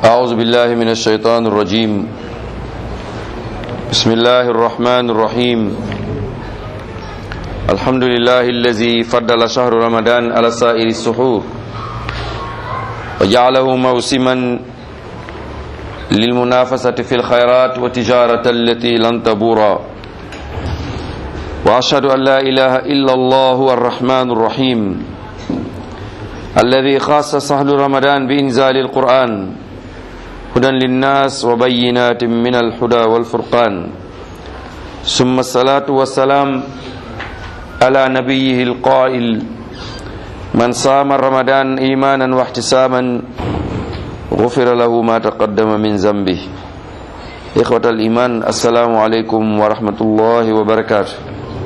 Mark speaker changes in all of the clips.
Speaker 1: أعوذ بالله من الشيطان الرجيم بسم الله الرحمن الرحيم الحمد لله الذي فضل شهر رمضان على سائر السحور وجعله موسما للمنافسة في الخيرات وتجارة التي لن تبورا وأشهد أن لا إله إلا الله الرحمن الرحيم الذي خاص سهل رمضان بإنزال القرآن هدى للناس وبينات من الهدى والفرقان ثم الصلاة والسلام على نبيه القائل من صام رمضان إيمانا واحتسابا غفر له ما تقدم من ذنبه إخوة الإيمان السلام عليكم ورحمة الله وبركاته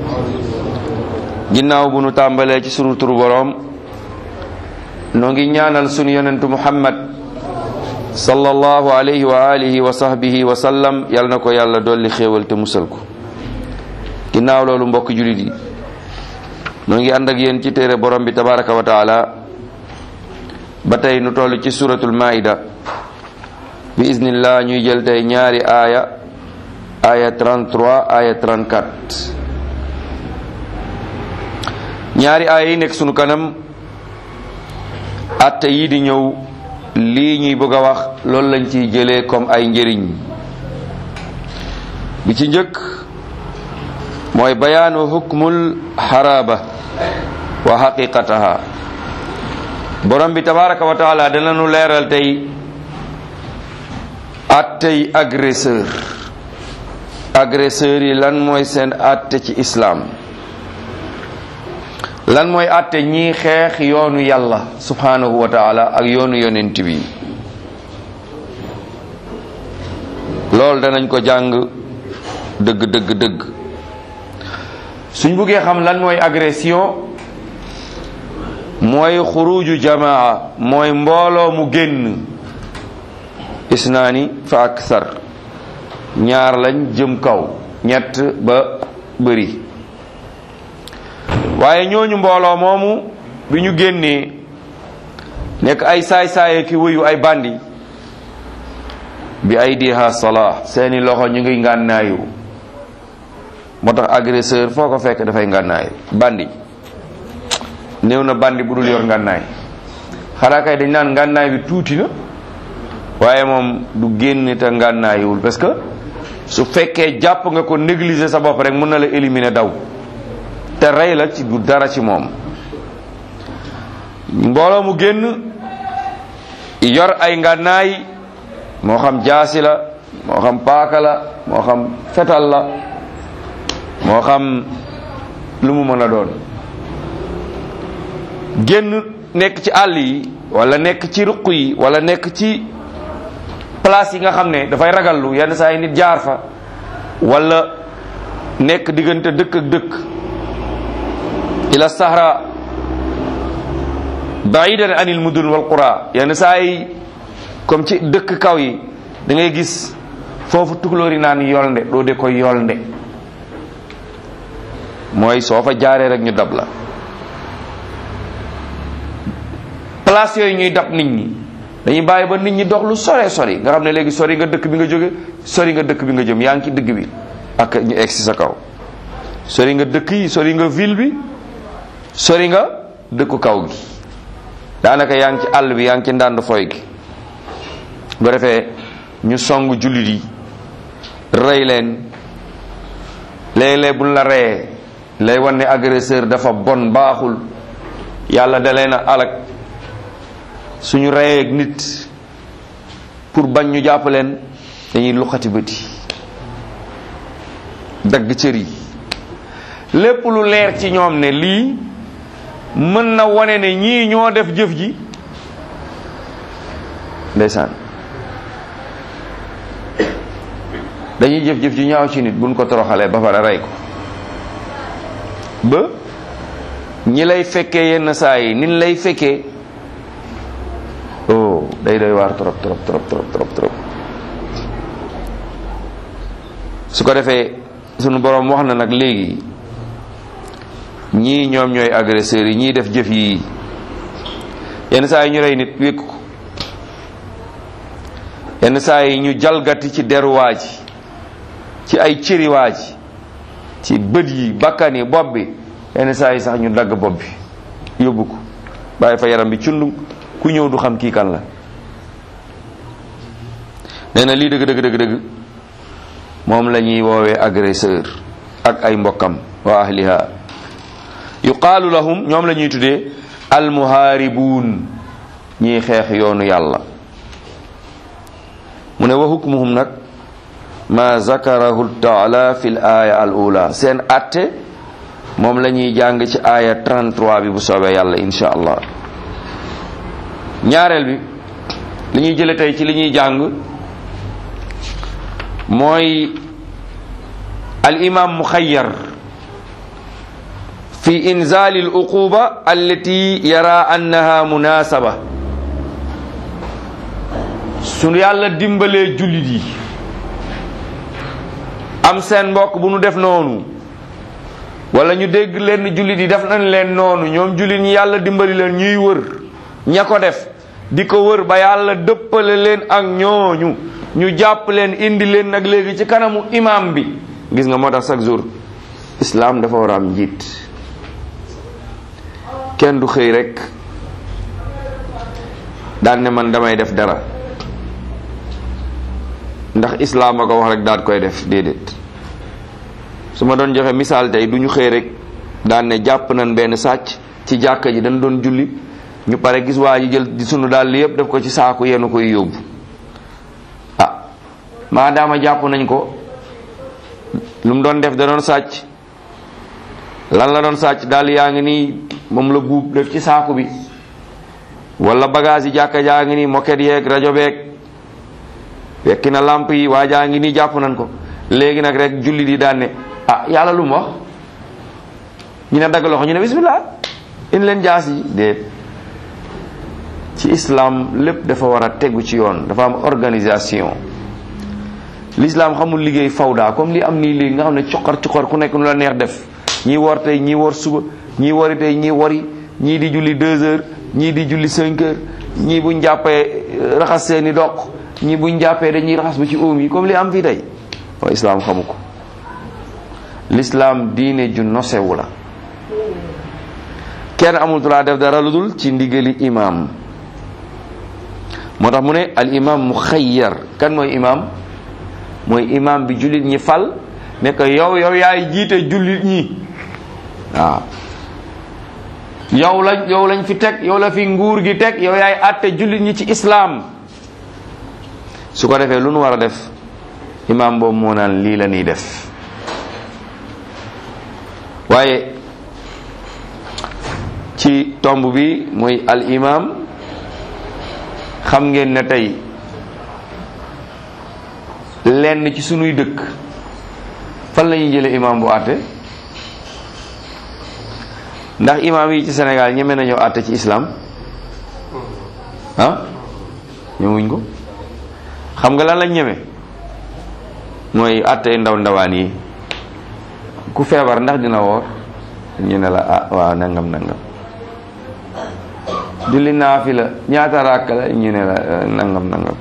Speaker 1: ginnaaw bu nu tàmbalee ci sunu turu boroom noo ngi ñaanal sunu yonentu muhammad sallallahu alayhi wa alihi wa sahbihi wa sallam yal na ko yàlla dolli xéewal te musal ko ginnaaw loolu mbokk julit yi noo ngi ànd ak yéen ci téere borom bi tabaraka wa taala ba tey nu toll ci suratul maida bi iznillah ñuy jël tey ñaari aaya aaya 33 aaya 34 ñaari aaya yi nekk sunu kanam atte yi di ñëw lii ñuy bëgg a wax loolu lañ ciy jëlee comme ay njëriñ bi ci njëkk mooy bayaanu hukmul haraba wa haqiqataha borom bi tabaraka wa taala dana nu leeral tey attey agresseur agresseur yi lan mooy seen atte ci islam lan mooy àtte ñii xeex yoonu yàlla subhanahu wa taala ak yoonu yonent bi loolu danañ ko jàng dëgg dëgg dëgg suñ buggee xam lan mooy agression mooy xuruju jamaa mooy mbooloo mu génn isnaani fa aksar ñaar lañ jëm kaw ñett ba bëri waaye ñooñu mbooloo moomu bi ñu génnee nekk ay saay-saaye ki wëyu ay bandi bi ay diha sala seeni loxo ñu ngi ngànnaayu moo tax agresseur foo ko fekk dafay ngànnaayu bandi néew na bandi bu dul yor ngànnaay xanaa kay dañ naan ngànnaay bi tuuti na waaye moom du génn te ngànnaayiwul parce que su fekkee jàpp nga ko négliger sa bopp rek mën na la éliminer daw te rey la ci du dara ci moom mbooloo mu génn yor ay ngànnaay moo xam jaasi la moo xam paaka la moo xam fetal la moo xam lu mu mën a doon génn nekk ci àll yi wala nekk ci ruq yi wala nekk ci place yi nga xam ne dafay ragallu yenn saa yi nit jaar fa wala nekk diggante dëkk ak dëkk ila sahra baidan anil mudun wal qura yenn saa yi comme ci dëkk kaw yi da ngay gis foofu tukulóor yi naan yolnde doo de koy yolnde mooy soo fa jaaree rek ñu dab la place yooyu ñuy dab nit ñi dañuy bàyyi ba nit ñi dox lu sore sori nga xam ne léegi sori nga dëkk bi nga jóge sori nga dëkk bi nga jëm yaa ngi ci dëgg bi ak ñu egg si sa kaw sori nga dëkk yi sori nga ville bi sori nga dëkku kaw gi daanaka yaa ngi ci àll bi yaa ngi ci ndànd foy gi bu defee ñu song jullit yi rey leen léeg-léeg buñ la reyee lay wan ne agresseur dafa bon baaxul yàlla da leen a alak suñu reyee ak nit pour bañ ñu jàpp leen dañuy luqati bëti dagg cër yi lépp lu leer ci ñoom ne lii mën na wane ne ñii ñoo def jëf ji ndeysaan dañuy jëf-jëf ji ñaaw ci nit buñ ko toroxalee ba pare rey ko ba ñi lay fekkee yenn saa yi nin lay fekkee oh day doy waar trop trop trop trop trop trop su ko defee sunu boroom wax na nag léegi ñii ñoom ñooy agresseurs yi ñii def jëf yi yenn saa yi ñu rey nit wékk ko yenn saa yi ñu jalgati ci deru waa ji ci ay cëri waa ji ci bët yi bakkan yi bopp bi yenn saa yi sax ñu dagg bopp bi yóbbu ko bàyyi fa yaram bi cundum ku ñëw du xam kii kan la nee na lii dëgg dëgg dëgg dëgg moom la ñuy woowee agresseur ak ay mbokkam wa ahliha yuqaalu lahum ñoom la ñuy tuddee almuhaaribuun ñiy xeex yoonu yàlla mu ne wa hukmuhum nag ma zakarahu taala fi l aaya al ula seen atte moom la ñuy jàng ci aaya 33 bi bu soobee yàlla insha allah ñaareel bi li ñuy jële tey ci li ñuy jàng mooy al imam muxayyar fi inzali al uquba allati yara annaha munasaba su yàlla dimbalee jullit yi am seen mbokk bu nu def noonu wala ñu dégg leen jullit yi def nañ leen noonu ñoom jullit ñi yàlla dimbali leen ñuy wër ña ko def di ko wër ba yàlla dëppale leen ak ñooñu ñu jàpp leen indi leen nag léegi ci kanamu imam bi gis nga moo tax chaque jour islam dafa war a am njiit kenn du xëy rek daan ne man damay def dara ndax islam a ko wax rek daal koy def déedéet su ma doon joxe misaal tey du ñu xëy rek daan ne jàpp nañ benn sàcc ci jàkka ji dañ doon julli ñu pare gis waa ji jël di sunu daal yépp def ko ci saaku yenn koy yóbbu ah maadaama jàpp nañ ko lu mu doon def da doon sàcc lan la doon sàcc daal yaa ngi nii moom la buub def ci saaku bi wala bagage yi jàkka jaa ngi nii moket yeeg rajo beeg wekki na lamp yi waa jaa ngi nii jàpp nañ ko léegi nag rek julli di daan ne ah yàlla lu mu wax ñu ne dagg loxo ñu ne bismillah in leen jaas yi déet ci islam lépp dafa war a tegu ci yoon dafa am organisation l'islam xamul liggéey fawda comme li am nii léegi nga xam ne cuqar cuqar ku nekk nu la neex def ñii wor tey ñii wor suba ñii wori tey ñii wori ñii di julli deux heures ñii di julli cinq heures ñii buñ jàppee raxas seeni doq ñii buñ jàppee dañuy raxas ba ci óom yi comme li am fii tey waaye islam xamu ko l'islam diine ju nosewu la kenn amul droit def dara lu dul ci ndigali imam moo tax mu ne al imam muxayyar kan mooy imam mooy imam bi jullit ñi fal ne ko yow yow yaay jiite jullit ñi waaw yow lañ yow lañ fi teg yow la fi nguur gi teg yow yaay àtte jullit ñi ci islam su ko defee lu nu war a def imam boobu moo naan lii la ñuy def waaye ci tomb bi mooy al imam xam ngeen ne tey lenn ci sunuy dëkk fan la ñuy jële imam bu àtte ndax imam yi ci Sénégal ñeme nañoo àtte ci islam ah ñemewuñ ko xam nga lan lañ ñeme mooy àtte ndaw ndawaan yi ku feebar ndax dina woor ñu ne la ah waaw nangam nangam julli naafi la ñaata ràkk la ñu ne la nangam nangam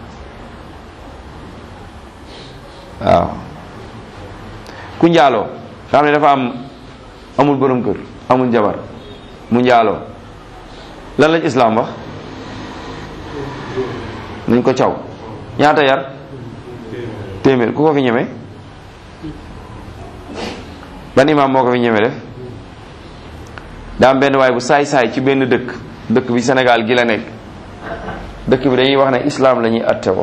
Speaker 1: waaw ku njaaloo xam ne dafa am amul borom kër amul jabar mu njaaloo lan lañ islam wax nañ ko caw ñaata yar téeméer ku ko fi ñeme ban imaam moo ko fi ñeme def daa am benn waay bu saay-saay ci benn dëkk dëkk bi Sénégal gi la nekk dëkk bi dañuy wax ne islam la ñuy atte ko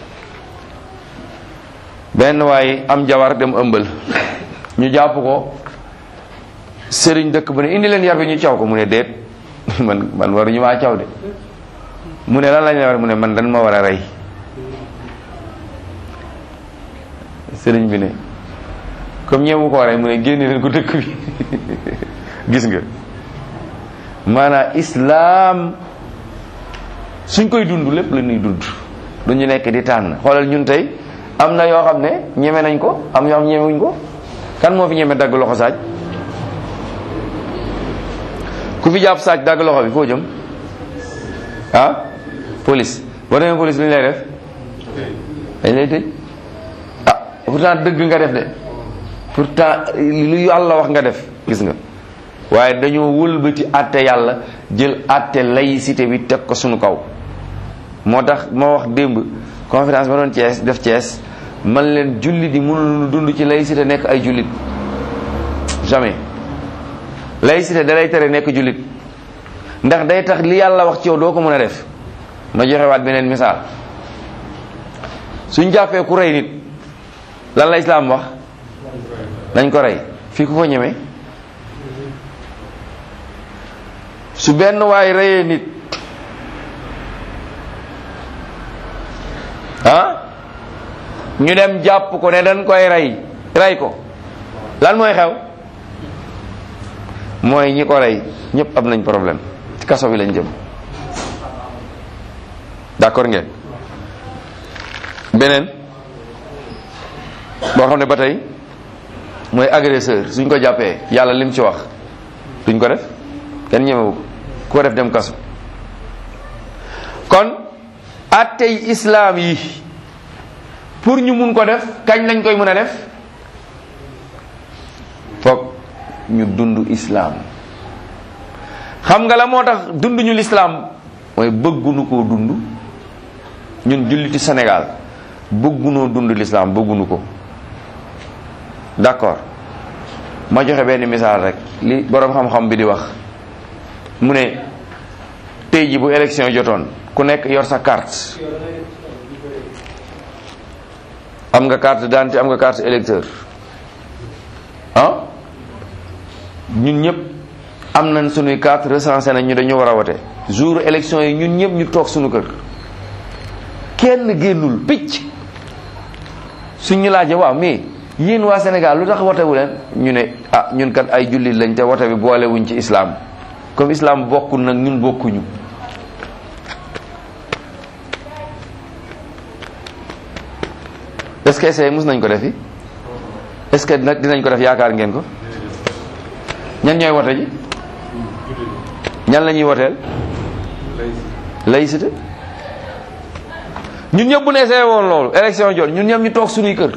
Speaker 1: benn waay am jabar dem ëmbal ñu jàpp ko sëriñ dëkk bu ne indi leen yar bi ñu caw ko mu ne déet man man waruñu maa caw de mu ne lan lañ la war mu ne man dan ma war a rey sëriñ bi ne comme ñeemu ko rey mu ne génne leen ko dëkk bi gis nga maanaam islam suñ koy dund lépp la ñuy dund duñu nekk di tànn xoolal ñun tey am na yoo xam ne ñeme nañ ko am yoo xam ñemewuñ ko kan moo fi ñeme dagg loxo saaj ku fi jàpp saaj dagg loxo bi foo jëm ah police boo demee police lu ñu lay def dañ lay tëj ah pourtant dëgg nga def de pourtant lu yàlla wax nga def gis nga waaye dañoo wëlbati àtte yàlla jël àtte laïcité bi teg ko suñu kaw moo tax moo wax démb conférence ba doon Thiès def Thiès man leen jullit yi mënuñu dund ci laïcité nekk ay jullit jamais laïcité da lay tere nekk jullit ndax day tax li yàlla wax ci yow doo ko mën a def ma joxe waat beneen misaal suñ jàppee ku rey nit lan la islaam wax nañ ko rey fii ku ko ñeme su benn waay reyee nit ah ñu dem jàpp ko ne dañ koy rey rey ko lan mooy xew mooy ñi ko rey ñëpp am nañ problème ci kaso bi lañ jëm d'accord ngeen beneen boo xam ne ba tey mooy agresseur suñ ko jàppee yàlla lim ci wax duñ ko def kenn ñemewu ko ku ko def dem kaso kon attey islaam yi pour ñu mun ko def kañ lañ koy mën a def foog ñu dund islaam xam nga la moo tax dund ñu lislaam mooy bëggunu koo dund ñun julliti Sénégal bëggunoo dund lislaam bëggunu ko d'accord ma joxe benn misaal rek li boroom xam-xam bi di wax mu ne tey ji bu élection jotoon ku nekk yor sa carte am nga carte d'identité am nga carte électeur ah ñun ñëpp am nañ sunuy carte recensé nañ ñu dañu war a wote jour élection yi ñun ñëpp ñu toog sunu kër kenn génnul picc suñ ñu laajee waaw mais yéen waa Sénégal lu tax wote wu leen ñu ne ah ñun kat ay jullit lañ te wote bi boole wuñ ci islam comme islam bokkul nag ñun bokkuñu est-ce que essayé mus nañ ko defi est-ce que nag dinañ ko def yaakaar ngeen ko ñan ñooy wote ji ñan la ñuy woteel laïcité ñun ñëpp bu ne essayé woon loolu élection jot ñun ñëpp ñu toog suñuy kër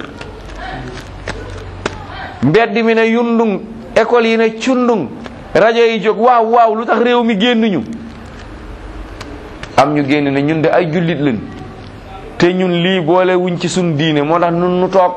Speaker 1: mbedd mi ne yundung école yi ne cundung rajo yi jóg waaw waaw lu tax réew mi génn ñu am ñu génn ne ñun de ay jullit lañ te ñun lii boole wuñ ci suñ diine moo tax nun nu toog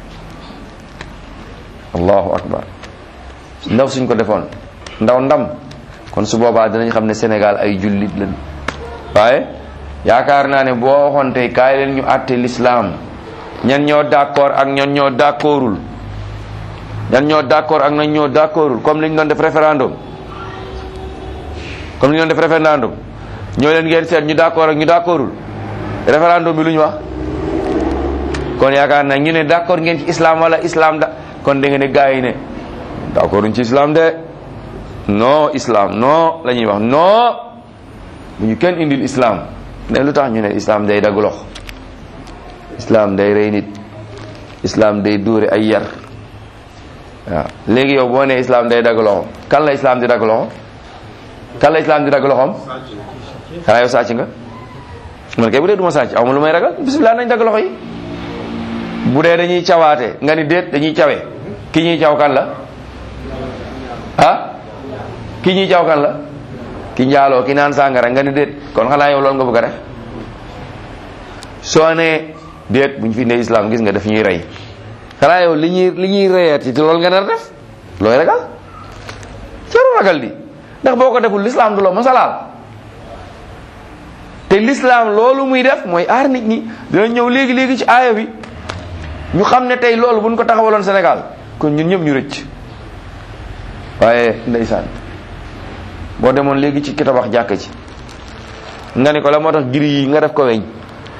Speaker 1: allahu akbar ndaw suñ ko defoon ndaw ndam kon su boobaa dinañ xam ne Sénégal ay jullit lañ waaye yaakaar naa ne boo waxoon tey kaay leen ñu àtte l'islam ñan ñoo d'accord ak ñan ñoo d'accordul ñan ñoo d'accord ak ñan ñoo d'accordul comme li ñu doon def référendum comme li ñu doon def référendum ñoo leen ngeen seet ñu d'accord ak ñu d'accordul référendum bi lu ñu wax kon yaakaar naa ñu ne d'accord ngeen ci islam wala islam da kon da nga ne gars yi ne d'accorduñ ci islam de non islam non la ñuy wax non bu ñu kenn indil islam ne lu tax ñu ne islam day dagg lox islam day rey nit islam day dóore ay yar waaw léegi yow boo ne islam day dagg loxo kan la islam di dagg loxo kan la islam di dagg loxoom xanaa yow sàcc nga man kay bu dee du ma sàcc aw ma lu may ragal bisimilah nañ dagg loxo yi bu dee dañuy cawaate nga ni déet dañuy cawe ki ñuy caw kan la ah ki ñuy caw kan la ki njaaloo ki naan sàngara nga ni déet kon xanaa yow loolu nga bëgg a def soo nee déet bu ñu fi ne islam gis nga daf ñuy rey xanaa yow li ñuy li ñuy reyaat ci loolu nga nar def looy ragal caru ragal di ndax boo ko deful l'islam du la masalaal te l'islam loolu muy def mooy aar nit ñi dina ñëw léegi léegi ci aaya bi ñu xam ne tey loolu buñ ko taxawaloon Sénégal kon ñun ñëpp ñu rëcc waaye ndeysaan boo demoon léegi ci ki tabax jàkk ci nga ne ko la moo tax giri yi nga def ko weñ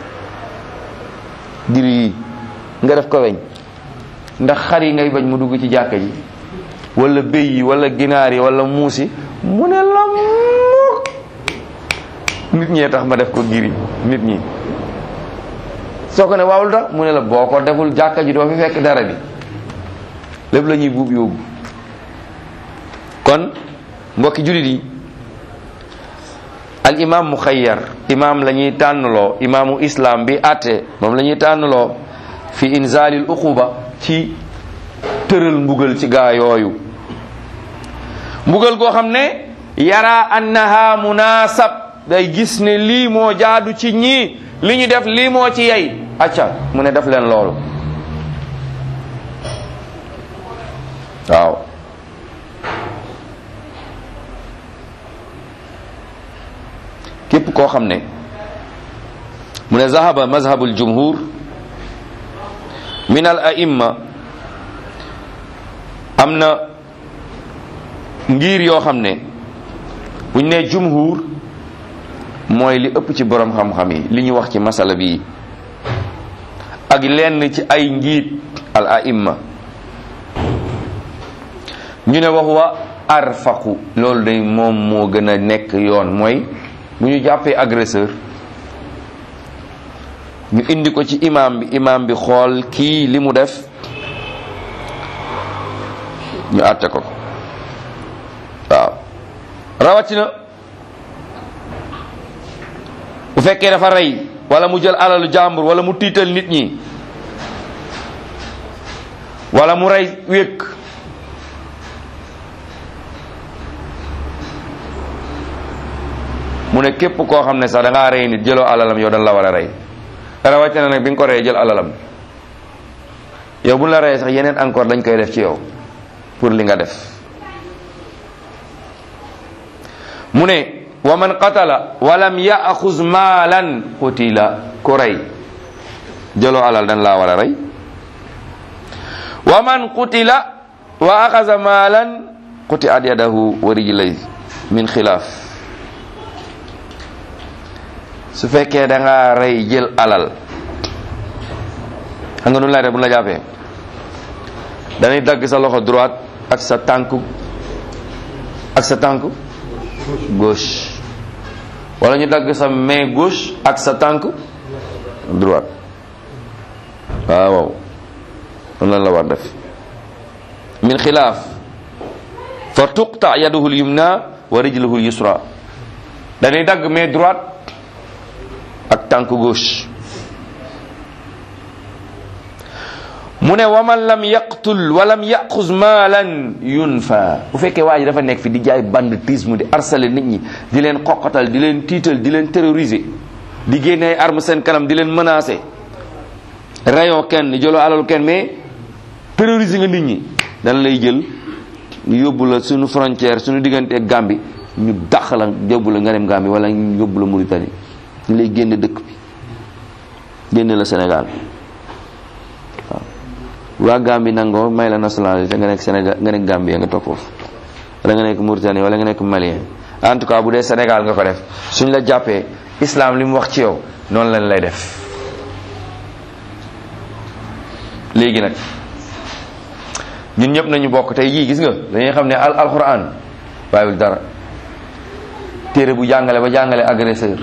Speaker 1: giri yi nga def ko weñ ndax xar yi ngay bañ mu dugg ci jàkk ji wala béy yi wala ginaar yi wala muus yi mu ne la mukk nit ñee tax ma def ko giri nit ñi soo ko ne waaw lu tax mu ne la boo ko deful jàkka ji doo fi fekk dara bi lépp la ñuy buub yóbbu kon mbokki jullit yi al imam muxayyar imam la ñuy tànnloo imaamu islam bi atte moom la ñuy tànnloo fi inzalil uquba ci tëral mbugal ci gaa yooyu mbugal goo xam ne yara annaha munasab day gis ne lii moo jaadu ci ñii li ñu def lii moo ci yey acca mu ne def leen loolu waaw képp koo xam ne mu ne zahaba mazhabul jumhur min al aimma am na ngir yoo xam ne buñ ne jumhur mooy li ëpp ci borom xam-xam yi li ñu wax ci masala bi ak lenn ci ay njiit al aimma ñu ne wax wa arfaqu loolu day moom moo gën a nekk yoon mooy bu ñu jàppee agresseur ñu indi ko ci imam bi imam bi xool kii li mu def ñu àtte ko waaw rawatina bu fekkee dafa rey wala mu jël alalu jàmbur wala mu tiital nit ñi wala mu rey wékk mu ne képp koo xam ne sax da ngaa rey nit jëloo alalam yow dañ la war a rey rawatina nag bi nga ko reyee jël alalam yow bu la reyee sax yeneen encore dañ koy def ci yow pour li nga def mu ne wa man qatala walam yaxuz maalan qutila ku rey jëloo alal dañ laa war a rey wa man qutila wa axaza maalan quti at yadahu wa rijlay min xilaaf su fekkee da nga rey jël alal xam nga nu lay def bu la jàppee dañuy dagg sa loxo droite ak sa tànk ak sa tànk gauche wala ñu dagg sa main gauche ak sa tànk droite waaw waaw noonu lan la war def min xilaaf fa tuqta yaduhu lyumna wa rijluhu lyusra dañuy dagg main droite ak tànk gauche mu ne waman lam yaqtul walam yaxuz maalan yunfa bu fekkee waa ji dafa nekk fi di jaay banditisme di harceler nit ñi di leen xoqatal di leen tiital di leen terroriser di génne ay arme seen kanam di leen menacer rayoo kenn jëloo alalu kenn mais terroriser nga nit ñi dana lay jël yóbbu la suñu frontière suñu diggante ak Gambie ñu dàq la yóbbu la nga dem Gambie wala ñu yóbbu la Mauritanie ñu lay génne dëkk bi génne la Sénégal waaw waa Gambie nangoo may la nationalité nga nekk Sénégal nga nekk Gambie nga toog foofu wala nga nekk Mauritanie wala nga nekk Malien en tout cas bu dee Sénégal nga ko def suñ la jàppee islam li mu wax ci yow noonu lañ lay def léegi nag ñun ñëpp nañu bokk tey jii gis nga dañuy xam ne al alquran bàyyiwul dara téere bu jàngale ba jàngale agresseur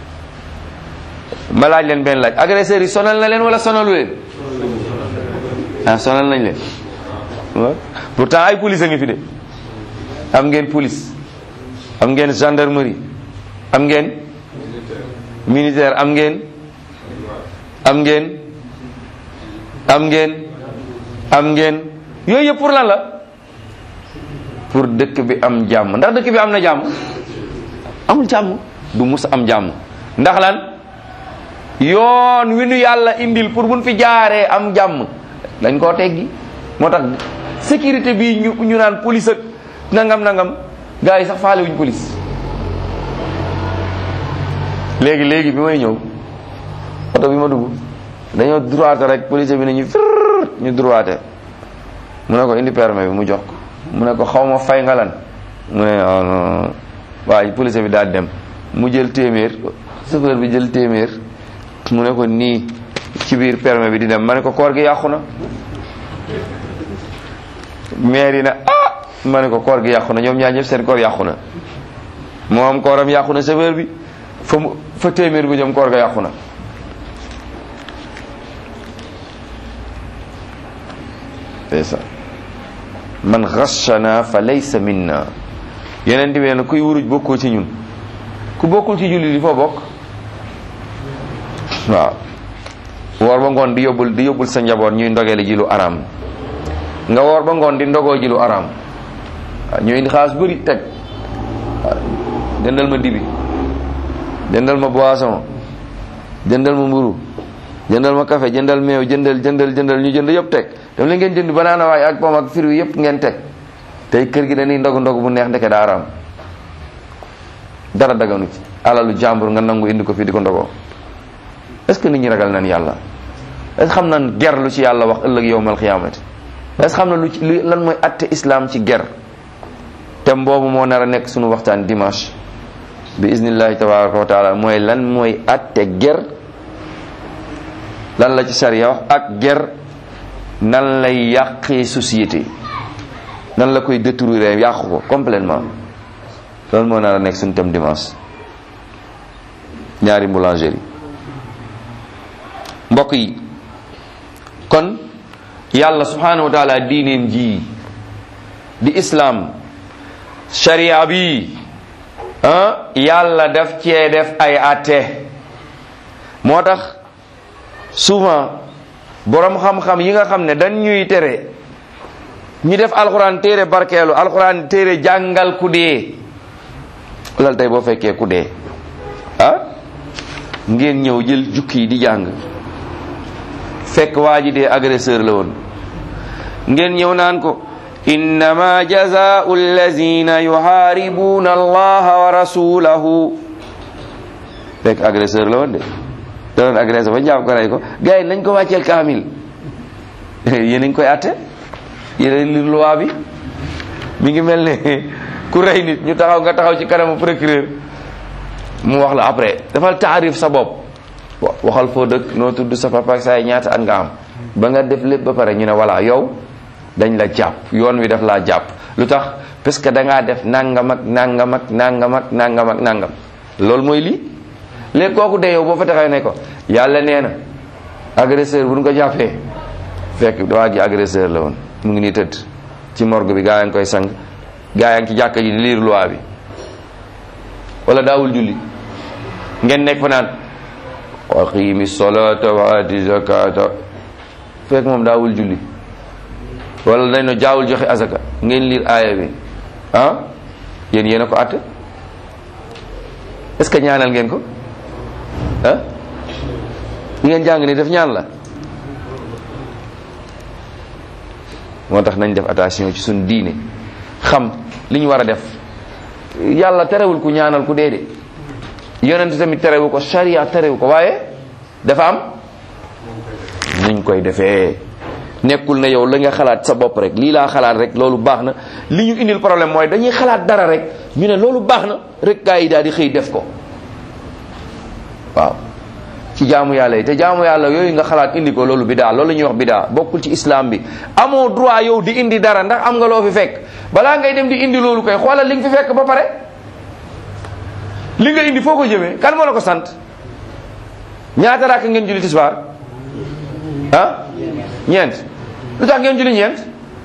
Speaker 1: ma laaj leen benn laaj agresseurs yi sonal na leen wala sonalu leen ah sonal nañ leen waaw pourtant ay police a ngi fi de am ngeen police am ngeen gendarmerie am ngeen militaire am ngeen am ngeen am ngeen am ngeen yooyu yëpp pour lan la pour dëkk bi am jàmm ndax dëkk bi am na jàmm amul jàmm du mus am jàmm ndax lan yoon wi nu yàlla indil pour buñ fi jaaree am jàmm dañ koo teggi moo tax sécurité bi ñu ñu naan police ak nangam nangam gars yi sax faale wuñ police léegi léegi bi may ñëw oto bi ma dugg dañoo droite rek police bi nañu fir ñu droite mu ne ko indi permis bi mu jox ko mu ne ko xaw ma fay nga lan mu ne oh non waaye police bi daal dem mu jël téeméer chauffeur bi jël téeméer mu ne ko nii ci biir permis bi di dem ma ne ko koor gi yàqu na maire yi na ah ma ne ko koor gi yàqu na ñoom ñaar ñëpp seen koor yàqu na moom kooram yàqu na chauffeur bi fa mu fa téeméer bu jëm koor ga yàqu na c'est ça man ghashana fa laysa minna yeneen bi nee na kuy wuruj bokkoo ci ñun ku bokkul ci julli di foo bokk waaw woor ba ngoon di yóbbul di yóbbul sa njaboot ñuy ndogeeli ji lu araam nga woor ba ngoon di ndogoo ji lu araam waaw ñu indi xaalis bëri teg waaw jëndal ma dibi jëndal ma boisson jëndal ma mburu jëndal ma café jëndal meew jëndal jëndal jëndal ñu jënd yëpp teg dam la ngeen jënd banaana waay ak pomme ak fruits yëpp ngeen teg tey kër gi dañuy ndogu ndogu bu neex ndeke daa araam dara daganu ci alalu jàmbur nga nangu indi ko fii di ko ndogoo est-ce que nit ñi ragal nañ yàlla est-ce que xam nañ ger lu ci yàlla wax ëllëg yowmal xiyaamati est-ce que xam na lu ci lu lan mooy atte islam ci ger thème boobu moo nar a nekk suñu waxtaan dimanche bi iznillahi tabaraka wa taala mooy lan mooy atte ger lan la ci sariya wax ak ger nan lay yàqee société nan la koy détruire yàqu ko complètement loolu moo nar a nekk suñu thème dimanche ñaari boulangerie mbokk yi kon yàlla subhanahu wa taala diineem ji di islam sharia bi ah yàlla daf cee def ay atte moo tax souvent borom xam-xam yi nga xam ne dañ ñuy tere ñu def alxuraan téere barkeelu alxuraan téere jàngal ku dee lal tey boo fekkee ku dee ah ngeen ñëw jël jukki yi di jàng fekk waa ji dee agresseur la woon ngeen ñëw naan ko innama jazaau allazina yuharibuna allaha wa rasulahu fekk agresseur la woon de da doon agresseur ba jàpp ko rey ko gars yi nañ ko wàcceel kaamil yéen a ngi koy atte yéen li loi bi mi ngi mel ne ku rey nit ñu taxaw nga taxaw ci kanamu procureur mu wax la après dafal taarif sa bopp waxal foo dëkk noo tudd sa papa ak say ñaata at nga am ba nga def lépp ba pare ñu ne voilà yow dañ la jàpp yoon wi daf laa jàpp lu tax parce que da ngaa def nangam ak nangam ak nangam ak nangam ak nangam loolu mooy lii léegi kooku de yow boo fa taxaw ne ko yàlla nee na agresseur bu ñu ko jàppee fekk waa ji agresseur la woon mu ngi nii tëdd ci morgue bi gaa yaa ngi koy sang gaa yaa ngi ci jàkka ji di liir loi bi wala daawul julli ngeen nekk fa naan aqimi solata wa ati zakata fekk moom daawul julli wala dañ no jaawul joxe azaka ngeen liir aaya bi ah yéen yéen a ko àtte est-ce que ñaanal ngeen ko ah li ngeen jàng ni def ñaan la moo tax nañ def attention ci suñ diine xam li ñu war a def yàlla terewul ku ñaanal ku dee de yonent tamit terewu ko sharia terewu ko waaye dafa am nuñ koy defee nekkul na yow la nga xalaat sa bopp rek lii laa xalaat rek loolu baax na li ñu indil problème mooy dañuy xalaat dara rek ñu ne loolu baax na rek gaa yi daal di xëy def ko waaw ci jaamu yàlla yi te jaamu yàlla yooyu nga xalaat indi ko loolu bidaa loolu la ñuy wax bidaa bokkul ci islam bi amoo droit yow di indi dara ndax am nga loo fi fekk balaa ngay dem di indi loolu koy xoolal li nga fi fekk ba pare li nga indi foo ko jëmee kan moo la ko sant ñaata rakk ngeen julli tisbaar ah ñeent lu tax ngeen julli ñeent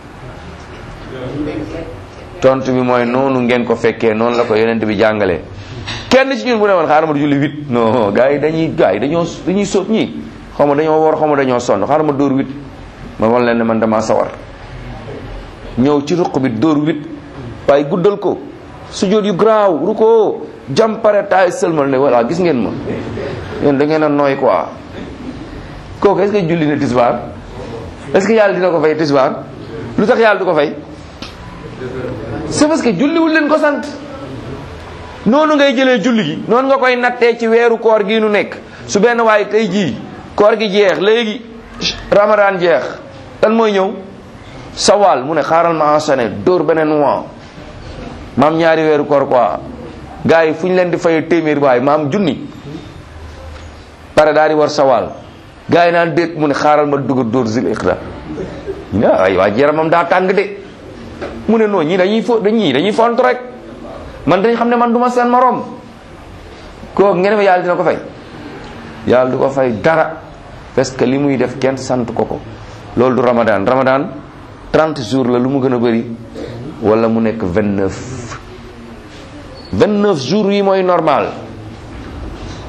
Speaker 1: tontu bi mooy noonu ngeen ko fekkee noonu la ko yonent bi jàngalee kenn ci ñun bu ne woon xaaral ma julli huit non gars yi dañuy gars yi dañoo dañuy sóot ñii xaw ma dañoo war xaw ma dañoo sonn xaaral ma dóor huit ma wan leen ne man damaa sawar ñëw ci ruq bi dóor huit waaye guddal ko sujjóot yu garaaw ruko jam pare taay sëlmal ne voilà gis ngeen ma yéen da ngeen a nooy quoi kooku est-ce que julli na tisbaar est-ce que yàlla dina ko fay tisbaar lu tax yàlla du ko fay c'est parce que julliwul leen ko sant noonu ngay jëlee julli gi noonu nga koy nattee ci weeru koor gi nu nekk su benn waaye tey jii koor gi jeex léegi ramadan jeex lan mooy ñëw sawal mu ne xaaral ma enchaîner dóor beneen mois maam ñaari weeru koor quoi gars yi fu ñu leen di fay téeméer waay maam junni pare daal di war sawal gars yi naan déet mu ne xaaral ma dugg dóor zil iqda ay waa yaramam daa tàng de mu ne noonu ñii dañuy fo ñii dañuy font rek man dañ xam ne man du ma seen morom kooku ngeen yàlla dina ko fay yàlla du ko fay dara parce que li muy def kenn sant ko ko loolu du ramadan ramadan 30 jours la lu mu gën a bëri wala mu nekk 29 29 jours yi mooy normal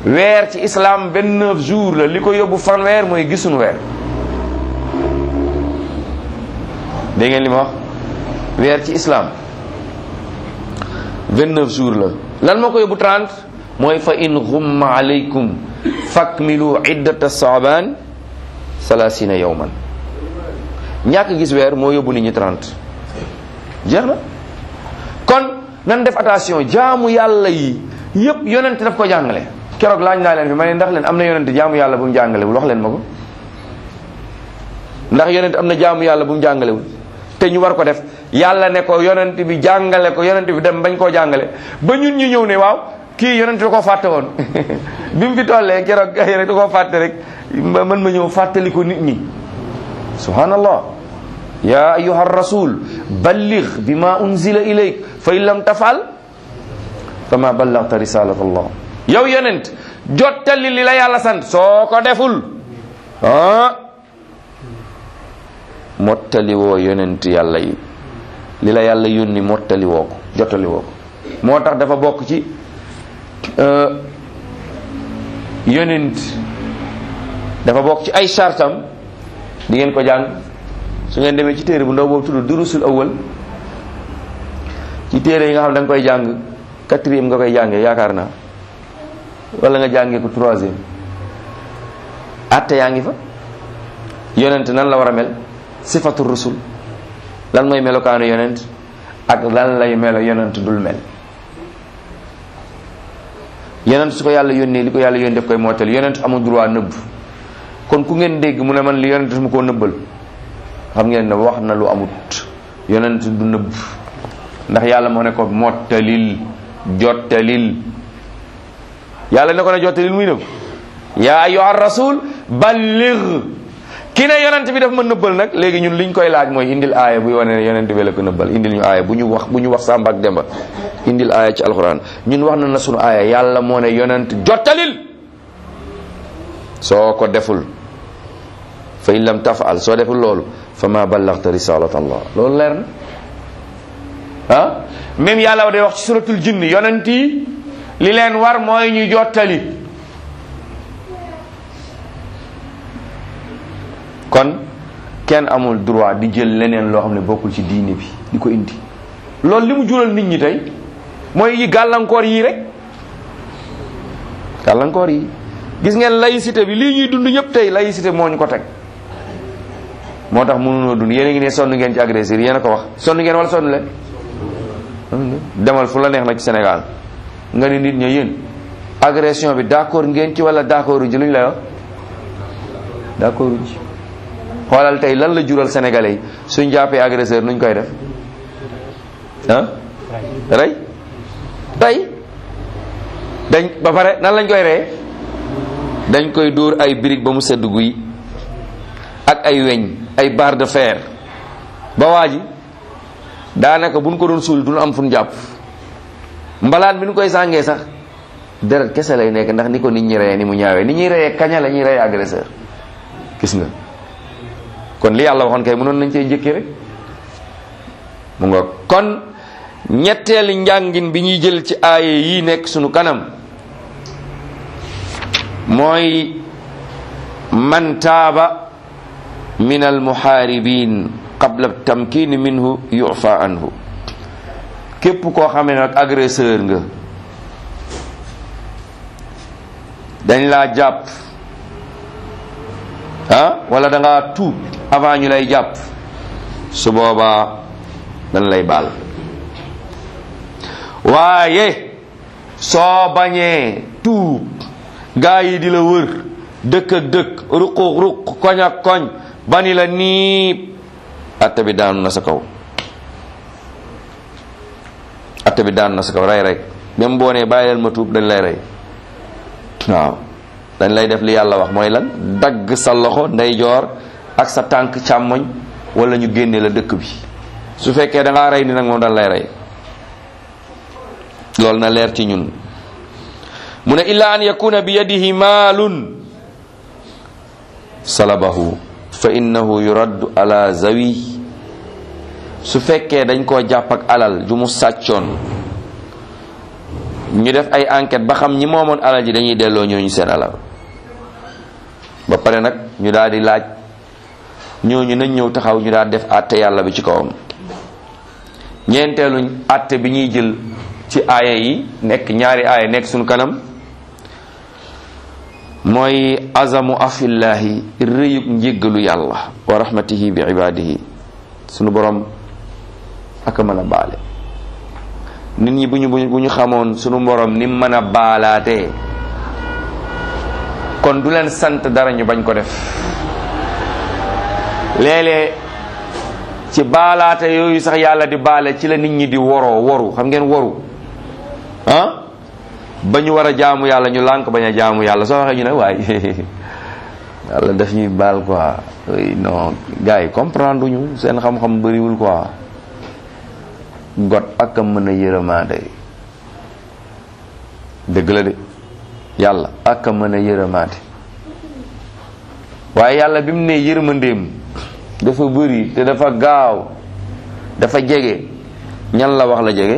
Speaker 1: weer ci islam vingt-neuf jours la li ko yóbbu fanweer mooy gisuñu weer dégg ngeen li ma wax weer ci islam vingt-neuf jours la lan moo ko yóbbu trente mooy fa in ghumma alaykum fakmilu iddata saaban salasina yawman ñàkk gis weer moo yóbbu nit ñi trente jeex na kon nan def attention jaamu yàlla yi yépp yonent daf ko jàngale keroog laaj naa leen fi ma ne ndax leen am na yonent jaamu yàlla bu mu jàngalewul wax leen ma ko ndax yonent am na jaamu yàlla bu mu jàngalewul te ñu war ko def yàlla ne ko yonent bi jàngale ko yonent bi dem bañ koo jàngale ba ñun ñu ñëw ne waaw kii yonent da koo fàtte woon bi mu fi tollee keroog rek da koo fàtte rek man ma ñëw fàttali ko nit ñi subhanallah ya ayuha rasul balligh bima unzila ilayk fa in lam tafal fama ballagta risalat allah yow yonent jottali li la yàlla sant soo ko deful ah mottali woo yonent yàlla yi li la yàlla yónni mottali woo ko jottali woo ko moo tax dafa bokk ci yonent dafa bokk ci ay sartam di ngeen ko jàng su ngeen demee ci téere bu ndaw boobu tudd durusul awal ci téere yi nga xam da nga koy jàng quatrième nga koy jàngee yaakaar naa wala nga jàngee ko troisième atte yaa ngi fa yonent nan la war a mel sifatu rusul lan mooy melokaanu yonent ak lan lay melo yonent dul mel yonent su ko yàlla yónnee li ko yàlla yónnee def koy mootal yonent amul droit nëbb kon ku ngeen dégg mu ne man li yonent mu koo nëbbal xam ngeen ne wax na lu amut yonent du nëbb ndax yàlla moo ne ko mottalil jottalil yàlla ne ko ne jottalil muy nëbb yaa ayyuha rasul balligh ki ne yonent bi daf ma nëbbal nag léegi ñun liñ koy laaj mooy indil aaya buy wane ne yonent bi la ko nëbbal indil ñu aaya bu ñu wax bu ñu wax Samba ak Demba indil aaya ci alxuraan ñun wax na na sunu aaya yàlla moo ne yonent jottalil soo ko deful fa in lam tafal soo deful loolu fa ma ballagta risalat allah loolu leer na ah même yàlla day wax ci suratul jinni yonent yi li leen war mooy ñu jottali kon kenn amul droit di jël leneen loo xam ne bokkul ci diine bi di ko indi loolu li mu jural nit ñi tey mooy yi gàllankoor yii rek gàllankoor yi gis ngeen laïcité bi lii ñuy dund ñëpp tey laïcité moo ñu ko teg moo tax mënunoo dund yéen a ngi ne sonn ngeen ci agresseur yéen a ko wax sonn ngeen wala sonn leen demal fu la neex nag ci Sénégal nga ni nit ña yéen agression bi d'accord ngeen ci wala d'accord ci lu ñu lay wax d'accord ci xoolal tey lan la jural sénégalais yi suñ jàppee agresseur nuñ koy def ah rey tey dañ ba pare nan lañ koy reye dañ koy dóor ay brique ba mu sedd guy ak ay weñ ay barre de fer ba waa ji daanaka buñ ko doon suul duñ am fuñ jàpp mbalaan bi ñu koy sàngee sax deret kese lay nekk ndax ni ko nit ñi reyee ni mu ñaawee ni ñuy reyee kaña la ñuy reyee agresseur gis nga kon li yàlla waxoon kay mënoon nañ cee njëkkee rek mu nga kon ñetteeli njàngin bi ñuy jël ci aaye yi nekk sunu kanam mooy man taaba min almuhaaribin qabla tamkin minhu yufa anhu képp koo xam ne nag agresseur nga dañ laa jàpp ah wala da ngaa tuub avant ñu lay jàpp su boobaa dañ lay baal waaye soo bañee tuub gaa yi di la wër dëkk ak dëkk ruq ruq koñ ak koñ bani la niib atte bi daanu na sa kaw atte bi daanu na sa kaw rey rek même boo nee bàyyi leen ma tuub dañ lay rey waaw dañ lay def li yàlla wax mooy lan dagg sa loxo ndeyjoor ak sa tànk càmmoñ wala ñu génne la dëkk bi su fekkee da ngaa rey ni nag moom dañ lay rey loolu na leer ci ñun mu ne illa an yakuna bi yadihi maalun salabahu fa innahu yuraddu ala zawi su fekkee dañ koo jàpp ak alal ju mu sàccoon ñu def ay enquête ba xam ñi moomoon alal ji dañuy delloo ñooñu seen alal ba pare nag ñu daal di laaj ñooñu nañ ñëw taxaw ñu daal def àtte yàlla bi ci kawam ñeenteeluñ àtte bi ñuy jël ci aaya yi nekk ñaari aaya nekk suñu kanam mooy azamu afillahi rëyug njéggalu yàlla wa rahmatihi bi ibadihi sunu borom aka mën a baale nit ñi bu ñu bu ñu xamoon sunu borom ni mën a baalaatee kon du leen sant dara ñu bañ ko def léeg-léeg ci baalaate yooyu sax yàlla di baale ci la nit ñi di woroo woru xam ngeen woru ah ba ñu war a jaamu yàlla ñu lànk bañ a jaamu yàlla soo waxee ñu ne waaye yàlla daf ñuy baal quoi non gars yi comprendre ñu seen xam-xam bëriwul quoi got ak a mën a yërëmaande dëgg la de yàlla ak a mën a yërëmaande waaye yàlla bi mu ne yërmandeem dafa bëri te dafa gaaw dafa jege ñan la wax la jege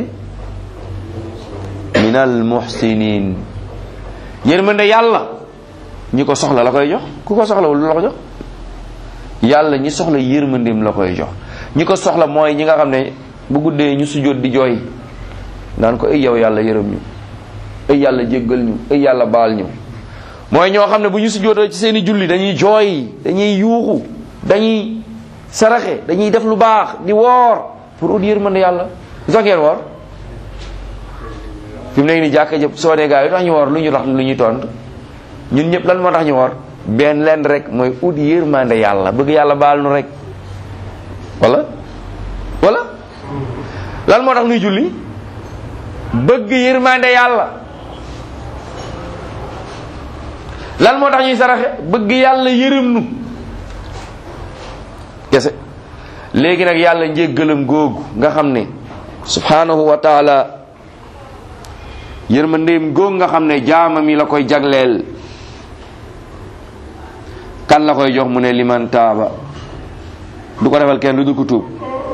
Speaker 1: minal muhsinin yërmande yàlla ñi ko soxla la koy jox ku ko soxlawul lu la ko jox yàlla ñi soxla yërmandeem la koy jox ñi ko soxla mooy ñi nga xam ne bu guddee ñu sujjóot di jooy naan ko ay yow yàlla yërëm ñu ay yàlla jéggal ñu ay yàlla baal ñu mooy ñoo xam ne bu ñu sujjóotee ci seeni julli dañuy jooy dañuy yuuxu dañuy saraxe dañuy def lu baax di woor pour ut yërmande yàlla lu tax ngeen woor fi mu nekk ni jàkka jëpp soo dee gaa yi tax ñu woor lu ñu tax lu ñuy tontu ñun ñëpp lan moo tax ñu woor benn leen rek mooy ut yërmande yàlla bëgg yàlla baal nu rek wala wala lan moo tax nuy julli bëgg yërmande yàlla lan moo tax ñuy saraxe bëgg yàlla yërëm nu kese léegi nag yàlla njéggalam googu nga xam ne subhanahu wa taala yërmandeem googu nga xam ne jaamam yi la koy jagleel kan la koy jox mu ne liman taaba du ko defal kenn du dul ko tuub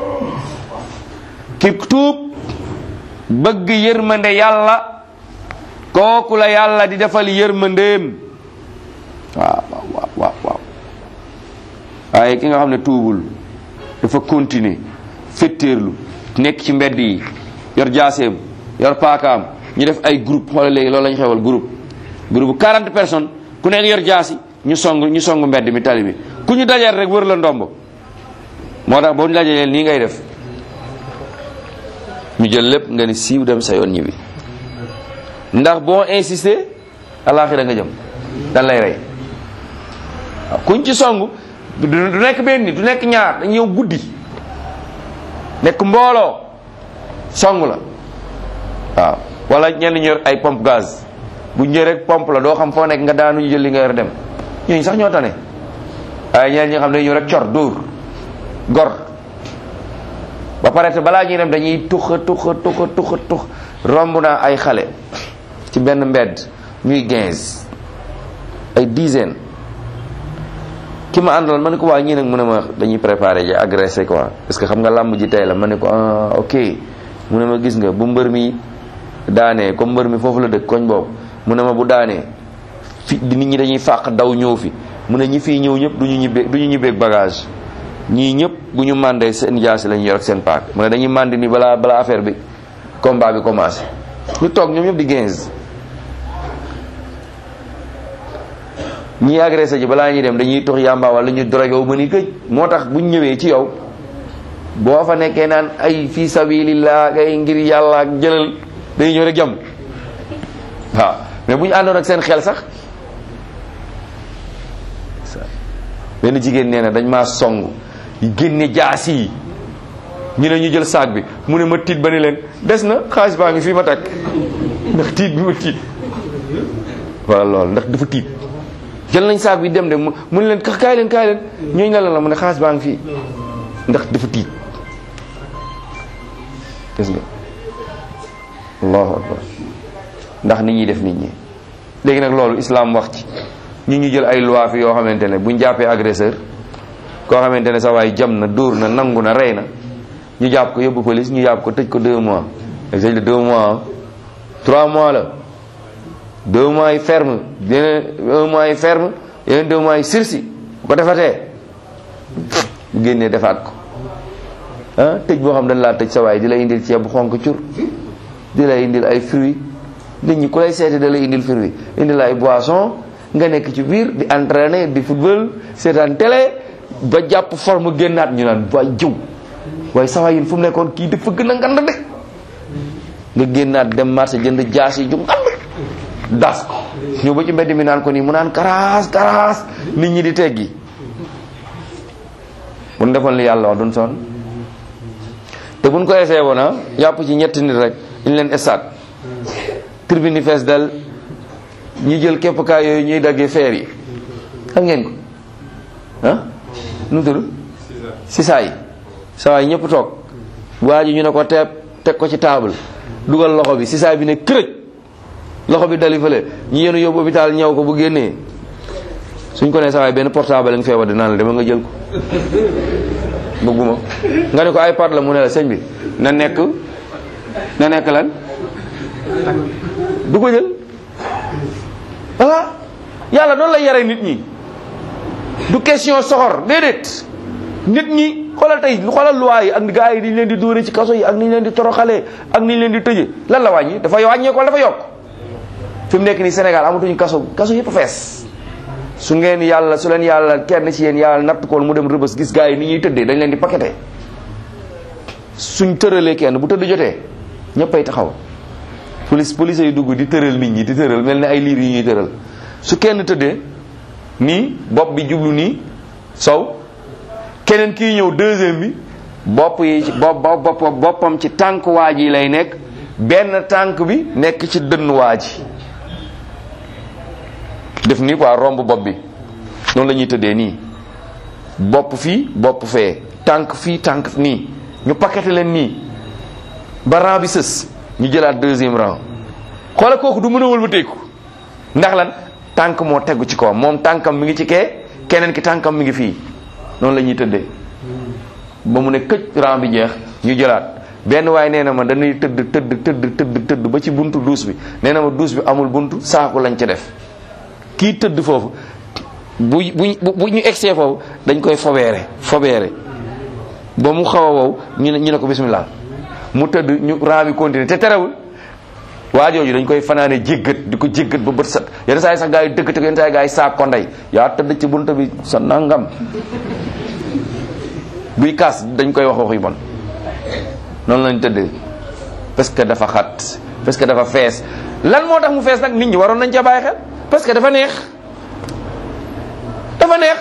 Speaker 1: ki tuub bëgg yërmande yàlla kooku la yàlla di defal yërmandeem waaw waaw waaw waaw waaye ki nga xam ne tuubul dafa continuer fetteerlu nekk ci mbedd yi yor jaaseem yor paakaam ñu def ay groupe xoolal léegi loolu la ñu xewal groupe groupe 40 personnes ku nekk yor jaasi ñu song ñu song mbedd mi tali bi ku ñu dajal rek wër la ndomb moo tax boo ñu dajalee nii ngay def ñu jël lépp nga ni siiw dem sa yoon ñibbi ndax boo insister alaaxira nga jëm dan lay rey waaw kuñ ci song du nekk benn du nekk ñaar dañ ñëw guddi nekk mbooloo song la waaw wala ñenn ñu yor ay pompe gaz bu ñëwee rek pompe la doo xam foo nekk nga daanu ñu jël li nga yor dem ñooñu sax ñoo tane waaye ñeneen ñi nga xam ne ñëw rek cor dóor gor ba pare te balaa ñuy dem dañuy tuxa tuxa tuxa tuxa tux romb naa ay xale ci benn mbedd ñuy quinze ay dizaine ki ma àndaloon ma ne ko waa ñii nag mu ne ma dañuy préparé ji agressé quoi parce que xam nga làmb ji tey la ma ne ko ah ok mu ne ma gis nga bu mbër mi daanee comme mbër mi foofu la dëkk koñ boobu mu ne ma bu daanee fi nit ñi dañuy fàq daw ñëw fi mu ne ñi fii ñëw ñëpp du ñu ñibbee du ñu ñibbeeg bagage ñii ñëpp bu ñu mandee seen jaasi lañu yor ak seen paak mu ne dañuy mandi ni balaa balaa affaire bi combat bi commencé ñu toog ñoom ñëpp di 15 ñii agressé ji balaa ñuy dem dañuy tox yàmba wala ñu drogué wu ba ni këj moo tax buñ ñëwee ci yow boo fa nekkee naan ay fii sabilillah ay ngir yàlla ak jëlal day ñëw rek jam waaw mais bu ñu àndoon ak seen xel sax benn jigéen nee na dañ maa song génne jaasi yi ñu ne ñu jël saag bi mu ne ma tiit ba ne leen des na xaalis baa ngi fii ma takk ndax tiit bi ma tiit wala loolu ndax dafa tiit jël nañ saag bi dem de mu ne leen kaay leen kaay leen ñooñu la la mu ne xaalis baa ngi fii ndax dafa tiit gis nga allahu akbar ndax nit ñi def nit ñi léegi nag loolu islam wax ci ñu ñu jël ay loi fi yoo xamante ne buñ jàppee agresseur koo xamante ne sa waay jam na dóor na nangu na rey na ñu jàpp ko yóbbu police ñu jàpp ko tëj ko deux mois tëj la deux mois trois mois la deux mois yi ferme yeneen un mois yi ferme yeneen deux mois yi sursis bu ko defatee bu génnee defaat ko ah tëj boo xam dañ laa tëj sa waay di la indil ceeb bu xonk cur di la indil ay fruits nit ñi ku lay seeti da lay indil fruits indil ay boisson nga nekk ci biir di entraîner di football seetaan télé ba jàpp forme génnaat ñu naan waay jëw waaye sa waay yin fu mu nekkoon kii dafa gën a ngand de nga génnaat dem marché jënd jaas yi ju ngand das ko ñëw ba ci mbedd mi naan ko nii mu naan karaas karaas nit ñi di teggi bu ñu defoon li yàlla wax duñ sonn te buñ ko essayé woon ah yàpp ci ñetti nit rek ñu leen estaat tribune fees dal ñi jël keppkaay yooyu ñuy daggee feer yi xam ngeen ko ah nu mu tudd si saa yi saa yi ñëpp toog waa ji ñu ne ko teeb teg ko ci table dugal loxo bi si saa bi ne kërëj loxo bi dali fële ñu yenu yóbbu hôpital ñëw ko bu génnee suñ ko ne saa benn portable lañ feebar dinaa la dama nga jël ko bëgguma nga ne ko iPad la mu ne la sëñ bi na nekk na nekk lan du ko jël voilà yàlla noonu la yare nit ñi du question soxor déedéet nit ñi xoolal tey xoolal loi yi ak gars yi ni ñu leen di dóore ci kaso yi ak ni ñu leen di toroxalee ak ni ñu leen di tëje lan la wàññi dafa wàññeeku wala dafa yokk fi mu nekk nii Sénégal amatuñu kaso kaso yëpp fees su ngeen yàlla su leen yàlla kenn ci yéen yàlla natt koon mu dem rëbës gis gars yi ni ñuy tëddee dañ leen di paqueté suñ tëralee kenn bu tëdd jotee ñëppay taxaw police police yi dugg di tëral nit ñi di tëral mel ni ay liir yi ñuy tëral su kenn tëddee nii bopp bi jublu nii sow keneen kii ñëw deuxième bi bopp yi bopp bopp boppam ci tànk waa ji lay nekk benn tànk bi nekk ci dënn waa ji def nii quoi romb bopp bi noonu la ñuy tëddee nii bopp fii bopp fee tànk fii tànk nii ñu paqueté leen nii ba rang bi sës ñu jëlaat deuxième rang xoola kooku du mën a wëlbateeku ndax lan tànk moo tegu ci kawam moom tànkam mi ngi ci kee keneen ki tànkam mi ngi fii noonu la ñuy tëddee ba mu ne këj rang bi jeex ñu jëlaat benn waaye nee na ma dañuy tëdd tëdd tëdd tëdd tëdd ba ci buntu duus bi nee na ma duus bi amul buntu saaku lañ ca def kii tëdd foofu bu bu bu ñu egsee foofu dañ koy fobeere fobeere ba mu xaw a wow ñu ne ñu ne ko bismillah mu tëdd ñu rang bi continuer te terewul waa jooju dañ koy fanaane jéggat di ko jéggat ba bët set yenn saa yi sax gaa yi dëkk te yenn saa yi gaa yi saak ko ndey yaa tëdd ci buntu bi sa nangam buy kaas dañ koy wax wax yu bon noonu lañ tëdd parce que dafa xat parce que dafa fees lan moo tax mu fees nag nit ñi waroon nañ ca bàyyi xel parce que dafa neex dafa neex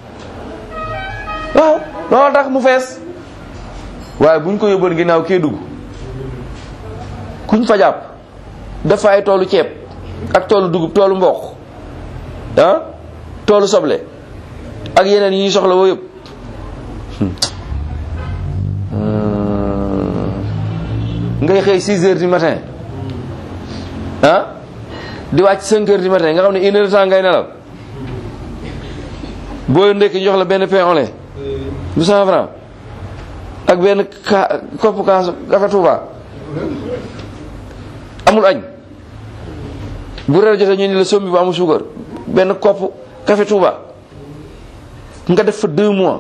Speaker 1: waaw loolu tax mu fees waaye buñ ko yóbboon ginnaaw kee dugg kuñ fa jàpp dafa ay toolu ceeb ak toolu dugub toolu mboq ah toolu soble ak yeneen yi ñuy soxla woo yëpp ngay xëy 6 heures du matin ah di wàcc 5 heures du matin nga xam ne une heure de temps ngay nelaw boo ndekki jox la benn pain au lait bu cent franc ak benn ka kopp kaas café Touba amul añ bu reer jotee ñu ni la sombi bu amul suukar benn kopp café Touba nga def fa deux mois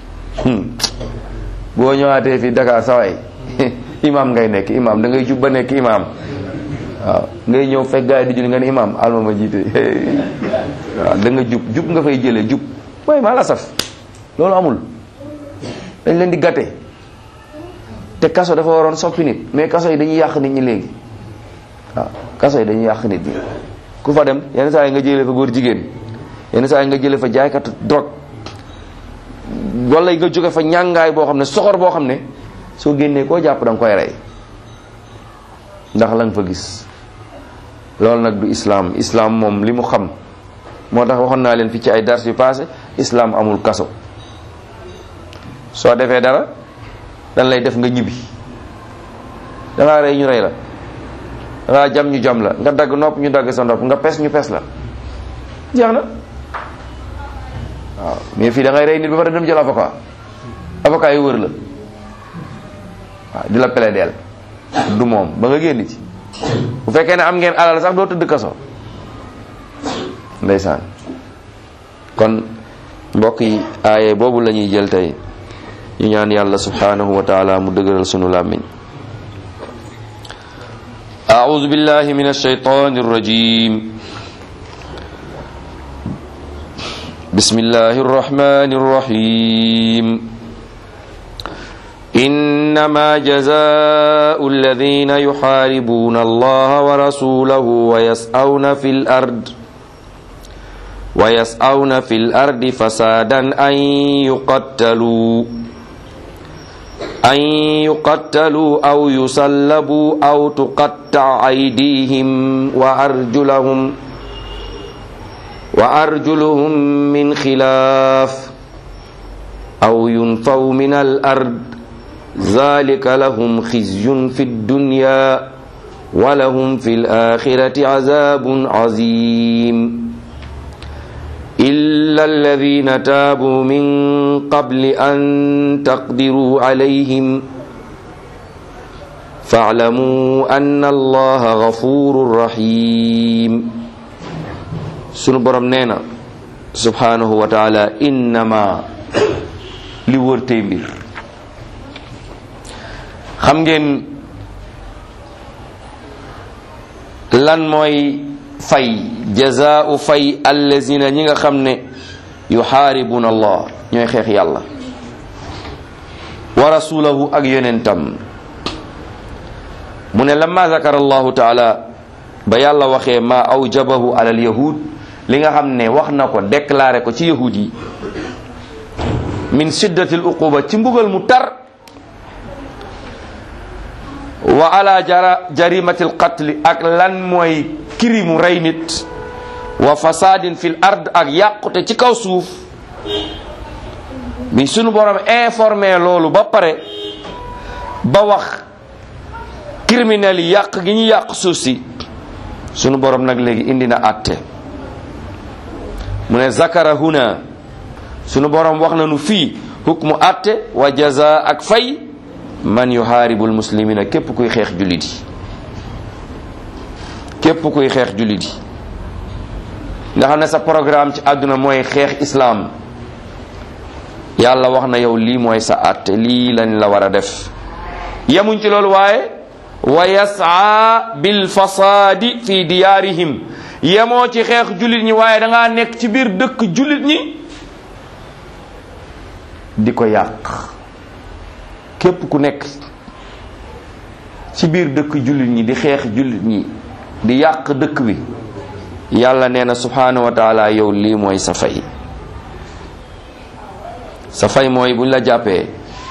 Speaker 1: boo ñëwaatee fii Dakar saway imam ngay nekk imam da ngay jub ba nekk imam waaw ngay ñëw fekk gars yi di julli nga ne imam alma ma jiite waaw da nga jub jub nga fay jëlee jub mooy maa la saf loolu amul dañ leen di gàtte te kaso dafa waroon soppi nit mais kaso yi dañuy yàq nit ñi léegi waaw kaso yi dañuy yàq nit ñi ku fa dem yenn saa yi nga jëlee fa góor jigéen yenn saa yi nga jëlee fa jaaykatu drogue wala nga jóge fa ñàngaay boo xam ne soxor boo xam ne soo génnee koo jàpp da nga koy rey ndax la nga fa gis loolu nag du islam islam moom li mu xam moo tax waxoon naa leen fi ci ay dars yu passé islam amul kaso soo defee dara dan lay def nga ñibbi dangaa rey ñu rey la dangaa jam ñu jam la nga dagg nopp ñu dagg sa nopp nga pes ñu pes la jeex na waaw mais fii da ngay rey nit ba pare dem jël avocat avocat yi wër la waaw di la plaideel du moom ba nga génn ci bu fekkee ne am ngeen alal sax doo tëdd kaso ndeysaan kon mbokk yi aaye boobu la ñuy jël tey ñu ñaan yàlla subhanahu wa taala mu dëgëral sunu làmmiñ أعوذ بالله من الشيطان الرجيم بسم الله الرحمن الرحيم إنما جزاء الذين يحاربون الله ورسوله ويسعون في الأرض ويسعون في الأرض فسادا أن يقتلوا أن يقتلوا أو يسلبوا أو تقطع أيديهم وأرجلهم وأرجلهم من خلاف أو ينفوا من الأرض ذلك لهم خزي في الدنيا ولهم في الآخرة عذاب عظيم إلا الذين تابوا من قبل أن تقدروا عليهم فاعلموا أن الله غفور رحيم sunu borom nee na subhanahu wa taala innama li wër tey mbir xam ngeen lan mooy fay jazaau fay allazina ñi nga xam ne yuxaaribuna allah ñooy xeex yàlla wa rasulahu ak yonentam mu ne lamma zakara allahu taala ba yàlla waxee ma awjabahu ala al yahud li nga xam ne wax na ko déclaré ko ci yahud yi min shiddati al uquba ci mbugal mu tar wa ala jara jarimati al qatli ak lan mooy kirimu rey nit wa fasadin fil ard ak yàqute ci kaw suuf bi sunu borom informé loolu ba pare ba wax criminel yi yàq gi ñu yàq suuf si sunu borom nag léegi indi na àtte mu ne zakara huna sunu borom wax na nu fii hukmu àtte wa jaza ak fay man yuhaaribul muslimina képp kuy xeex jullit yi képp kuy xeex jullit yi nga xam ne sa programme ci àdduna mooy xeex islaam yàlla wax na yow lii mooy sa àtte lii lañ la war a def yemuñ ci loolu waaye wa yasaa bil fasaadi fi diyaarihim yemoo ci xeex jullit ñi waaye da ngaa nekk ci biir dëkk jullit ñi di ko yàq képp ku nekk ci biir dëkk jullit ñi di xeex jullit ñi di yàq dëkk bi yàlla nee na subhanahu wa taala yow lii mooy sa fay sa fay mooy buñ la jàppee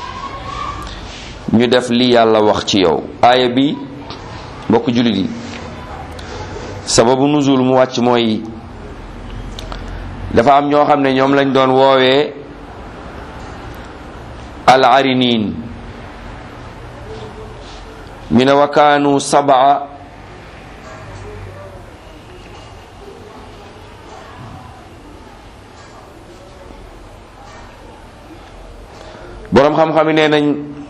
Speaker 1: ñu def li yàlla wax ci yow aaya bi mbokk jullit yi sababu nuzul mu wàcc mooy dafa am ñoo xam ne ñoom lañ doon woowee al arinin ñu ne wa kaanu sabaa boroom xam-xam yi nee nañ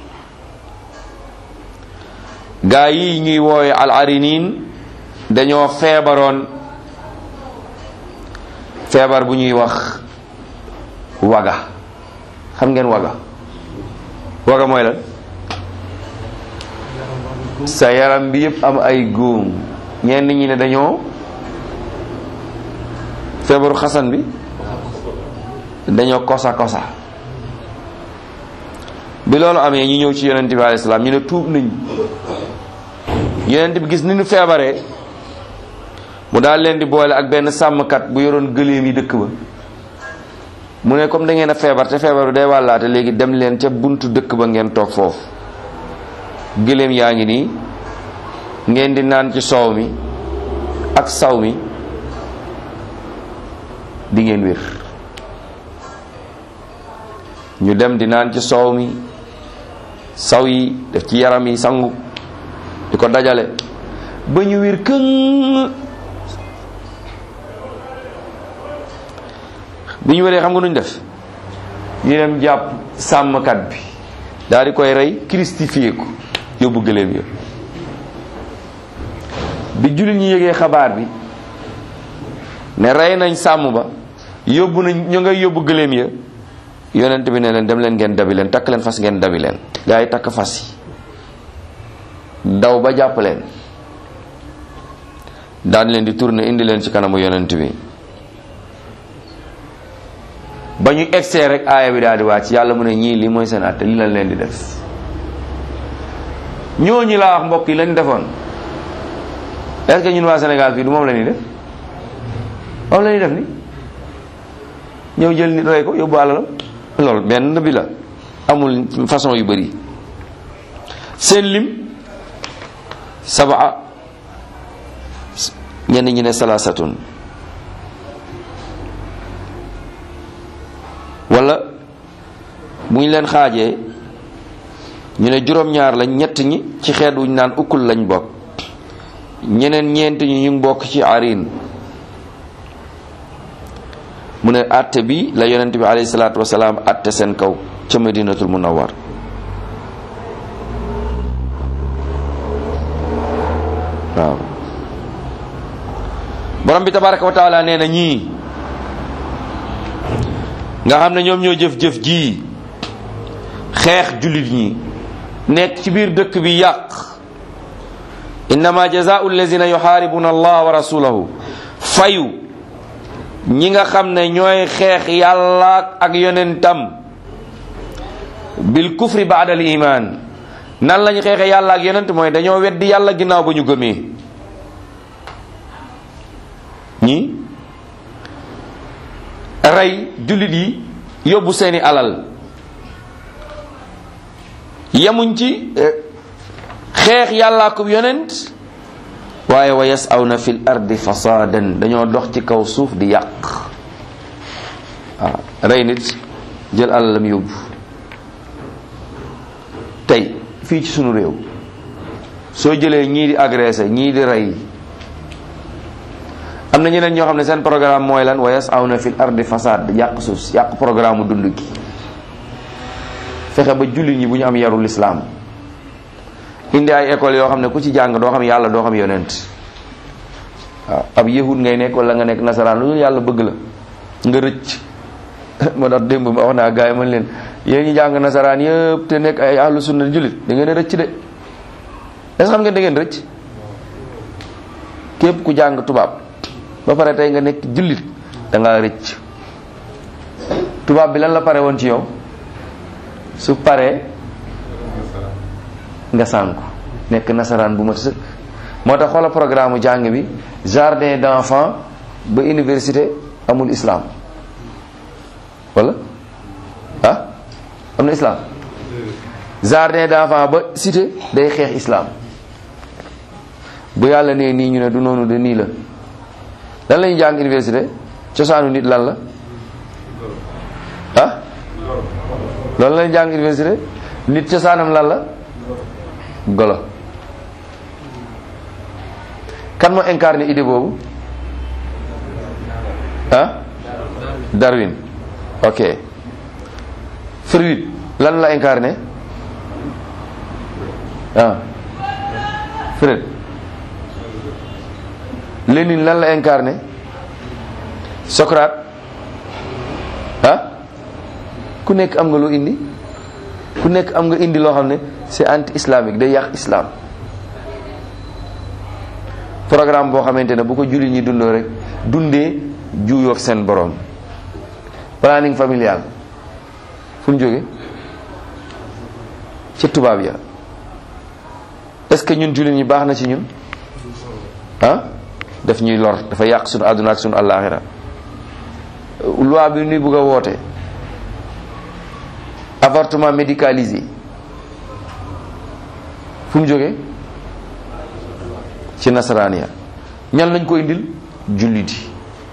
Speaker 1: gaa yi ñuy woowe al arinin dañoo feebaroon feebar bu ñuy wax waga xam ngeen waga waga mooy lan sa yaram bi yëpp am ay góom ñenn ñi ne dañoo feebaru xasan bi dañoo kosa kosa bi loolu amee ñu ñëw ci yonent bi alayhi salaam ñu ne tuub nañ yonent bi gis ni ñu feebaree mu daal leen di boole ak benn sàmmkat bu yoroon gëléem yi dëkk ba mu ne comme da ngeen a feebar te feebar bi day wàllaate léegi dem leen ca buntu dëkk ba ngeen toog foofu gëléem yaa ngi nii ngeen di naan ci soow mi ak saw mi di ngeen wér ñu dem di naan ci soow mi saw yi def ci yaram yi sangu di ko dajale ba ñu wér këng bi ñu wéree xam nga nuñ def ñu dem jàpp sàmmkat bi daal di koy rey christifié ko yóbbu gëléem ya bi jullit ñi yëgee xabaar bi ne rey nañ sàmm ba yóbbu nañ ñu ngay yóbbu gëléem ya yonent bi ne leen dem leen ngeen dabi leen takk leen fas ngeen dabi leen gaa yi takk fas yi daw ba jàpp leen daan leen di tourner indi leen ci kanamu yonent bi ba ñu egsee rek aaya bi daal di wàcc yàlla mu ne ñii lii mooy seen àtte li lañ leen di def ñooñu laa wax mbokk yi lañ defoon est-ce que ñun waa Sénégal fii du moom la ñuy def moom la ñuy def ni ñëw jël nit rey ko yóbbu àlalam loolu benn bi la amul façon yu bëri seen lim sabaa ñenn ñi ne salaasatun wala bu ñu leen xaajee ñu ne juróom-ñaar lañ ñett ñi ci xeet wuñ naan ukkul lañ bokk ñeneen ñeent ñi ñu ngi bokk ci arin mu ne àtte bi la yonent bi alayhi salaatu wasalaam àtte seen kaw ca madinatul munawwar waaw borom bi tabaraka wa taala nee na ñii nga xam ne ñoom ñoo jëf-jëf ji xeex jullit ñi nekk ci biir dëkk bi yàq innama jazaau allazina yuxaaribuna allah wa rasulahu fayu ñi nga xam ne ñooy xeex yàlla ak yonentam bil kufri baada al iman nan lañu xeexe yàlla ak yonent mooy dañoo weddi yàlla ginnaaw ba ñu gëmee ñi rey jullit yi yóbbu seeni alal yemuñ ci xeex yàlla ak yonent waaye wa yasawna fil ardi fasadan dañoo dox ci kaw suuf di yàq waaw rey nit jël alalam yóbbu tey fii ci sunu réew soo jëlee ñii di agressé ñii di rey am na ñeneen ñoo xam ne seen programme mooy lan wa yasawna fil ardi fasad yàq suuf yàq programme mu dund gi fexe ba jullit ñi bu ñu am yarul islaam indi ay école yoo xam ne ku ci jàng doo xam yàlla doo xam yonent waaw ab yahud ngay nekk wala nga nekk nasaraan lu yàlla bëgg la nga rëcc moo tax démb ma wax naa gars yi man leen yéen ñi jàng nasaraan yëpp te nekk ay ahlu sunna jullit da ngeen a rëcc de est-ce xam ngeen da ngeen rëcc képp ku jàng tubaab ba pare tey nga nekk jullit da ngaa rëcc tubaab bi lan la pare woon ci yow su paree nga sànku nekk nasaraan bu mat sëkk moo tax xoola programme jàng bi jardin d'enfants ba université amul islam wala ah am na islam jardin d'enfants ba cité day xeex islam bu yàlla nee nii ñu ne du noonu de nii la lan lañu jàng université cosaanu nit lan la ah loolu lañu jàng université nit cosaanam lan la golo kan moo incarné idée boobu ah Darwin ok Freud lan la incarné ah Freud Lénine lan la incarné Socrate ah ku nekk am nga loo indi ku nekk am nga indi loo xam ne c'est anti islamique day yàq islam programme boo xamante ne bu ko julli ñi dundoo rek dundee juuyoog seen borom planning familial fu ñu jóge ci tubaab ya est-ce que ñun julli ñi baax na ci ñun ah daf ñuy lor dafa yàq suñu àdduna ak suñu àllaaxira loi bi ñuy bëgg a woote avortement médicalisé fu mu jógee ci nasaraan ya ñan lañ ko indil julliti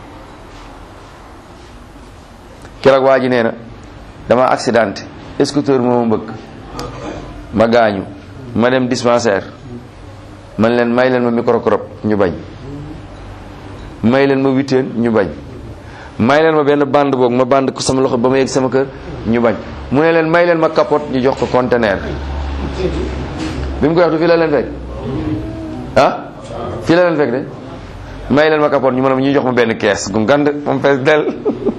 Speaker 1: keroog waa ji nee na dama accidenté scooter moo ma mbëkk ma gaañu ma dem dispensaire man leen may leen ma microcrop ñu bañ may leen ma witeen ñu bañ may leen ma benn bande boog ma bande ko sama loxo ba ma yegg sama kër ñu bañ mu ne leen may leen ma capote ñu jox ko conteneur bi mu koy wax du fii la leen fekk ah fii la leen fekk de may leen ma kapoon ñu mën a ñu jox ma benn kees gu ngand moom fees del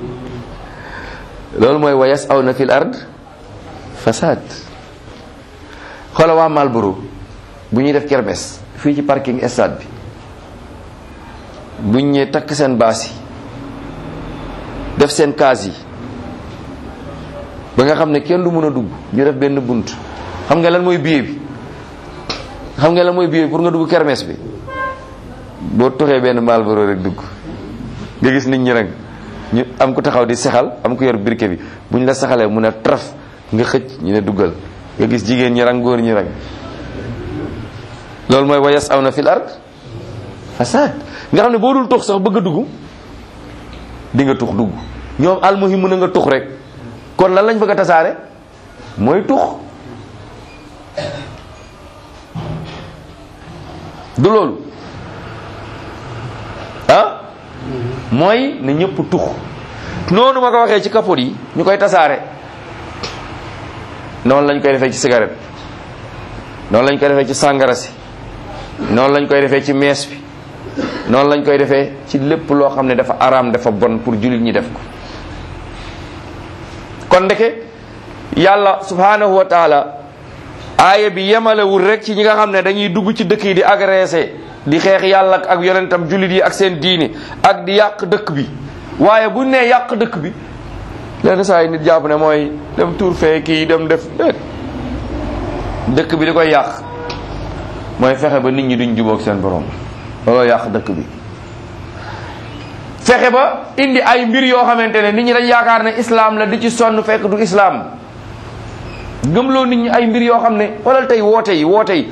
Speaker 1: loolu mooy wayas aw na fil ard fasad xoola waa Malboro bu ñuy def kermes fii ci parking stade bi buñ ñee takk seen baas yi def seen kaas yi ba nga xam ne kenn du mën a dugg ñu def benn bunt xam nga lan mooy billet bi xam nga lan mooy billet bi pour nga dugg kermes bi boo toxee benn Malboro rek dugg nga gis nit ñi rek ñu am ko taxaw di sexal am ko yor briquet bi bu ñu la saxalee mun a traf nga xëcc ñu ne duggal nga gis jigéen ñi rang góor ñi rang loolu mooy wayas aw na fil ard fasad nga xam ne boo dul tux sax bëgg a dugg di nga tux dugg ñoom almuhim mën a nga tux rek kon lan lañ bëgg a tasaare mooy tux du loolu ah mooy ne ñëpp tux noonu ma ko waxee ci kapot yi ñu koy tasaare noonu lañ koy defee ci cigarette noonu lañ koy defee ci sàngara si noonu lañ koy defee ci mees bi noonu lañ koy defee ci lépp loo xam ne dafa araam dafa bon pour jullit ñi def ko kon ndeke yàlla subhanahu wa taala aaya bi yemalewul rek ci ñi nga xam ne dañuy dugg ci dëkk yi di agressé di xeex yàlla ak yonentam jullit yi ak seen diini ak di yàq dëkk bi waaye bu nee yàq dëkk bi lenn saa yi nit jàpp ne mooy dem tuur fee kii dem def dëkk bi di koy yàq mooy fexe ba nit ñi duñ jubóog seen borom looloo yàq dëkk bi fexe ba indi ay mbir yoo xamante ne nit ñi dañ yaakaar ne islam la di ci sonn fekk du islam gëmloo nit ñi ay mbir yoo xam ne wala tey woote yi woote yi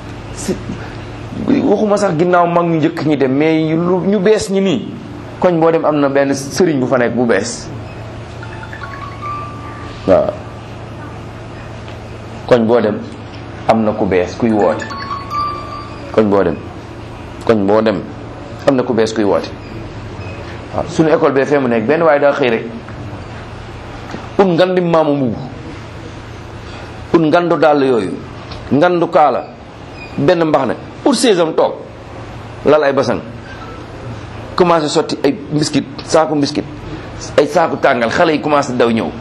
Speaker 1: waxuma sax ginnaaw mag ñu njëkk ñi dem mais ñu ñu bees ñi nii koñ boo dem am na benn sëriñ bu fa nekk bu bees waaw koñ boo dem am na ku bees kuy woote koñ boo dem koñ boo dem am na ku bees kuy woote waaw suñu école bee fee mu nekk benn waaye daa xëy rek ut ngandi maamu mbubb ut ngandu dàll yooyu ngandu kaala benn mbax ne pour saisam toog lal ay basang commencé sotti ay mbiskit saaku mbiskit ay saaku tàngal xale yi commencé daw ñëw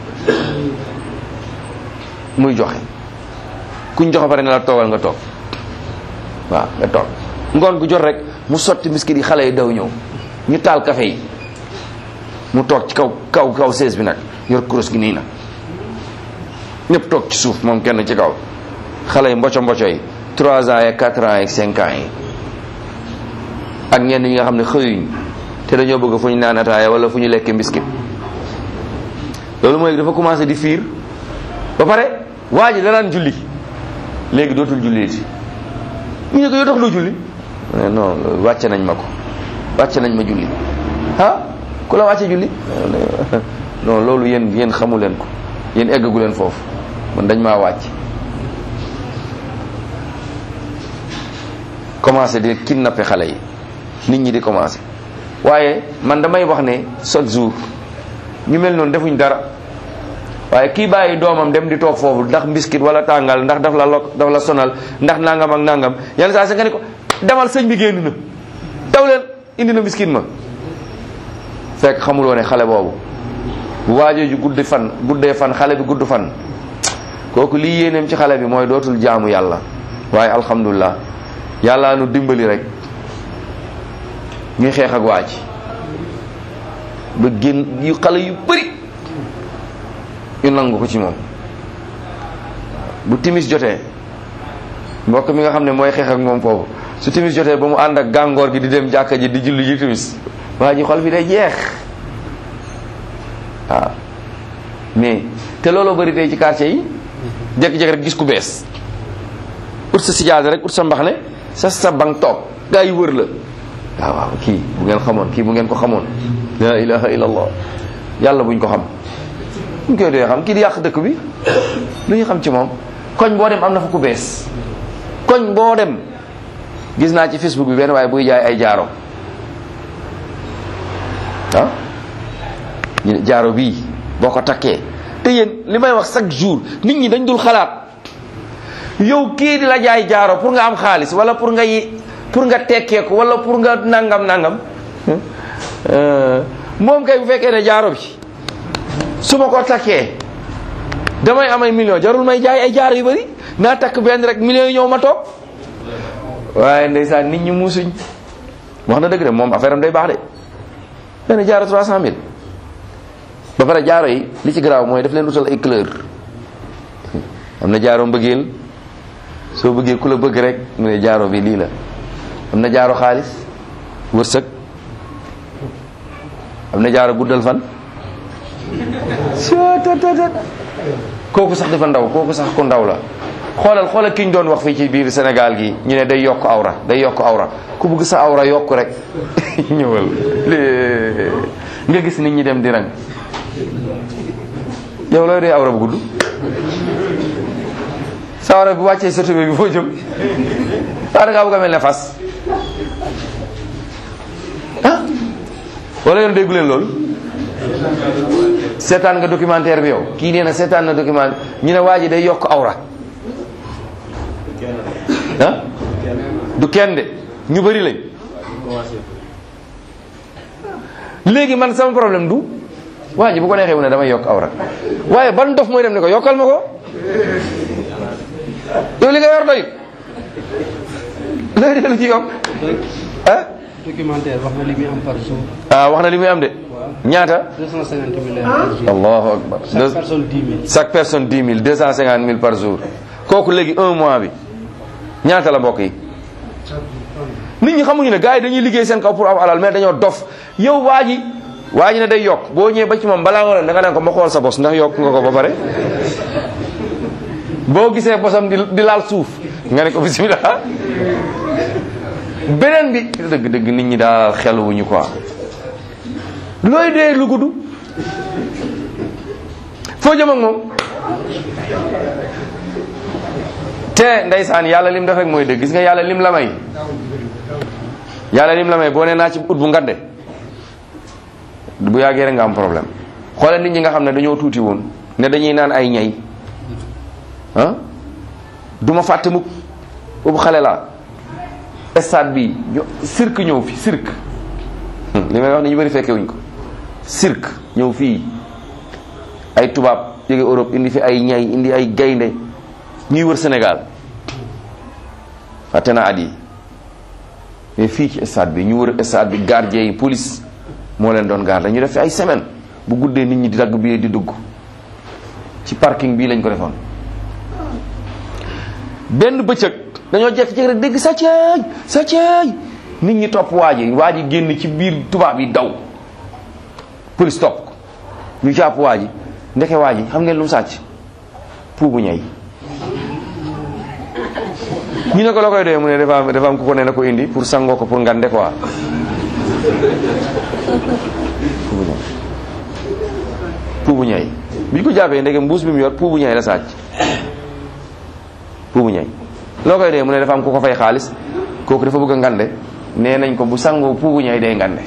Speaker 1: muy joxe kuñ joxe pare ne la toogal nga toog waaw nga toog ngoon gu jot rek mu sotti mbiskit yi xale yi daw ñëw ñu taal café yi mu toog ci kaw kaw kaw sees bi nag yor kurus gi nii nag ñëpp toog ci suuf moom kenn ci kaw xale yi mboco mboco yi trois ans et quatre ans et cinq ans yi ak ñenn ñi nga xam ne xëyuñ te dañoo bëgg fu ñu naan ataaya wala fu ñu lekk mbiskit loolu mooy dafa commencé di fiir ba pare waa ji danaan julli léegi dootul julli ci ñu ne ko yoo tax doo julli non wàcce nañ ma ko wàcce nañ ma julli ah ku la wàcce julli non loolu yéen yéen xamu leen ko yéen eggagu leen foofu man dañ maa wàcc commencé di kidnappé xale yi nit ñi di commencé waaye man damay wax ne chaque jour ñu mel noonu defuñ dara waaye kii bàyyi doomam dem di toog foofu ndax mbiskit wala tàngal ndax daf la lok daf la sonal ndax nangam ak nangam yenn saa sa nga ne ko demal sëñ bi génn na daw leen indi na mbiskit ma fekk xamuloo ne xale boobu bu waajoo ju guddi fan guddee fan xale bi gudd fan kooku lii yéeneem ci xale bi mooy dootul jaamu yàlla waaye alhamdulilah yàlla nu dimbali rek ñuy xeex ak waaj ba génn yu xale yu bëri ñu nangu ko ci moom bu timis jotee mbokk mi nga xam ne mooy xeex ak moom foofu su timis jotee ba mu ànd ak gàngoor gi di dem jàkka ji di julli ji timis waa ji xol bi day jeex waaw mais te looloo bëri tey ci quartier yi jékki-jékki rek gis ku bees ut sa sijaada rek ut sa mbaxne sa sa bang toog gaa yi wër la waaw waaw kii bu ngeen xamoon kii bu ngeen ko xamoon la ilaha illallah yàlla buñ ko xam buñ koy dee xam kii di yàq dëkk bi lu ñu xam ci moom koñ boo dem am na fa ku bees koñ boo dem gis naa ci facebook bi benn waaye buy jaay ay jaaro ah ñu ne jaaro bii boo ko takkee te yéen li may wax chaque jour nit ñi dañ dul xalaat yow kii di la jaay jaaro pour nga am xaalis wala pour ngay pour nga tekkee ko wala pour nga nangam nangam moom kay bu fekkee ne jaaro bi su ma ko takkee damay am ay million jarul may jaay ay jaaro yu bari naa takk benn rek millions yi ñëw ma toog waaye ndeysaan nit ñi muusuñ wax na dëgg de moom affaire am day baax de benn jaaro trois cent mille ba pare jaaro yi li ci garaaw mooy daf leen utal ay couleur am na jaaro mbëggeel soo bëggee ku la bëgg rek mu ne jaaro bi lii la am na jaaro xaalis wërsëg am na jaaro guddal fan kooku sax dafa ndaw kooku sax ku ndaw la xoolal xoolal ki ñu doon wax fii ci biir Sénégal gi ñu ne day yokk awra day yokk awra ku bëgg sa awra yokk rek ñëwal nga gis nit ñi dem di rang yow looy dee awra bu gudd sa awra bu wàccee sa tubéy bi foo jëm waa da ngaa bëgg a mel ne fas ah wala yoon déggu leen loolu seetaan nga documentaire bi yow kii nee na seetaan na documentaire ñu ne waa ji day yokk awra ah du kenn de ñu bëri lañ léegi man sama problème du waa ji bu ko neexee mu ne damay yokk awra waaye ban dof mooy dem ne ko yokkal ma ko yow li nga yor doy looy dellu ci yokk ah
Speaker 2: documentaire wax na li muy am par jour.
Speaker 1: ah wax na li muy am de ñaata
Speaker 2: 250 000 par jour.
Speaker 1: allahu akbar
Speaker 2: chaque personne 10 000.
Speaker 1: chaque personne 10 000 250 000 par jour kooku léegi un mois bi ñaata la mbokk yi nit ñi xamuñu ne gars yi dañuy liggéey seen kaw pour am alal mais dañoo dof yow waa ji waa ji ne day yokk boo ñëwee ba ci moom balaa nga ne da nga ne ko ma xool sa bos ndax yokk nga ko ba pare boo gisee bosam di di laal suuf nga ne ko bismillah beneen bi dëgg dëgg nit ñi daal xeluwuñu quoi looy dee lu gudd foo jëm ak moom te ndeysaan yàlla lim def rek mooy dëgg gis nga yàlla lim la may yàlla lim la may boo nee naa ci ut bu ngande bu yàggee rek nga am problème xoolal nit ñi nga xam ne dañoo tuuti woon ne dañuy naan ay ñay ah du ma fàtte mukk boobu xale laa stade bi ñu cirque ñëw fi cirque li may wax ni ñu bëri fekke wuñ ko cirque ñëw fii ay tubaab jóge Europe indi fi ay ñay indi ay gaynde ñuy wër Sénégal fàtte na at yi mais fii ci stade bi ñu wër stade bi gardien yi police moo leen doon garde ñu def fi ay semaine bu guddee nit ñi di dagg bi di dugg ci parking bii lañ ko defoon benn bëccëg dañoo jekk-jekk rek dégg sàcceey sàcceey nit ñi topp waa ji waa ji génn ci biir tubaab yi daw police topp ko ñu jàpp waa ji ndeke waa ji xam ngeen lu mu sàcc puubu ñay ñu ne ko la koy doyee mu ne dafa am dafa am ku ko ne na ko indi pour sangoo ko pour ngande quoi puubu ñay puubu ñay bi ñu ko jàppee ndeke mbuus bi mu yor puubu ñay la sàcc puubu ñay loo koy dee mu ne dafa am ku ko fay xaalis kooku dafa bëgg a ngande nee nañ ko bu sangoo puubu ñay day ngande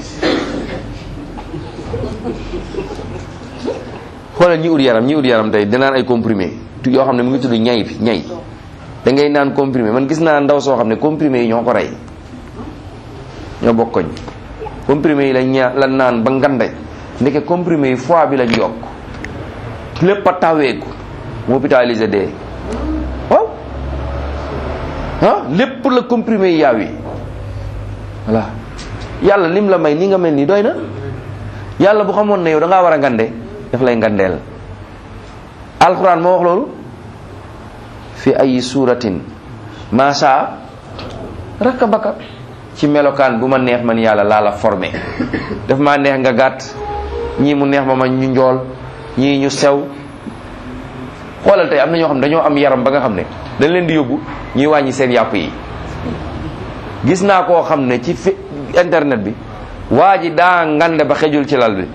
Speaker 1: xoolal ñi ut yaram ñi ut yaram tey dinaan ay comprimé yoo xam ne mu ngi tudd ñay bi ñay da ngay naan comprimé man gis naa ndaw soo xam ne comprimé yi ñoo ko rey ñoo bokkoñ comprimé yi lañ ñaa la naan ba ngande ndeke comprimé yi foie bi lañ yokk lépp a taweeku mu hôpitalisé dee waaw ah lépp la comprimé yi yaaw yi voilà yàlla lim la may ni nga mel nii doy na yàlla bu xamoon ne yow da ngaa war a ngande daf lay ngandeel alquran moo wax loolu fi ay suratin maasa rakkabaka ci melokaan bu ma neex man yàlla laa la formé daf maa neex nga gàtt ñii mu neex ma ma ñu njool ñii ñu sew xoolal tey am na ñoo xam ne dañoo am yaram ba nga xam ne dañ leen di yóbbu ñuy wàññi seen yàpp yi gis naa koo xam ne ci fi internet bi waa ji daa ngande ba xejul ci lal bi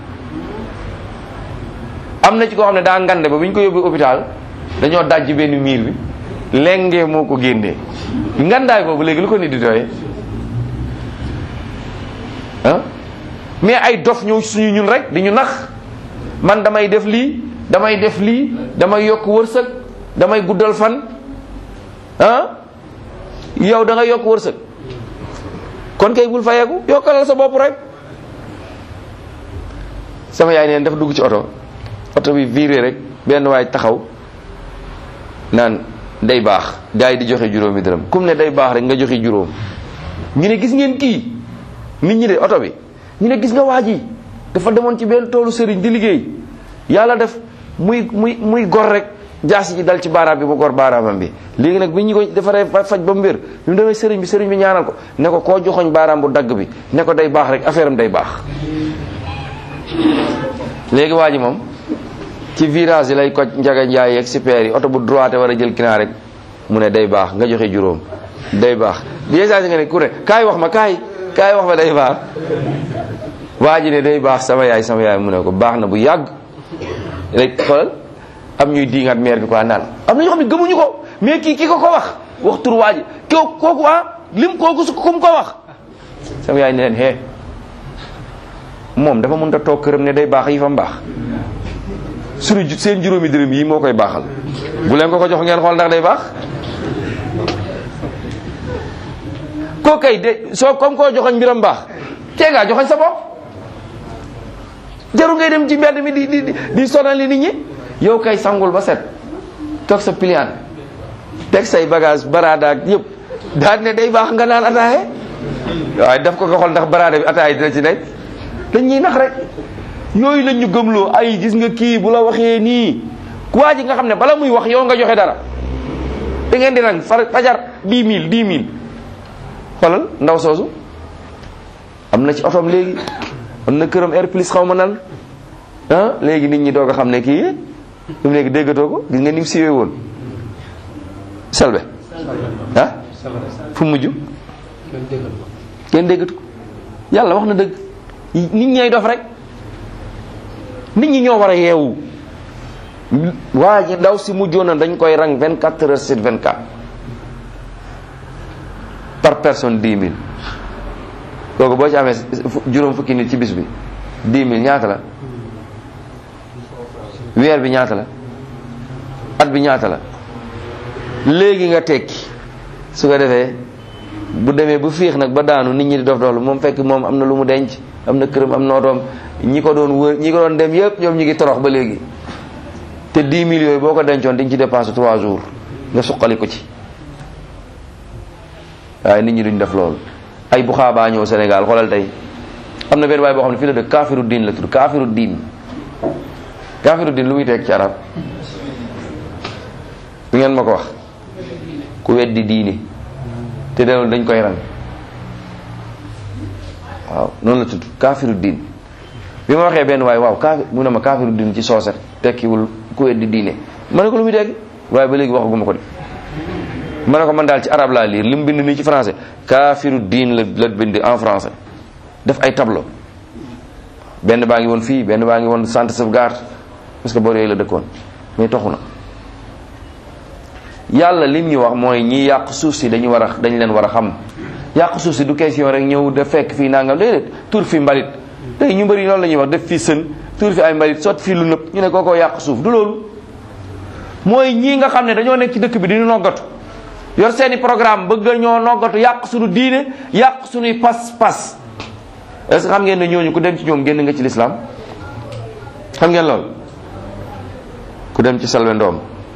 Speaker 1: am na ci koo xam ne daa ngande ba bu ñu ko yóbbu hôpital dañoo dajji benn miir bi lengee moo ko génnee ngandaay boobu léegi lu ko nit di doyee ah mais ay dof ñëw suñu ñun rek di ñu nax man damay def lii damay def lii damay yokk wërsëg damay guddal fan ah yow da nga yokk wërsëg kon kay bul fayeeku yokkalal sa bopp rek sama yaay neen dafa dugg ci oto oto bi viré rek benn waay taxaw naan day baax gars yi di joxe juróomi dërëm kum ne day baax rek nga joxe juróom ñu ne gis ngeen kii nit ñi de oto bi ñu ne gis nga waa ji dafa demoon ci benn toolu sëriñ di liggéey yàlla def muy muy muy gor rek jaasi ji dal ci baaraam bi mu gor baaraamam bi léegi nag bi ñu ko defaree faj ba mu wér bi mu demee sëriñ bi sëriñ bi ñaanal ko ne ko koo joxoñ baaraam bu dagg bi ne ko day baax rek affaire am day baax léegi waa ji moom ci virage yi lay koj njaga njaay yeeg super yi oto bu droite war a jël kinaar rek mu ne day baax nga joxe juróom day baax bi saa si nga ne ku ne kaay wax ma kaay kaay wax ma day baax waa ji ne day baax sama yaay sama yaay mu ne ko baax na bu yàgg rek xoolal am ñuy diingat maire bi quoi naan am na ñoo xam ne gëmuñu ko mais kii ki ko ko wax wax tur waa ji koo kooku ah lim kooku su ku mu ko wax sama yaay ne leen hee moom dafa mën a toog këram ne day baax yi fa mbaax suñu seen juróomi dërëm yi moo koy baaxal bu leen ko ko jox ngeen xool ndax day baax koo kay de soo comme koo joxoñ mbiram baax tee ngaa joxoñ sa bopp jaru ngay dem ci mbedd mi di di di sonali nit ñi yow kay sangul ba set toog sa pliant teg say bagage baraada ak yëpp daal ne day baax nga naan ataaye waaye daf ko nga xool ndax baraada bi ataaye dina ci nekk dañ ñuy nax rek yooyu lañ ñu gëmloo ay gis nga kii bu la waxee nii waa ji nga xam ne bala muy wax yow nga joxe dara da ngeen di nag far fajar dix mille dix mille xoolal ndaw soosu am na ci otom léegi am na këram air plus xaw ma nan ah léegi nit ñi doog a xam ne kii fi mu léegi déggatoo ko gis nga ni mu siwee woon selbe ah fu mujj kenn déggatu ko yàlla wax na dëgg nit ñay dof rek nit ñi ñoo war a yeewu waa ji ndaw si mujjoon na dañ koy rang 24 heures sur 24 par personne 10 000 kooku boo ci amee juróom fukki nit ci bis bi 10 000 ñaata la weer bi ñaata la at bi ñaata la léegi nga tekki su ko defee bu demee bu fiix nag ba daanu nit ñi di dof doxlu moom fekk moom am na lu mu denc am na këram am nootoom ñi ko doon wër ñi ko doon dem yëpp ñoom ñi ngi torox ba léegi te 10 millions yooyu boo ko dencoon di nga ci dépense 3 jours nga suqali ko ci waaye nit ñi duñ def loolu ay bu xaabaa ñëw Sénégal xoolal tey am na benn waay boo xam ne fii la dëkk kaafiru diin la tudd kaafiru diin kaafiru diin lu muy teg ci arab du ngeen ma ko wax ku weddi diini te de dañ koy rang waaw noonu la tudd kaafiru diin bi ma waxee benn waay waaw kaafi mu ne ma kaafiru diin ci sooset tekkiwul ku weddi diine ma ne ko lu muy dégg waaye ba léegi waxaguma ko de ma ne ko man daal ci arab laa liir li mu bind nii ci français kaafiru diin la la bind en français def ay tableau benn baa ngi woon fii benn baa ngi woon centre sauvegarde parce que boor yooyu la dëkkoon mais toxu na yàlla lim ñu wax mooy ñi yàq suuf si dañu war a dañ leen war a xam yàq suuf si du question rek ñëw def fekk fii nangam déedéet tur fi mbalit tey ñu bëri loolu la ñuy wax def fii sën tur fi ay mbalit sot fii lu nëpp ñu ne kookoo yàq suuf du loolu mooy ñii nga xam ne dañoo nekk ci dëkk bi diñu noggatu yor seeni programme bëgg ñoo noggatu yàq suñu diine yàq suñuy pas-pas est-ce que xam ngeen ne ñooñu ku dem ci ñoom génn nga ci lislaam xam ngeen lool ku dem ci salwe ndoom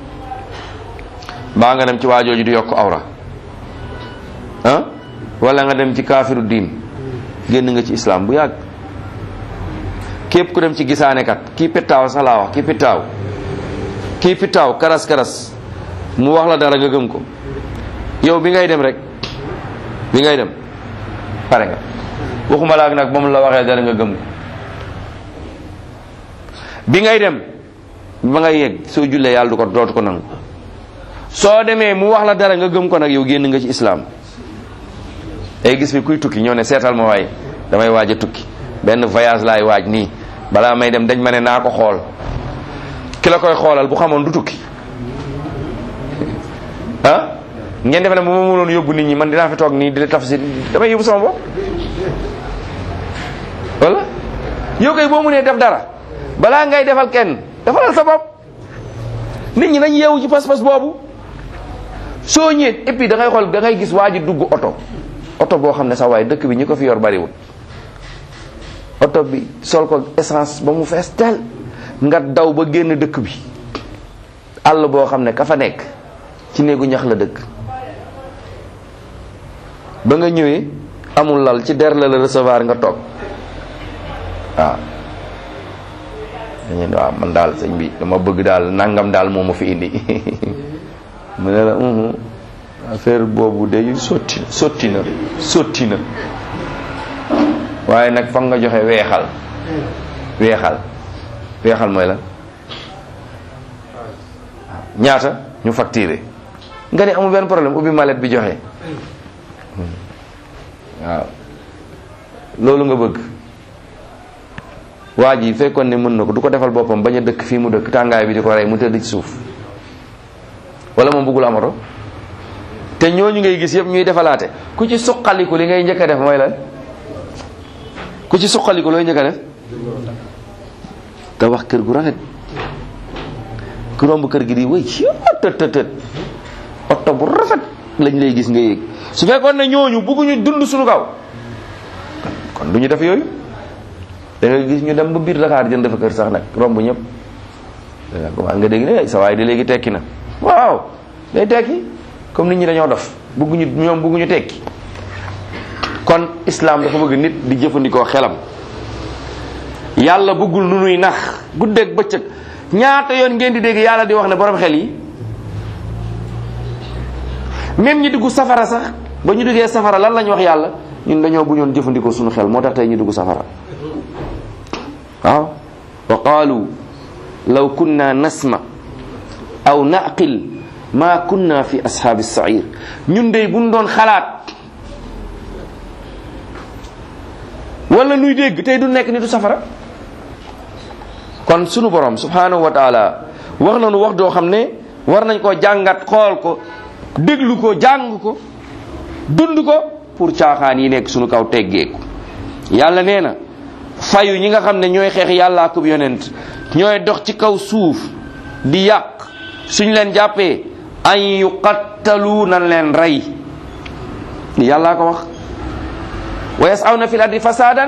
Speaker 1: mbaa nga dem ci waajooju di yokk awra ah wala nga dem ci kaafiru diin génn nga ci islam bu yàgg képp ku dem ci gisaanekat kii pittaaw sax laa wax kii pittaaw kii pittaaw karas karas mu wax la dara nga gëm ko yow bi ngay dem rek bi ngay dem pare nga waxuma laak nag moom la waxee dara nga gëm ko bi ngay dem ba ngay yegg soo jullee yàlla du ko dootu ko nangu soo demee mu wax la dara nga gëm ko nag yow génn nga ci islam ay gis fi kuy tukki ñoo ne seetal ma waay damay waaj a tukki benn voyage laay waaj nii balaa may dem dañ ma ne naa ko xool ki la koy xoolal bu xamoon du tukki ah ngeen defe ne bu ma mënoon yóbbu nit ñi man dinaa fi toog nii di tafsir damay yóbbu sama bopp wala yow kay boo mënee def dara balaa ngay defal kenn defalal sa bopp nit ñi nañ yeewu ci pas-pas boobu soo ñëwee et puis da ngay xool da ngay gis waa ji dugg oto oto boo xam ne sax waaye dëkk bi ñi ko fi yor bariwul oto bi sol ko essence ba mu fees teel nga daw ba génn dëkk bi àll boo xam ne ka fa nekk ci néegu ñax la dëkk ba nga ñëwee amul lal ci der la la recevoir nga toog waaw dañu ne waaw man daal sëñ bi dama bëgg daal nangam daal moo ma fi indi mu ne la affaire boobu de sotti sotti na sotti na waaye nag foog nga joxe weexal weexal weexal mooy la ñaata ñu facturé nga ne amul benn problème ubbi mallette bi joxe waaw loolu nga bëgg waa ji fekkoon ne mën na ko du ko defal boppam bañ a dëkk fii mu dëkk tàngaay bi di ko rey mu tëdd ci suuf wala moom bëggul am oto te ñooñu ngay gis yëpp ñuy defalaate ku ci suqaliku li ngay njëkk a def mooy lan ku ci suqaliku looy njëkk a def te wax kër gu rafet ku romb kër gi di wëy tët tët tët oto bu rafet lañ lay gis nga yéeg su fekkoon ne ñooñu bëgguñu dund suñu kaw kon du ñu def yooyu da nga gis ñu dem ba biir Dakar jënd fa kër sax nag romb ñëpp nga dégg ne sa waay di léegi tekki na waaw day tekki comme nit ñi dañoo dof bëgguñu ñoom bëgguñu tekki kon islam dafa bëgg nit di jëfandikoo xelam yàlla bëggul nu nuy nax guddeeg bëccëg ñaata yoon ngeen di dégg yàlla di wax ne borom xel yi même ñi dugg safara sax ba ñu duggee safara lan lañ wax yàlla ñun dañoo bu ñoon jëfandikoo suñu xel moo tax tey ñu dugg safara waaw wa qaalu law kunna nasma aw naqil ma kunna fi ashaabi sair ñun dey buñ doon xalaat wala nuy dégg tey du nekk nitu safara kon sunu borom subhanahu wa taala wax nañu wax doo xam ne war nañ koo jàngat xool ko déglu ko jàng ko dund ko pour caaxaan yi nekk sunu kaw teggeeku yàlla nee na fayu ñi nga xam ne ñooy xeex yàlla ak yonent ñooy dox ci kaw suuf di yàq suñ leen jàppee an yuqattalu nan leen rey yàllaa ko wax wa yasawna fil ardi fasadan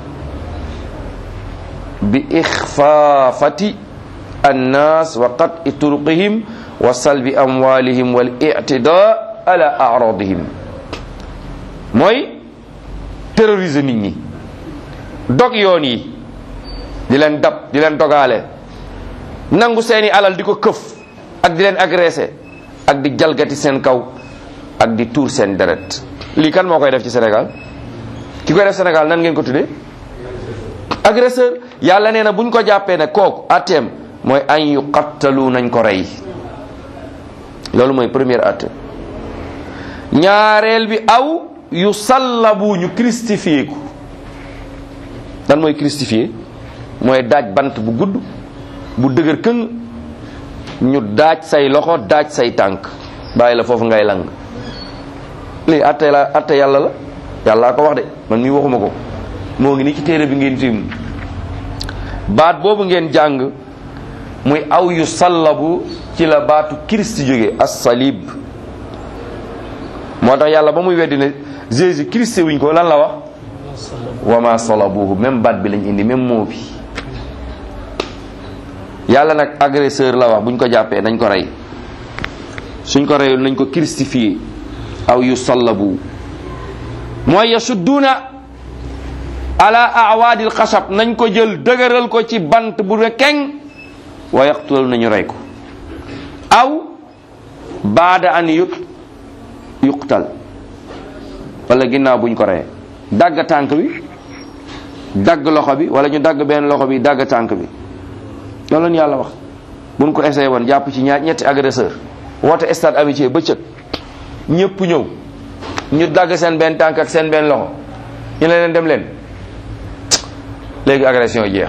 Speaker 1: bi ixfaafati annas wa qat'i turuqihim wa salbi amwalihim wal i'tida ala a'radihim mooy terroriser nit ñi dog yoon yi di leen dab di leen dogaale nangu seeni alal di ko këf ak di leen agressé ak di jalgati seen kaw ak di tuur seen deret lii kan moo koy def ci Sénégal ki koy def Sénégal nan ngeen ko tuddee agresseur yàlla nee na buñ ko jàppee ne kooku atteem mooy an yu qattalu nañ ko rey loolu mooy première atte ñaareel bi aw yu sallabu ñu christifié ko dan mooy christifié mooy daaj bant bu gudd bu dëgër këng ñu daaj say loxo daaj say tànk bàyyi la foofu ngay lang lii atte la atte yàlla la yàllaa ko wax de man mii waxuma ko moo ngi ni ci téere bi ngeen tiim baat boobu ngeen jàng muy aw yu sallabu ci la baatu Christ jóge as-salib moo tax yàlla ba muy weddi ne Jésus Christ wuñ ko lan la wax wa ma salabuhu même baat bi lañ indi même mot bi yàlla nag agresseur la wax buñ ko jàppee nañ ko rey suñ ko reyul nañ ko christifié aw yu sallabu mooy yasudduuna ala awaadil xasab nañ ko jël dëgëral ko ci bant bu ne keng wa yaqtulal nañu rey ko aw baada an yu yuqtal wala ginnaaw buñ ko reyee dagg tànk bi dagg loxo bi wala ñu dagg benn loxo bi dagg tànk bi loolu la yàlla wax buñ ko essayé woon jàpp ci ñaar ñetti agresseur woote stade amitié bëccëg ñëpp ñëw ñu dagg seen benn tànk ak seen benn loxo ñu ne leen dem leen léegi agression jeex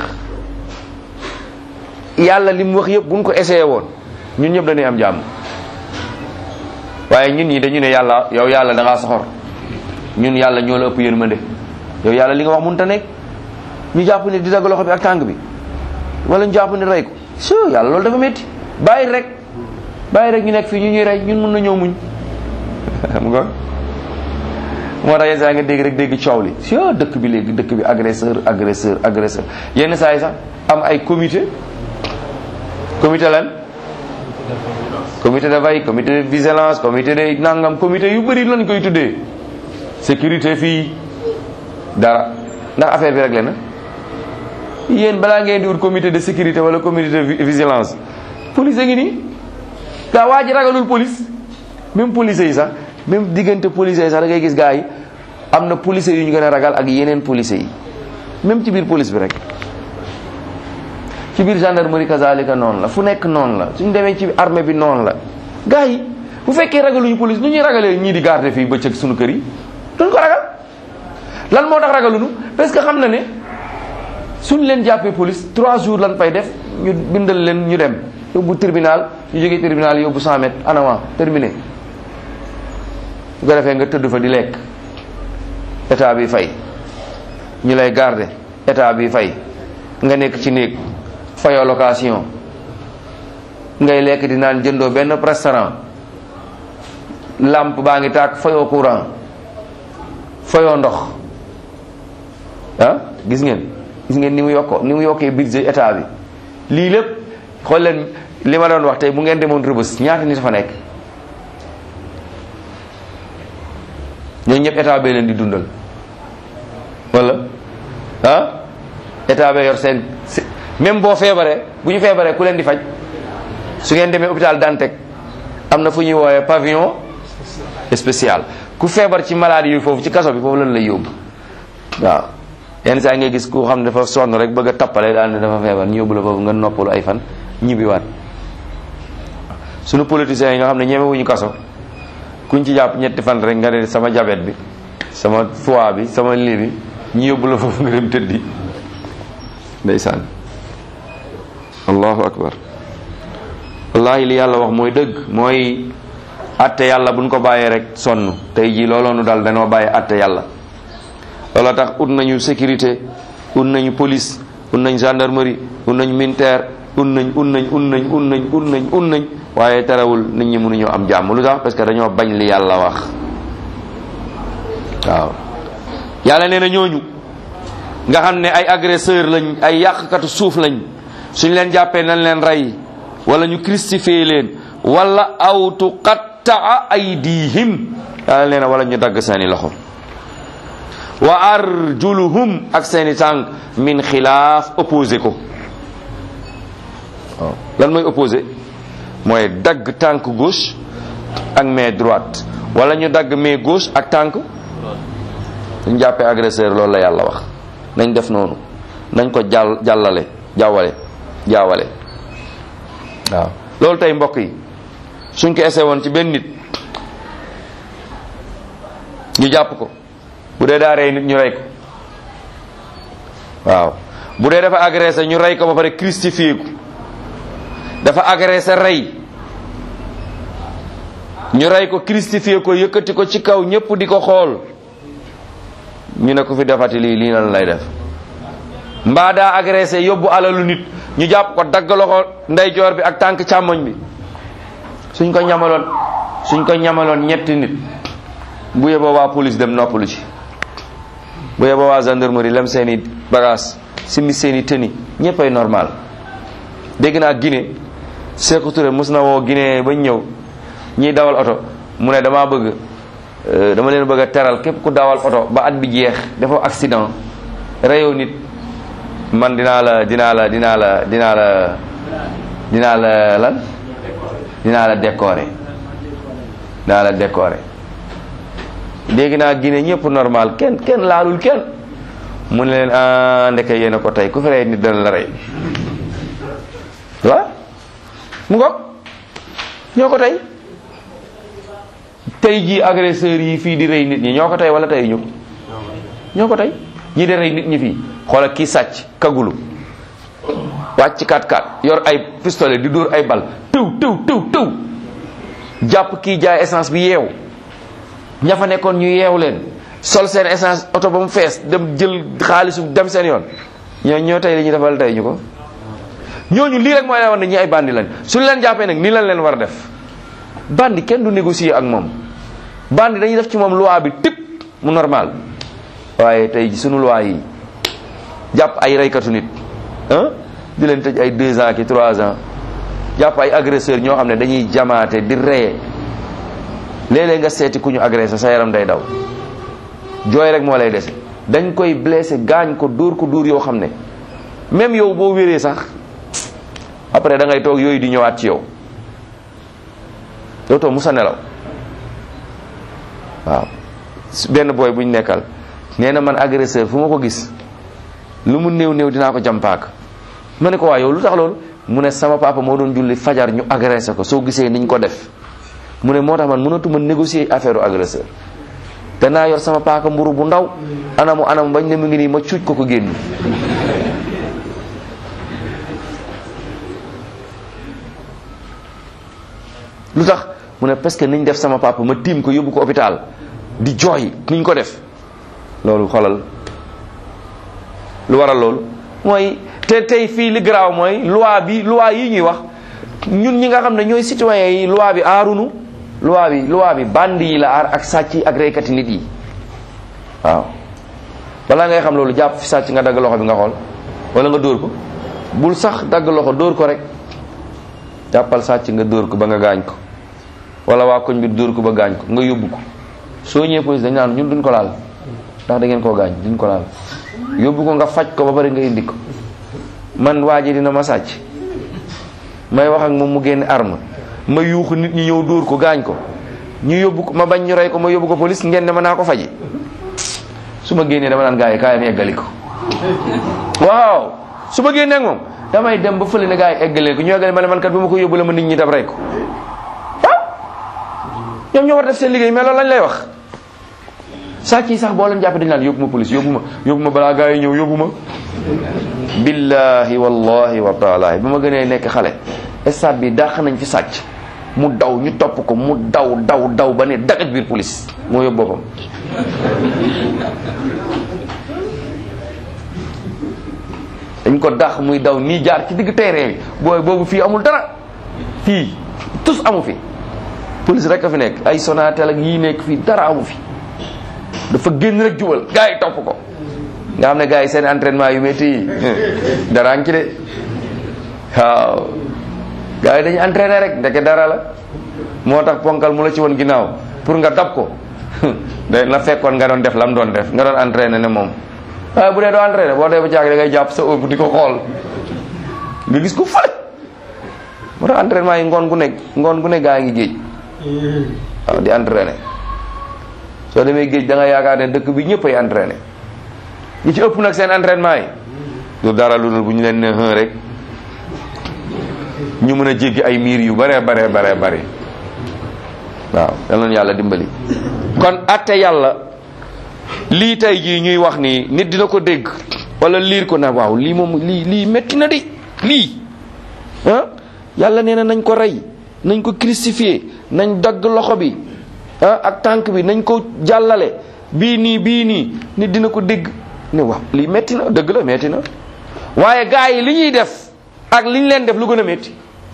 Speaker 1: yàlla li mu wax yëpp buñ ko essayé woon ñun ñëpp dañuy am jàmm waaye ñun ñi dañu ne yàlla yow yàlla da ngaa soxor ñun yàlla ñoo la ëpp yërmande yow yàlla li nga wax mënut a nekk ñu jàpp ne di dagg loxo bi ak tànk bi wala ñu jàpp ne rey ko so yàlla loolu dafa métti bàyyi rek bàyyi rek ñu nekk fii ñu ñuy rey ñun mën na ñëw muñ xam nga moo tax yenn saa yi nga dégg rek dégg coow li si dëkk bi léegi dëkk bi agresseur agresseur agresseur yenn saa yi sax am ay comité comité lan comité de veille comité de vigilance comité de nangam comité yu bëri lañ koy tuddee sécurité fii dara ndax affaire bi réglé na yéen balaa ngeen di wut comité de sécurité wala comité de vigilance police a ngi nii gaa waa ji ragalul police même police yi sax même diggante police yi sax da ngay gis gaa yi am na police yu ñu gën a ragal ak yeneen police yi même ci biir police bi rek ci biir gendarmerie kazalika noonu la fu nekk noonu la suñ demee ci armée bi noonu la gaa yi bu fekkee ragaluñu police nu ñuy ragalee ñii di garder fii bëccëg suñu kër yi duñ ko ragal lan moo tax ragaluñu parce que xam na ne suñ leen jàppee police trois jours lan fay def ñu bindal leen ñu dem yóbbu tribunal ñu jógee tribunal yóbbu 100 mètres en avant terminé bu ko defee nga tëdd fa di lekk état bi fay ñu lay garder état bi fay nga nekk ci néeg fayoo location ngay lekk di naan jëndoo benn restaurant lampe baa ngi tàkk fayoo courant fayoo ndox ah gis ngeen gis ngeen ni mu yokkoo ni mu yokkee budget état bi lii lépp xool leen li ma doon wax tey bu ngeen demoon rëbës ñaata nit fa nekk ñooñu ñëpp état bee leen di dundal wala ah état bee yor seen même boo feebaree bu ñu feebaree ku leen di faj su ngeen demee hôpital Dantec am na fu ñuy woowee pavillon spécial ku feebar ci maladie yi foofu ci kaso bi foofu lan lay yóbbu waaw yenn saa ngay gis ku xam ne dafa sonn rek bëgg a tappale daal ne dafa feebar ñu yóbbu la foofu nga noppalu ay fan ñibbiwaat sunu politiciens yi nga xam ne ñemewuñu kaso kuñ ci jàpp ñetti fan rek nga ne sama jabet bi sama foie bi sama lii bi ñu yóbbu la foofu nga dem tëddi ndeysaan allahu akbar wallahi li yàlla wax mooy dëgg mooy atte yàlla buñ ko bàyyee rek sonn tey jii looloonu dal dañoo bàyyi atte yàlla looloo tax ut nañu sécurité ut nañu police ut nañ gendarmerie ut nañ militaire ut nañ ut nañ ut nañ ut nañ ut nañ ut nañ waaye terewul nit ñi mënuñoo am jàmm lu tax parce que dañoo bañ li yàlla wax waaw yàlla nee na ñooñu nga xam ne ay agresseur lañ ay yàqkatu suuf lañ suñ leen jàppee nañ leen rey wala ñu crucifié leen wala aw tuqattaa aydihim yàlla nee na wala ñu dagg seeni loxo wa arjuluhum ak seeni tànk min xilaaf opposé ko waaw lan mooy opposé mooy dagg tànk gauche ak main droite wala ñu dagg main gauche ak tànk ñu jàppee agresseur loolu la yàlla wax nañ def noonu nañ ko jàll jàllale jawwale jaawale waaw loolu tey mbokk yi suñ ko essayé woon ci benn nit ñu jàpp ko bu dee daa rey nit ñu rey ko waaw bu dee dafa agressé ñu rey ko ba pare crucifié ko dafa agressé rey ñu rey ko crucifié ko yëkkati ko ci kaw ñëpp di ko xool ñu ne ko fi defati lii lii lan lay def mbaa daa agressé yóbbu alalu nit ñu jàpp ko dagg loxo ndeyjoor bi ak tànk càmmoñ bi suñ ko ñamaloon suñ ko ñamaloon ñetti nit bu yeboo waa police dem noppalu ci bu yeboo waa gendarmerie lem seeni bagage simi seeni tëni ñëppay normal dégg naa Guinée Sékou Touré mos na woo Guinée bañ ñëw ñiy dawal oto mu ne damaa bëgg dama leen bëgg a teral képp ku dawal oto ba at bi jeex dafa accident reyoo nit man dinaa la dinaa la dinaa la dinaa la dinaa la lan dinaa la décorer dinaa la décorer dégg naa Guinée ñëpp normal kenn kenn laalul kenn mu ne leen ah ndeke yéen a ko tey ku fi rey nit dana la rey waaw mu ngoog ñoo ko tey tey jii agresseurs yi fii di rey nit ñi ñoo ko tey wala tey ñu ñoo ko tey ñi di rey nit ñi fii xoolal kii sàcc kagulu wàcc kat kat yor ay pistolet di dóor ay bal tëw tëw tëw tëw jàpp kii jaay essence bi yeew ña fa nekkoon ñu yeew leen sol seen essence oto ba mu fees dem jël xaalisu dem seen yoon ñoo ñoo tey li ñuy defal tey ñu ko ñooñu lii rek mooy leen war ne ñi ay bandi lañ suñu leen jàppee nag nii lañ leen war a def bandi kenn du négocier ak moom bandi dañuy def ci moom loi bi tëpp mu normal waaye tey sunu loi yi jàpp ay reykatu nit ah di leen tëj ay deux ans ki trois ans jàpp ay agresseur ñoo xam ne dañuy jamaate di reye léeg-léeg nga seeti ku ñu agressé sa yaram day daw jooy rek moo lay dese dañ koy blessé gaañ ko dóor ko dóor yoo xam ne même yow boo wéree sax après da ngay toog yooyu di ñëwaat ci yow dootoo musa nelaw waaw benn booy bu ñu nekkal nee na man agresseur fu ma ko gis lu mu néew néew dinaa ko jàmpaak ma ne ko waa yow lu tax loolu mu ne sama papa moo doon julli fajar ñu agressé ko soo gisee niñ ko def mu ne moo tax man mënatuma négocier affaire agresseur danaa yor sama paaka mburu bu ndaw anamu anamu bañ ne mu ngi nii ma cuuj ko ko génn lu tax mu ne parce que niñ def sama papa ma tiim ko yóbbu ko hôpital di jooy niñ ko def loolu xolal lu waral loolu mooy te tey fii li garaaw mooy loi bi loi yi ñuy wax ñun ñi nga xam ne ñooy citoyens yi loi bi aarunu loi bi loi bi bandi yi la aar ak sàcc yi ak reykati nit yi waaw balaa ngay xam loolu jàpp fi sàcc nga dagg loxo bi nga xool wala nga dóor ko bul sax dagg loxo dóor ko rek jàppal sàcc nga dóor ko ba nga gaañ ko wala waa koñ bi dóor ko ba gaañ ko nga yóbbu ko soo ñëwee police dañ naan ñun duñ ko laal ndax da ngeen koo gaañ duñ ko laal yóbbu ko nga faj ko ba pare nga indi ko man waa ji dina ma sàcc may wax ak moom mu génn arme ma yuuxu nit ñi ñëw dóor ko gaañ ko ñu yóbbu ko ma bañ ñu rey ko ma yóbbu ko police ngeen ne ma naa ko faji su ma génnee dama naan gars yi kaayam eggali ko waaw su ma génnee ak moom damay dem ba fële ne gars yi eggalee ko ñu eggali ma ne man kat bu ma ko yóbbu la ma nit ñi dab rey ko waaw ñoom ñoo war def seen liggéey mais loolu lañ lay wax sàcc yi sax boo leen jàppee dañu naan yóbbu ma police yóbbu ma yóbbu ma balaa gars yi ñëw yóbbu ma billahi wallahi wa taala bi ma gënee nekk xale stade bi dàq nañ fi sàcc mu daw ñu topp ko mu daw daw daw ba ne dagaj biir police moo yóbbu boppam dañ ko dàq muy daw nii jaar ci digg terrain bi booy boobu fii amul dara fii tus amu fi police rek a fi nekk ay Sonatel ak yii nekk fii dara amu fi dafa génn rek jubal gars yi topp ko nga xam ne gars yi seen entraînement yu métti yi dara ngi ci de waaw gars yi dañuy entraîné rek ndeke dara la moo tax ponkal mu la ci woon ginnaaw pour nga dab ko da na fekkoon nga doon def lam doon def nga doon entraîné ne moom waaye bu dee doo entraîné boo dee ba caag da ngay jàpp sa ëpp di ko xool nga gis ko fële moo tax entraînement yi ngoon gu nekk ngoon gu nekk gaa ngi géej waaw di entraîné soo demee géej da nga yaakaar ne dëkk bi ñëpp ay entraîné ñi ci ëpp nag seen entraînement yi du dara lu dul bu ñu leen ne xën rek ñu mën a jéggi ay miir yu bare bare bare bare waaw yal na yàlla dimbali kon atte yàlla lii tey jii ñuy wax ni nit dina ko dégg wala liir ko na waaw lii moom lii lii métti na di lii ah yàlla nee na nañ ko rey nañ ko crucifié nañ dagg loxo bi ah ak tànk bi nañ ko jàllale bii nii bii nii nit dina ko dégg ne waaw lii métti na dëgg la métti na waaye gars yi li ñuy def ak li ñu leen def lu gën a métti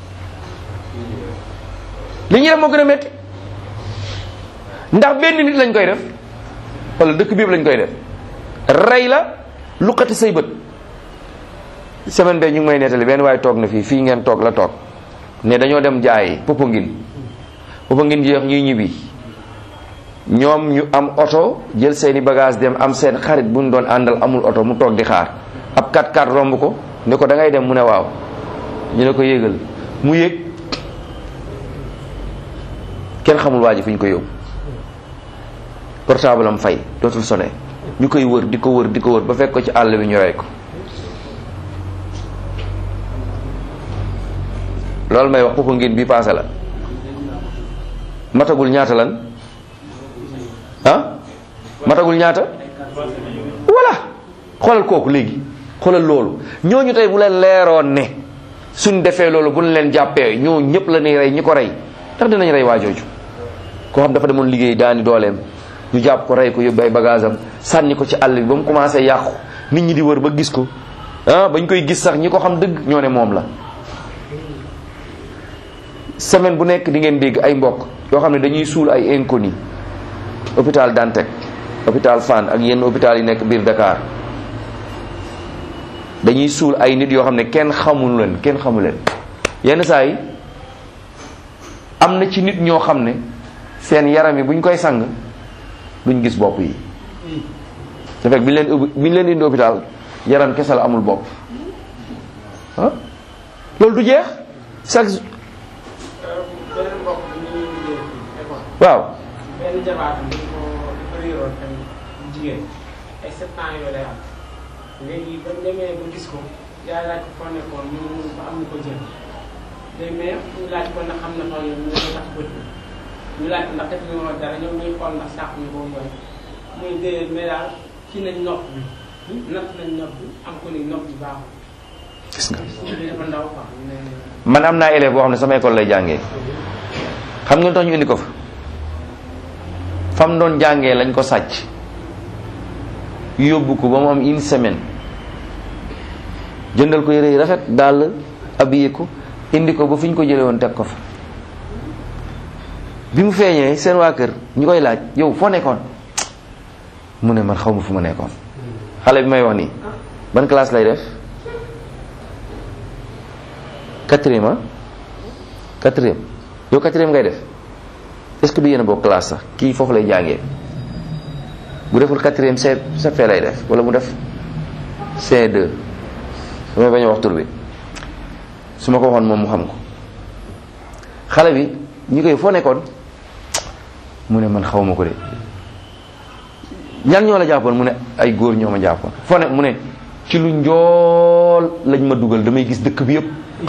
Speaker 1: li ñuy def moo gën a métti ndax benn nit lañ koy def wala dëkk bi yëpp lañ koy def rey la luqati say bët semaine bee ñu ngi may nettali benn waaye toog na fii fii ngeen toog la toog ne dañoo dem jaayi Popenguine Popenguine jeex ñuy ñibbi ñoom ñu am oto jël seeni bagage dem am seen xarit bu ñu doon àndal amul oto mu toog di xaar ab 4x4 romb ko ne ko da ngay dem mu ne waaw ñu ne ko yéegal mu yéeg kenn xamul waa ji fi ñu ko yóbbu portable am fay dootul sone ñu koy wër di ko wër di ko wër ba fekk ko ci àll bi ñu rey ko loolu may wax popo ngeen bi passé la matagul ñaata lan ah matagul ñaata voilà xoolal kooku léegi xoolal loolu ñooñu tey bu leen leeroon ne suñ defee loolu bu ñu leen jàppee ñoo ñëpp la ñuy rey ñi ko rey ndax dinañ rey waa jooju koo xam dafa demoon liggéey daani dooleem ñu jàpp ko rey ko yóbbu ay bagage am sànni ko ci àll bi ba mu commencé yàqu nit ñi di wër ba gis ko ah bañ koy gis sax ñi ko xam dëgg ñoo ne moom la semaine bu nekk di ngeen dégg ay mbokk yoo xam ne dañuy suul ay inconnu hôpital Dantec hôpital Fann ak yenn hôpital yi nekk biir Dakar dañuy suul ay nit yoo xam ne kenn xamul leen kenn xamul leen yenn saa yi am na ci nit ñoo xam ne seen yaram yi bu ñu koy sang duñ gis bopp yi te fekk bi ñu leen ubbi bi ñu leen indi hôpital yaram kese la amul bopp ah loolu du jeex chaque
Speaker 3: beneen mbokk bi ñuy liggéey fii école
Speaker 1: waaw
Speaker 3: benn jabaatam dañ ko dafa réeroon tamit jigéen ay sept ans yooyu lay am léegi ba mu demee ba gis ko yaay laaj ko foo nekkoon ñu mun ba am ñu ko jël day mais ñu laaj ko ndax xam na xaw ñu ñu tax bët bi ñu laaj ko ndax def ñu woon dara ñoom ñuy xool ndax sàq ñu ko mooy muy déedéet mais daal kii nañ nopp bi natt nañ nopp bi am ko ni nopp bi baaxul
Speaker 1: gis nga
Speaker 3: li dafa ndaw quoi ne
Speaker 1: man am naa élève boo xam ne sama école lay jàngee xam nga lu tax ñu indi ko fa fam doon jàngee lañ ko sàcc yóbbu ko ba mu am une semaine jëndal ko yére yi rafet daal habillé ko indi ko ba fi ñu ko jëlee woon teg ko fa bi mu feeñee seen waa kër ñu koy laaj yow foo nekkoon mu ne man xaw ma fu ma nekkoon xale bi may wax nii ban classe lay def quatrième ah quatrième yow quatrième ngay def est-ce que du yéen a bokk classe sax kii foofu lay jàngee bu deful quatrième C CP lay def wala mu def C2 damay bañ a wax tur bi su ma ko waxoon moom mu xam ko xale bi ñu koy foo nekkoon mu ne man xaw ma ko de ñan ñoo la jàppoon mu ne ay góor ñoo ma jàppoon foo ne mu ne ci lu njool lañ ma dugal damay gis dëkk bi yëpp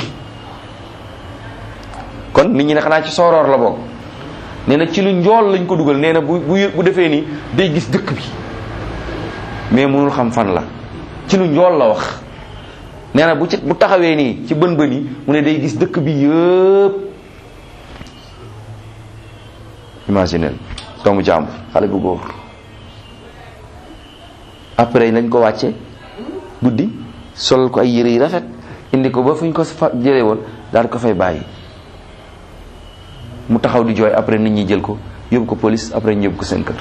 Speaker 1: kon nit ñi ne xanaa ci sooroor la bokk nee na ci lu njool lañ ko dugal nee na bu bu bu defee nii day gis dëkk bi mais mënul xam fan la ci lu njool la wax nee na bu ci bu taxawee nii ci bën bën yi mu ne day gis dëkk bi yëpp imaginel doomu jàmbur xale bu góor après nañ ko wàcce guddi solal ko ay yére yi rafet indi ko ba fu ñu ko fa jëlee woon daal ko fay bàyyi mu taxaw di jooy après nit ñi jël ko yóbbu ko police après ñu yóbbu ko seen kër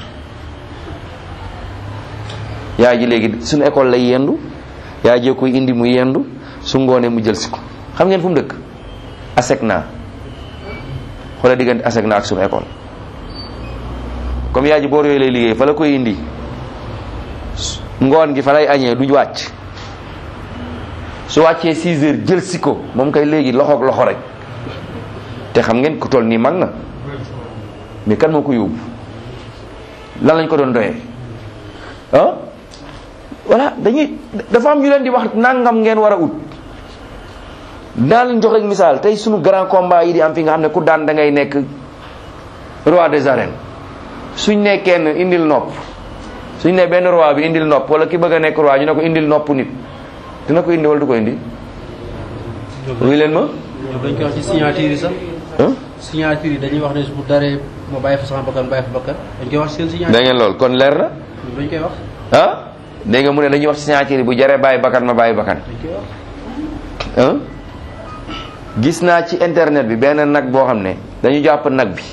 Speaker 1: yaay ji léegi suñu école lay yendu yaay jee koy indi mu yendu su ngoonee mu jël si ko xam ngeen fu mu dëkk ASECNA xoola diggante ASECNA ak suñu école comme yaay ji boor yooyu lay liggéey fa la koy indi ngoon gi fa lay añee du wàcc su wàccee 6 heures jël si ko moom kay léegi loxoog loxo rek te xam ngeen ku toll nii mag na mais kan moo ko yóbbu lan lañ ko doon doyee ah voilà dañuy dafa am ñu leen di wax nangam ngeen war a ut naa leen jox rek misaal tey sunu grand combat yi di am fi nga xam ne ku daan da ngay nekk roi des arènes suñ ne kenn indil nopp suñ ne benn roi bi indil nopp wala ki bëgg a nekk roi ñu ne ko indil nopp nit dina ko indi wala du ko indi wuy leen ma
Speaker 2: ñoom dañ koy wax ci signature yi sax
Speaker 1: ah
Speaker 2: signature yi dañuy wax ne bu daree ma bàyyi fa sama bakkan bàyyi fa bakkan dañ koy wax ci seen signature
Speaker 1: da ngeen lool kon leer na
Speaker 2: ñoom dañ koy wax
Speaker 1: ah dégg nga mu ne dañuy wax signature yi bu jaree bàyyi bakkan ma bàyyi bakkan
Speaker 2: dañ koy wax
Speaker 1: ah gis naa ci internet bi benn nag boo xam ne dañu jàpp nag bi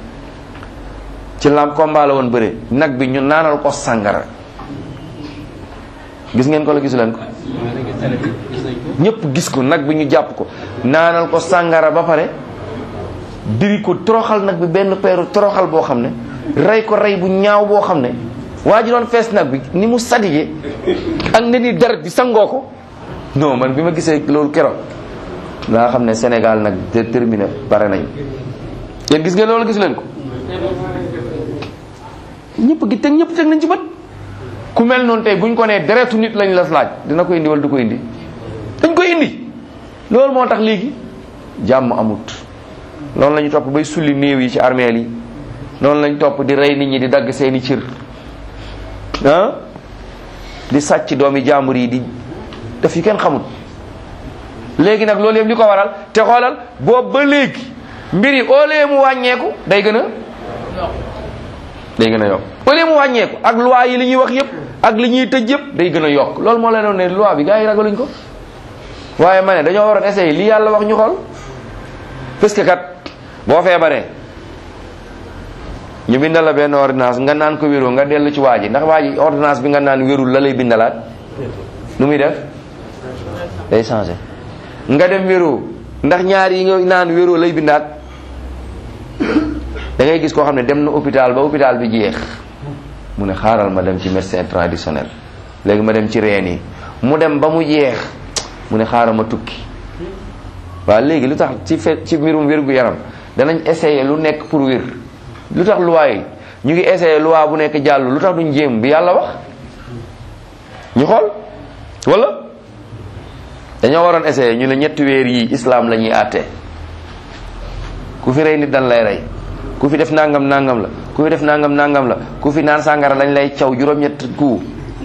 Speaker 1: ci lam combat la woon bëre nag bi ñu naanal ko sàngara gis ngeen ko la gisu leen ko
Speaker 2: mooy nekk télé bi gis nañ ko
Speaker 1: ñëpp gis ko nag bi ñu jàpp ko naanal ko sàngara ba pare diri ko toroxal nag bi benn peeru toroxal boo xam ne rey ko rey bu ñaaw boo xam ne waa ji doon fees nag bi ni mu sadige ak ne ni deret bi sangoo ko non man bi ma gisee loolu keroog laa xam ne Sénégal nag déterminé pare nañ yéen gis ngeen loolu gis leen ko ñëpp gi teg ñëpp teg nañ ci bët ku mel noonu tey buñ ko nee deretu nit lañ la laaj dina ko indi wala du ko indi dañ koy indi loolu moo tax léegi jàmm amut loolu la ñu topp bay sulli néew yi ci armeel yi noonu lañ topp di rey nit ñi di dagg seeni cër ah di sàcc doomi jàmbur yi di def yu kenn xamut léegi nag loolu yëpp li ko waral te xoolal boobu ba léegi mbir yi au lieu mu wàññeeku day gën a day gën a yokk au lieu mu wàññeeku ak loi yi li ñuy wax yëpp ak li ñuy tëj yëpp day gën a yokk loolu moo leen doon ne loi bi gars yi ragaluñ ko waaye ma ne dañoo waroon essayer li yàlla wax ñu xool parce que kat boo feebaree ñu bindal la benn ordonnance nga naan ko wéroo nga dellu ci waa ji ndax waa ji ordonnance bi nga naan wérul la lay bindalaat nu muy def day changé nga dem wéroo ndax ñaar yi nga naan wéroo lay bindaat da ngay gis koo xam ne dem na hôpital ba hôpital bi jeex mu ne xaaral ma dem ci médecin traditionnel léegi ma dem ci reen yi mu dem ba mu jeex mu ne xaaral ma tukki waaw léegi lu tax ci fe ci mbirum wér gu yaram danañ essayer lu nekk pour wér lu tax loi yi ñu ngi essayer loi bu nekk jàll lu tax duñ jéem bi yàlla wax ñu xool wala dañoo waroon essayer ñu ne ñetti weer yi islam la ñuy àtte ku fi rey nit dan lay rey ku fi def nangam nangam la ku fi def nangam nangam la ku fi naan sàngara lañ lay caw juróom-ñett ku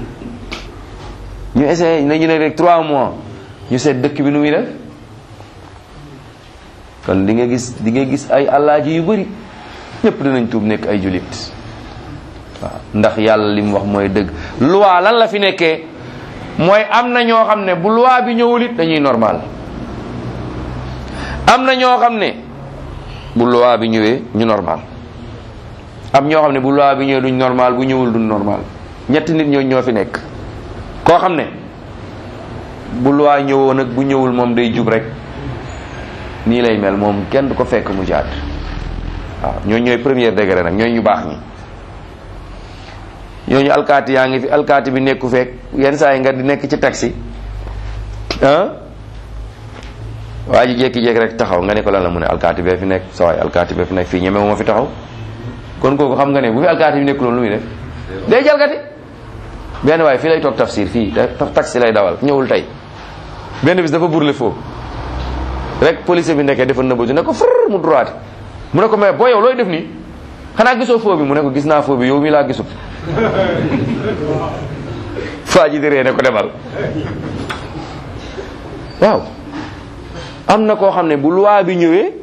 Speaker 1: ñu essayer ne ñu ne rek 3 mois ñu seet dëkk bi nu muy def kon di nga gis di nga gis ay alaaji yu bëri ñëpp dinañ tuub nekk ay julit waaw ndax yàlla li mu wax mooy dëgg loi lan la fi nekkee mooy am na ñoo xam ne bu loi bi ñëwul it dañuy normal am na ñoo xam ne bu loi bi ñëwee ñu normal am ñoo xam ne bu loi bi ñëwee duñ normal bu ñëwul duñ normal ñetti nit ñoo ñoo fi nekk koo xam ne bu loi ñëwoon ak bu ñëwul moom day jub rek nii lay mel moom kenn du ko fekk mu jaat waaw ñooñu ñooy premier degré nag ñooñu ñu baax ñi ñooñu alkaati yaa ngi fi alkaati bi nekku fekk yenn saa yi nga di nekk ci taxi ah waa ji jékki-jékki rek taxaw nga ne ko lan la mu ne alkaati bee fi nekk sa waay alkaati bee fi nekk fii ñeme wu ma fi taxaw kon kooku xam nga ne bu fi alkaati bi nekkuloon lu muy def day jalgati benn waay fii lay toog tafsir fii taxi lay dawal ñëwul tey benn bis dafa burle foofu rek police bi nekkee dafa nëbbatu ne ko fër mu droite mu ne ko mais boo yow looy def nii xanaa gisoo foo bi mu ne ko gis naa foo bi yow mi laa gisut faa ji di ree ne ko demal waaw am na koo xam ne bu loi bi ñëwee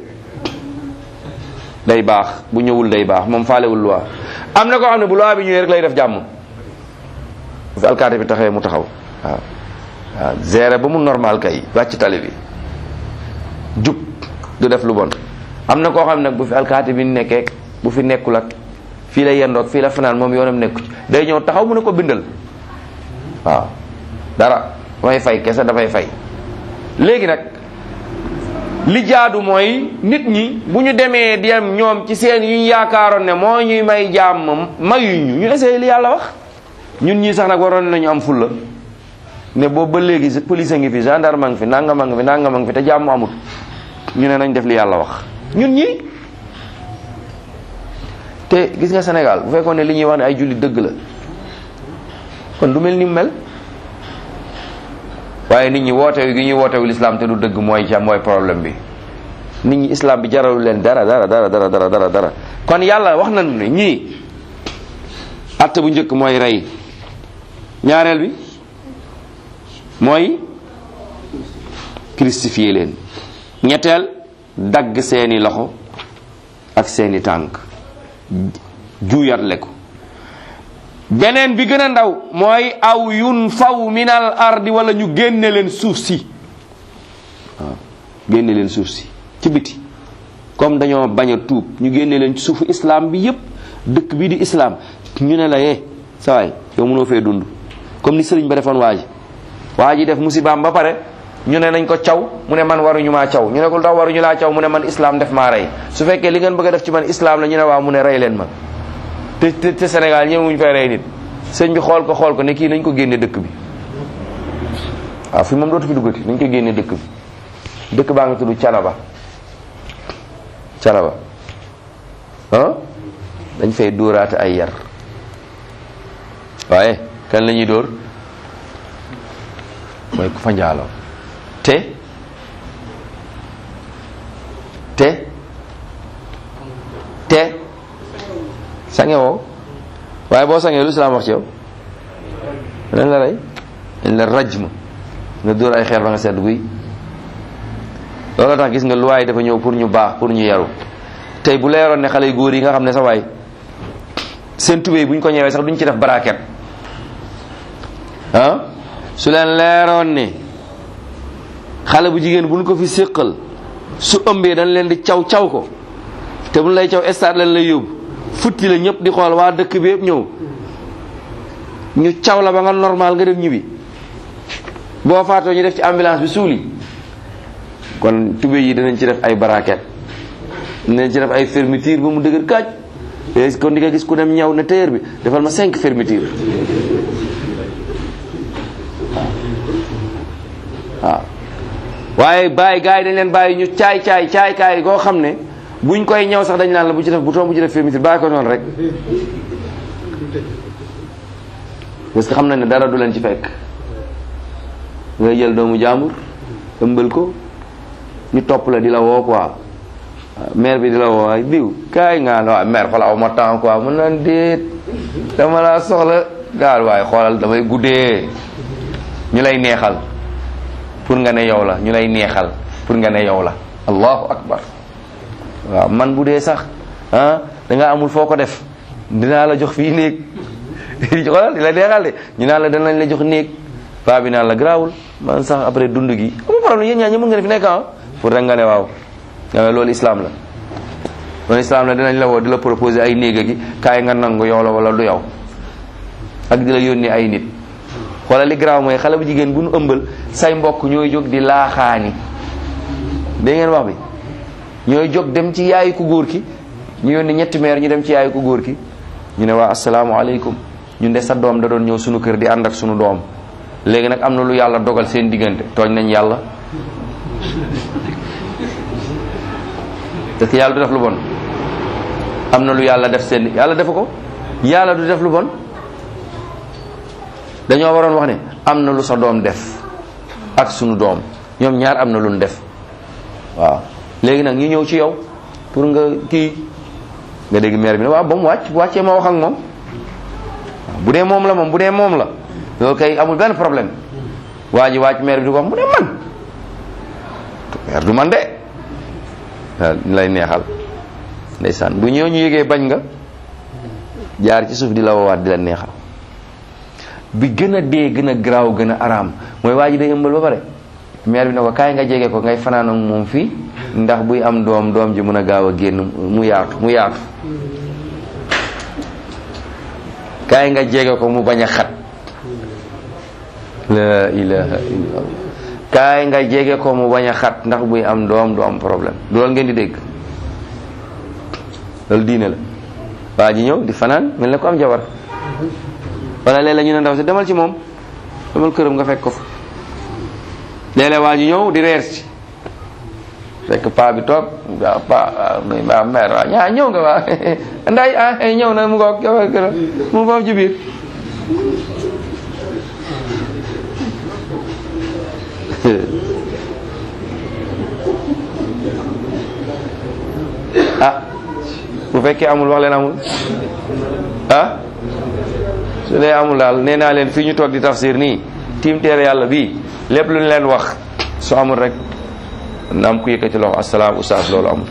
Speaker 1: day baax bu ñëwul day baax moom faalewul loi am na koo xam ne bu loi bi ñëwee rek lay def jàmm bu fi alkaati bi taxawee mu taxaw waaw waaw gérer ba mu normal kay wàcc tali bi jub du def lu bon am na koo xam ne nag bu fi alkaati bi nekkee bu fi nekkul ak fii la yendoog fii la fanaan moom yoonam nekku ci day ñëw taxaw mu ne ko bindal waaw dara dafay fay kese dafay fay léegi nag li jaadu mooy nit ñi bu ñu demee dem ñoom ci seen yu ñu yaakaaroon ne moo ñuy may jàmm mayuñu ñu essayé li yàlla wax ñun ñii sax nag waroon nañu am fulla ne boobu ba léegi police a ngi fi gendarme a ngi fi nangam a ngi fi nangam a ngi fi te jàmm amut ñu ne nañ def li yàlla wax ñun ñii te gis nga Sénégal bu fekkoon ne li ñuy wax ne ay jullit dëgg la kon du mel ni mu mel waaye nit ñi wootewu gi ñuy wootewu lislaam te du dëgg mooy ca mooy problème bi nit ñi islam bi jaralu leen dara dara dara dara dara dara dara kon yàlla wax nañu ne ñii atte bu njëkk mooy rey ñaareel bi mooy crucifier leen ñetteel dagg seeni loxo ak seeni tànk juuyatle ko beneen bi gën a ndaw mooy aw yun faw minal ardi wala ñu génne leen suuf si waaw génne leen suuf si ci biti comme dañoo bañ a tuub ñu génne leen ci suufu islam bi yépp dëkk bii di islam ñu ne la yee sawaay yow mënoo fee dund comme ni sëriñ ba defoon waa ji waa ji def musibaam ba pare ñu ne nañ ko caw mu ne man waruñu maa caw ñu ne ko lu tax waruñu laa caw mu ne man islam def maa rey su fekkee li ngeen bëgg a def ci man islam la ñu ne waaw mu ne rey leen ma te te te Sénégal ñëwuñ fay rey nit sëñ bi xool ko xool ko ne kii nañ ko génne dëkk bi waaw fi moom dootu fi duggati nañ ko génne dëkk bi dëkk baa nga tudd Canaba Canaba ah dañ fay dóoraate ay yar waaye kan la ñuy dóor mooy ku fa njaaloo te te te sange woo waaye boo sangee lu islaam wax ci yow dañ la rey dañ la rajm nga dóor ay xeer ba nga sedd guy loolu tax gis nga luwaay dafa ñëw pour ñu baax pour ñu yaru tey bu leeroon ne xale yu góor yi nga xam ne sa waay seen tubéy bu ñu ko ñëwee sax duñ ci def baraket ah su leen leeroon ne xale bu jigéen bu ñu ko fi séqal su ëmbee dañ leen di caw caw ko te bu ñu lay caw stade lañ lay yóbbu futti la ñëpp di xool waa dëkk bi yëpp ñëw ñu caw la ba nga normal nga dem ñibbi boo faatoo ñu def ci ambulance bi suuli kon tube yi danañ ci def ay baraket danañ ci def ay fermeture ba mu dëgër kaaj et kon di nga gis ku dem ñaw ne tailleur bi defal ma cinq fermeture waaw waaye bàyyi gars yi dañ leen bàyyi ñu caay caay caay kaay koo xam ne buñ koy ñëw sax dañ naan la bu ci def bouton bu ci def fermeture bàyyi ko noonu rek parce que xam nañ ne dara du leen ci fekk ngay jël doomu jàmbur ëmbal ko ñu topp la di la woo quoi maire bi di la woo ay diw kaay nga waaye maire xoolal aw ma temps quoi mën naan déet dama laa soxla daal waaye xoolal damay guddee ñu lay neexal pour nga ne yow la ñu lay neexal pour nga ne yow la allahu akbar waaw man bu dee sax ah da nga amul foo ko def dinaa la jox fii néeg xoolal di la neexal de ñu naan la danañ la jox néeg paa bi naan la garaawul man sax après dund gi amul problème yéen ñaa ñi mën nga ne fi nekk ah pour rek nga ne waaw nga ne loolu islam la loolu islam la dinañ la woo di la proposer ay néega gi kaay nga nangu yow la wala du yow ak di la yónni ay nit xoolal li garaaw mooy xale bu jigéen bu nu ëmbal say mbokk ñooy jóg di laaxaani dégg ngeen wax bi ñooy jóg dem ci yaayu ku góor ki ñu yónni ñetti meer ñu dem ci yaayu ku góor ki ñu ne waa asalaamaaleykum ñun de sa doom da doon ñëw sunu kër di ànd ak sunu doom léegi nag am na lu yàlla dogal seen diggante tooñ nañ yàlla parce que yàlla du def lu bon am na lu yàlla def seen yàlla defu ko yàlla du def lu bon dañoo waroon wax ne am na lu sa doom def ak sunu doom ñoom ñaar am na lu ñu def waaw léegi nag ñu ñëw ci yow pour nga kii nga dégg maire bi ne waaw ba mu wàcc bu wàccee ma wax ak moom bu dee moom la moom bu dee moom la loolu kay amul benn problème waa ji wàcc maire bi di ko wax mu ne man maire du man de waaw lay neexal ndeysaan bu ñëw ñu yëgee bañ nga jaar ci suuf di la woowaat di la neexal bi gën a dee gën a garaaw gën a araam mooy waa ji day ëmbal ba pare maire bi ne ko kaay nga jege ko ngay fanaan ak moom fii ndax buy am doom doom ji mën a gaaw a génn mu yaatu mu yaatu kaay nga jege ko mu bañ a xat la ilaha illallah kaay nga jege ko mu bañ a xat ndax buy am doom du am problème du loolu ngeen di dégg loolu diine la waa ji ñëw di fanaan mel ne ko am jabar wala léeg-léeg ñu ne ndaw si demal ci moom demal këram nga fekk ko fa léeg-léeg waa ji ñëw di reer si fekk paa bi toog waaw paa waaw mère waaw ñaa ñëw nga waa nday ah ñëw na mu ngoog jabar këram mu foofu ci biir ah bu fekkee amul wax leen amul ah su dee amul daal nee naa leen fii ñu toog di tafsir nii tiim teere yàlla bii lépp lu ñu leen wax su amul rek na am ku yëkkati loxo asalaam oustaz loolu amul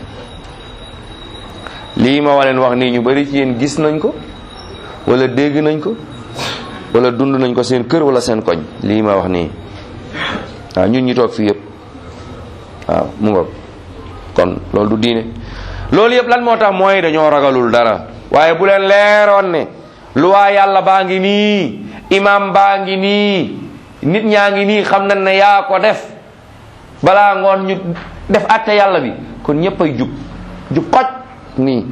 Speaker 1: lii ma wa leen wax nii ñu bari ci yéen gis nañ ko wala dégg nañ ko wala dund nañ ko seen kër wala seen koñ lii ma wax nii waaw ñun ñi toog fii yëpp waaw mu ngoog kon loolu du diine loolu yëpp lan moo tax mooy dañoo ragalul dara waaye bu leen leeroon ne luwaa yàlla baa ngi nii imam baa ngi nii nit ñaa ngi nii xam nañ ne yaa ko def balaa ngoon ñu def àtte yàlla bi kon ñëpp ay jub jub xoj nii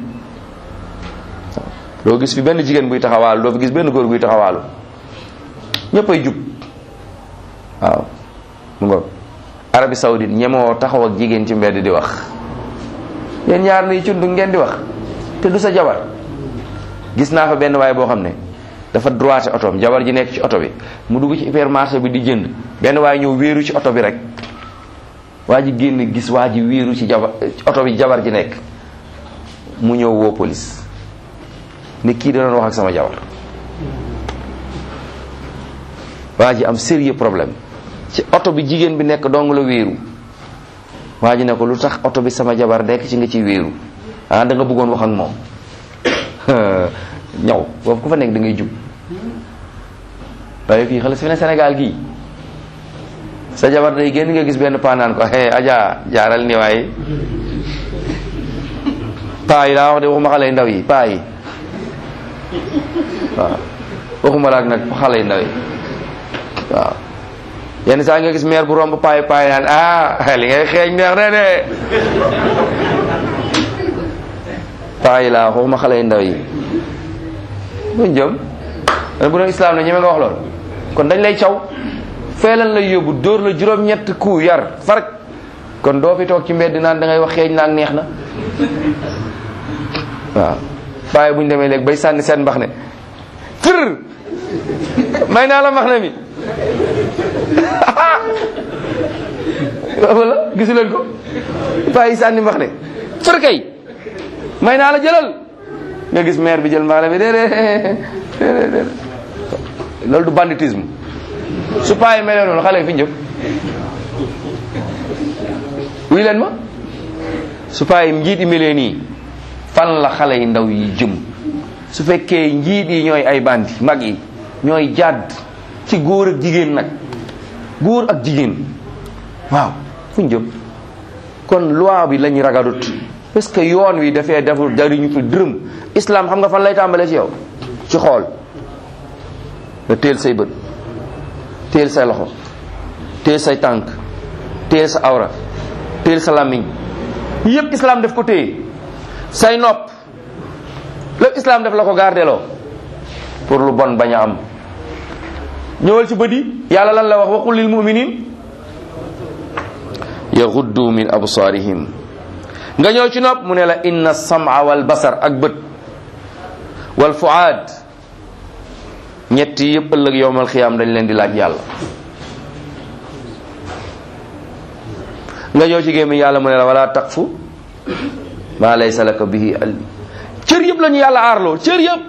Speaker 1: doo gis fi benn jigéen buy taxawaalu doo fi gis benn góor buy taxawaalu ñëpp ay jub waaw mu ngoog Arabie Saoudite ñemoo taxaw ak jigéen ci mbedd di wax yéen ñaar nii cundu ngeen di wax te du sa jabar gis naa fa benn waay boo xam ne dafa droité otoom jabar ji nekk ci oto bi mu dugg ci hypermarché bi di jënd benn waay ñëw wéeru ci oto bi rek waa ji génn gis waa ji wéeru ci jabar oto bi jabar ji nekk mu ñëw woo police ni kii da doon wax ak sama jabar waa ji am sérieux problème ci oto bi jigéen bi nekk dong la wéeru waa ji ne ko lu tax oto bi sama jabar nekk ci nga ci wéeru ah da nga bëggoon wax ak moom ñaw boobu ku fa nekk da ngay jub waaye fii xale si fi ne Sénégal gii sa jabar day génn nga gis benn paanaan ko hey aja jaaral ni waaye paa yi daa wax de waxuma xale yu ndaw yi paa yi waaw waxuma laak nag xale yu ndaw yi waaw yenn saa nga gis maire bu romb paay paay naan ah li ngay xeeñ neex na de paay laa waxuma xale yu ndaw yi buñ jëm bu doon islam la ñeme nga wax lool kon dañ lay caw feelan lay yóbbu dóor la juróom-ñett ku yar farak kon doo fi toog ci mbedd naan da ngay wax xeeñ naag neex na waaw bàyyi bu ñu demee léegi bay sànni seen mbax ne tër may naa la mbax ne mi wala gisu leen ko bàyyi sànni mbax ne tër kay may naa la jëlal nga gis maire bi jël mbax ne bi déedéet déedéet loolu du banditisme su payi melee noonu xale yi fi njëm wuy leen ma su payi njiit yi melee nii fan la xale yi ndaw yi jëm su fekkee njiit yi ñooy ay bandi mag yi ñooy jàdd ci góor ak jigéen nag góor ak jigéen waaw fu ñu jëm kon loi bi lañu ragalut parce que yoon wi dafee deful jariñu fi dërëm islam xam nga fan lay tàmbalee ci yow ci xool nga teel say bët teel say loxo teel say tànk teel sa awra teel sa làmmiñ yépp islam def ko téye say nopp lépp islam def la ko gardeloo pour lu bon bañ a am ñëwal ci bët yi yàlla lan la wax waqul lil muminin yaxuddu min absaarihim nga ñëw ci nopp mu ne la inna sama wal basar ak bët wal fuaad ñett yi yëpp ëllëg yowmal xiyaam dañ leen di laaj yàlla nga ñëw ci gémmiñ yàlla mu ne la wala taqfu maa laysa laka bihi ilm cër yëpp la ñu yàlla aarloo cër yëpp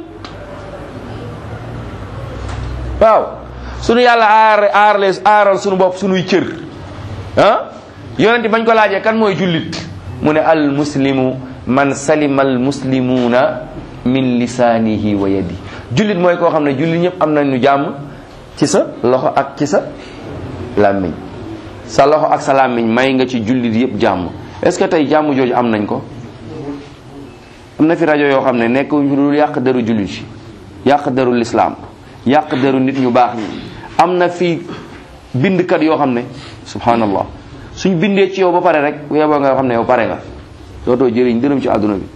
Speaker 1: waaw sunu yàlla aar aarle aaral sunu bopp sunuy cër ah yonent bañ ko laajee kan mooy jullit mu ne al muslimu man salima al muslimuuna min lisaanihi wa yadi jullit mooy koo xam ne jullit ñëpp am nañu jàmm ci sa loxo ak ci sa làmmiñ sa loxo ak sa làmmiñ may nga ci jullit yëpp jàmm est-ce que tey jàmm jooju am nañ ko am na fi rajo yoo xam ne nekkuñ fi dul yàq deru jullit yi yàq deru lislaam yàq deru nit ñu baax ñi am na fi bindkat yoo xam ne subhanallah suñ bindee ci yow ba pare rek bu yeboo nga xam ne yow pare nga dootoo jëriñ dërëm ci àdduna bi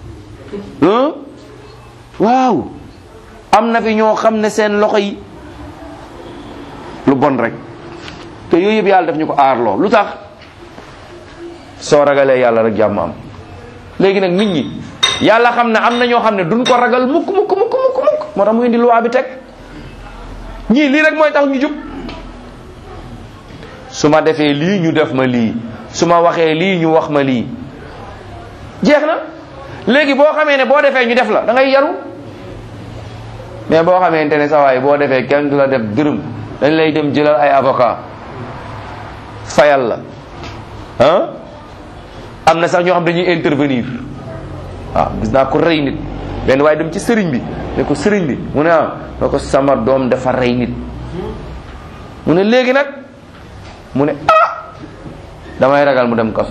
Speaker 1: waaw am na fi ñoo xam ne seen loxo yi lu bon rek te yooyu yëpp yàlla daf ñu ko aarloo lu tax soo ragalee yàlla rek jàmm am léegi nag nit ñi yàlla xam ne am na ñoo xam ne duñ ko ragal mukk mukk mukk mukk mukk moo tax mu indi loi bi teg ñii lii rek mooy tax ñu jub su ma defee lii ñu def ma lii su ma waxee lii ñu wax ma lii jeex na léegi boo xamee ne boo defee ñu def la da ngay yaru mais boo xamante ne sa waay boo defee kenn du la def dërëm dañ lay dem jëlal ay avocat fayal la ah am na sax ñoo xam dañuy intervenir waaw gis naa ko rey nit benn waaye dem ci sëriñ bi ne ko sëriñ bi mu ne ah ne ko sama doom dafa rey nit mu ne léegi nag mu ne ah damay ragal mu dem kaso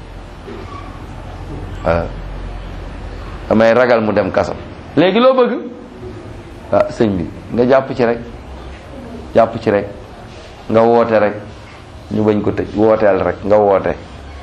Speaker 1: waaw damay ragal mu dem kaso léegi loo bëgg ah sëñ bi nga jàpp ci rek jàpp ci rek nga woote rek ñu bañ ko tëj wooteel rek nga woote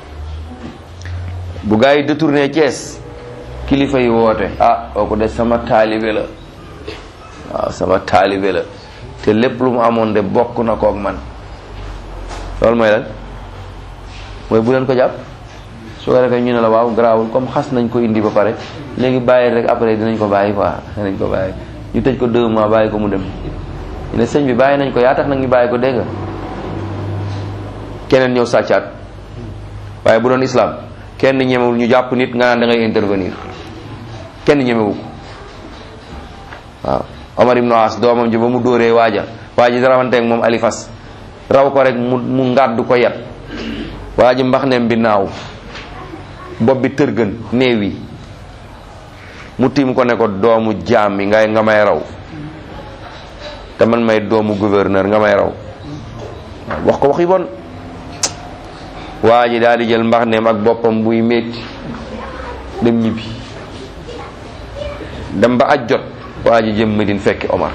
Speaker 1: bu gaa yi détourné Thiès kilifa yi woote ah kooku de sama taalibe la waaw sama taalibe la te lépp lu mu amoon de bokk na kook man loolu mooy lan mooy bu leen ko jàpp su ko defee ñu ne la waaw garaawul comme xas nañ ko indi ba pare léegi bàyyi rek après dinañ ko bàyyi quoi dinañ ko bàyyi ñu tëj ko deux mois bàyyi ko mu dem ñu ne sëñ bi bàyyi nañ ko yaa tax nag ñu bàyyi ko dégg nga keneen ñëw sàccaat waaye bu doon islam kenn ñemewul ñu jàpp nit nga naan da ngay intervenir kenn ñemewu ko waaw Omar ibn As doomam ji ba mu dóoree waaja waa ji rawanteeg moom alifas raw ko rek mu mu ngàddu ko yat waa ji mbax nem bi naaw bopp bi tërgën néew yi mu tiim ko ne ko doomu jaam yi ngay nga may raw te man may doomu gouverneur nga may raw wax ko wax yi bon waa ji daal di jël mbax nem ak boppam buy métti dem ñibbi dem ba aj jot waa ji jëm Medine fekki Omar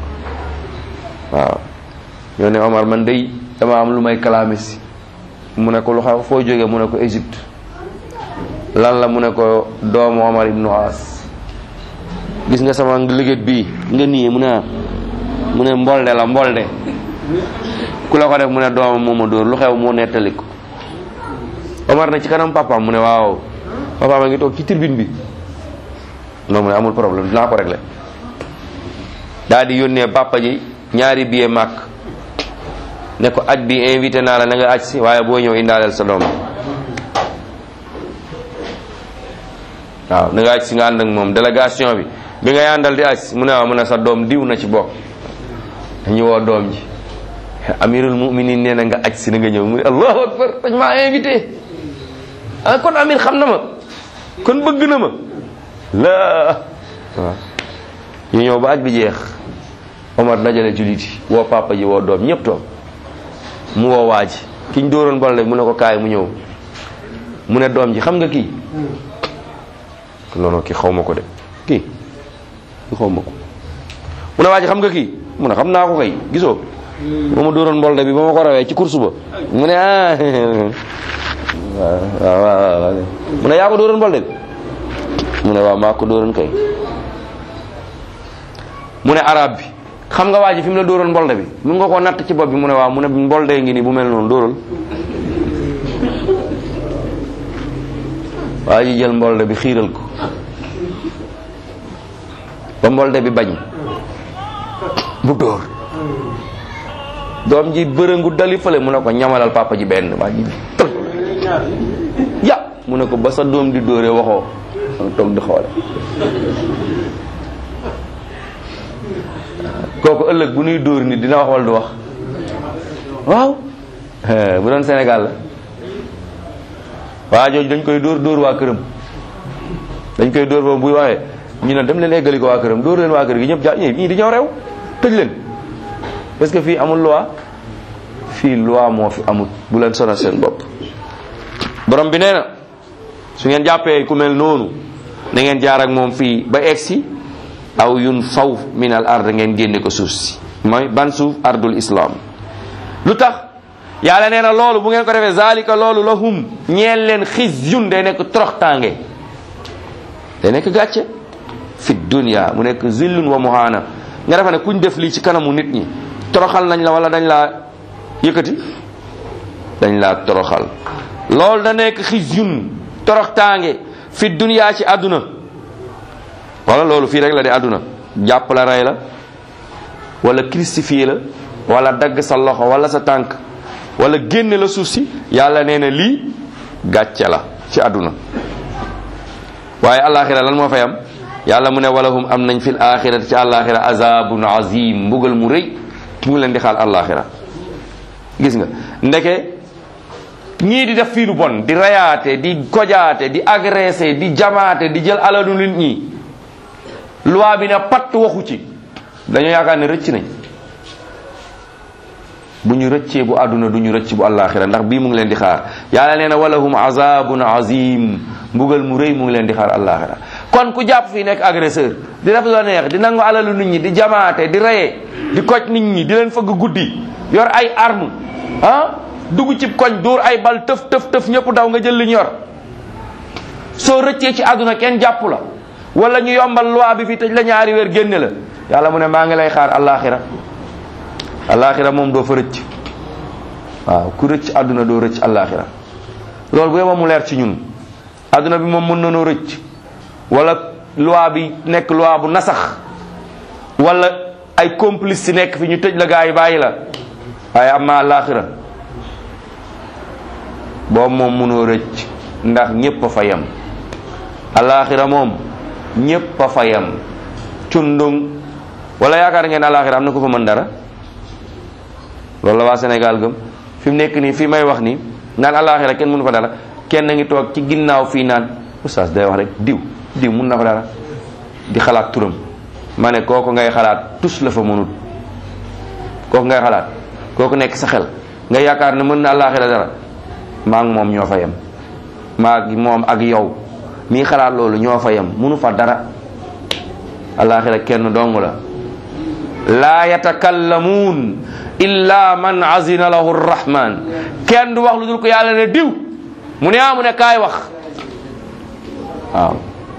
Speaker 1: waaw ñoo ne Omar man day dama am lu may kalaame si mu ne ko lu xaw foo jógee mu ne ko Égypte lan la mu ne ko doomu Omar ibnu As gis nga sama liggéey bii nga nii mu ne mu ne mbolde la mbolde ku la ko def mu ne doomam moo ma dóor lu xew moo nettali ko Omar na ci kanam papaam mu ne waaw papaam a ngi toog ci tribune bi non mu ne amul problème dinaa ko régler daal di yónnee papa ji ñaari billet màkk ne ko aj bi invité naa la na nga aj si waaye boo ñëw indaaleel sa doom waaw na nga aj si nga ànd ak moom délégation bi bi ngay àndal di aj si mu ne waaw mu ne sa doom diw na ci bokk dañu woo doom ji amirul muminin nee na nga aj si na nga ñëw mu ne allahu akbar dañ maa invité ah kon amir xam na ma kon bëgg na ma la waaw ñu ñëw ba aj bi jeex Omar dajale jullit yi woo papa ji woo doom ñëpp toog mu woo waa ji ki ñu dóoroon bal mu ne ko kaay mu ñëw mu ne doom ji xam nga kii non non kii xaw ma ko de kii kii xaw ma ko mu ne waa ji xam nga kii mu ne xam naa ko kay gisoo ba ma dóoroon mbolde bi ba ma ko rawee ci course ba mu ne ah waaw waaw waaw mu ne yaa ko dóoroon mbolde bi mu ne waaw maa ko dóoroon kay mu ne arab bi xam nga waa ji fi mu la dóoroon mbolde bi mu nga ko natt ci bopp bi mu ne waaw mu ne mbolde ngi nii bu mel noonu dóoral waa ji jël mbolde bi xiiral ko ba mbolde bi bañ mu dóor doom ji bërëngu dali fële mu ne ko ñamalal papa ji benn waa ji tël ya mu ne ko ba sa doom di dóoree waxoo danga toog di xoole kooku ëllëg bu nuy dóor nit dina wax wala du wax waaw bu doon Sénégal la waa jooju dañ koy dóor dóor waa këram dañ koy dóor boobu buy waxee ñu ne dem leen eggali ko waa këram dóor leen waa kër gi ñëpp ja ñii dañoo rew tëj leen parce que fii amul loi fii loi moo fi amul bu leen sonal seen bopp borom bi nee na su ngeen jàppee ku mel noonu na ngeen jaar ak moom fii ba egsi aw yun faw min al ard ngeen génne ko suuf si mooy ban suuf ardul islam lu tax yàlla nee na loolu bu ngeen ko defee zalika loolu lahum ñeel leen xis yun day nekk toroxtaange day nekk gàcce fi dunya mu nekk zillun wa muhana nga defe ne kuñ def lii ci kanamu nit ñi toroxal nañ la wala dañ laa yëkkati dañ laa toroxal loolu da nekk xis yun toroxtaange fi dunya ci àdduna wala loolu fii rek la di àdduna jàpp la rey la wala crucifié la wala dagg sa loxo wala sa tànk wala génne la suuf si yàlla nee na lii gàcce la ci àdduna waaye alaxira lan moo fay am yàlla mu ne walahum am nañ fil axirati ci alaxira azabun azim mbugal mu rëy mu ngi leen di xaal alaxira gis nga ndeke ñii di def fii lu bon di rayaate di kojaate di agressé di jamaate di jël alalu nit ñi loi bi ne patt waxu ci dañoo yaakaar ne rëcc nañ bu ñu rëccee bu àdduna du ñu rëcc bu àllaaxira ndax bii mu ngi leen di xaar yàlla nee na walahum azabun azim mbugal mu rëy mu ngi leen di xaar àllaaxira kon ku jàpp fii nekk agresseur di def la neex di nangu alalu nit ñi di jamaate di reye di koj nit ñi di leen fëgg guddi yor ay arme ah dugg ci koñ dóor ay bal tëf tëf tëf ñëpp daw nga jël li ñu yor soo rëccee ci àdduna kenn jàpp la wala ñu yombal loi bi fi tëj la ñaari weer génne la yàlla mu ne maa ngi lay xaar àllaaxira àllaaxira moom doo fa rëcc waaw ku rëcc àdduna doo rëcc àllaaxira loolu bu yema mu leer ci ñun àdduna bi moom mën nanoo rëcc wala loi bi nekk loi bu nasax wala ay complice si nekk fi ñu tëj la gaa yi bàyyi la waaye am ma àllaaxira boobu moom mënoo rëcc ndax ñépp a fa yem àllaaxira moom ñépp a fa yem cundung wala yaakaar ngeen àllaaxira am na ko fa mën dara loolu la waa Sénégal gëm fi mu nekk nii fii may wax nii naan àllaaxira kenn mënu fa dara kenn ngi toog ci ginnaaw fii naan oustaz day wax rek diw diw mun na fa dara di xalaat turam ma ne kooku ngay xalaat tus la fa mënut kooku ngay xalaat kooku nekk sa xel nga yaakaar ne mën na àllaaxira dara maa ngi moom ñoo fa yem maa ngi moom ak yow mii xalaat loolu ñoo fa yem mënu fa dara alaxira kenn dong la laa yatakallamuun illa man azina lahu rrahman kenn du wax lu dul ko yàlla ne diw mu ne ah mu ne kaay wax waaw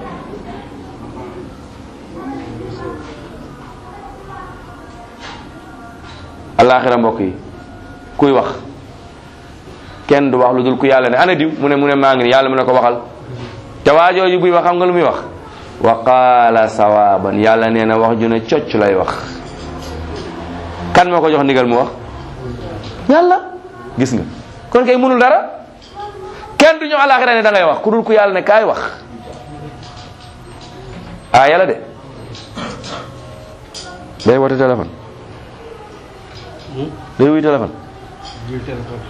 Speaker 1: alaxira mbokk yi kuy wax kenn du wax lu dul ku yàlla ne ana diw mu ne mu ne maa ngi ni yàlla mu ne ko waxal te waa jooju buy wax xam nga lu muy wax wa qaala sawaban yàlla nee na wax ju ne cocc lay wax kan moo ko jox ndigal mu wax yàlla gis nga kon kay mënul dara kenn du ñëw alaxira ne da ngay wax ku dul ku yàlla ne kaay wax ah yàlla de day woote téléphone day wuy téléphone
Speaker 2: jël téléphone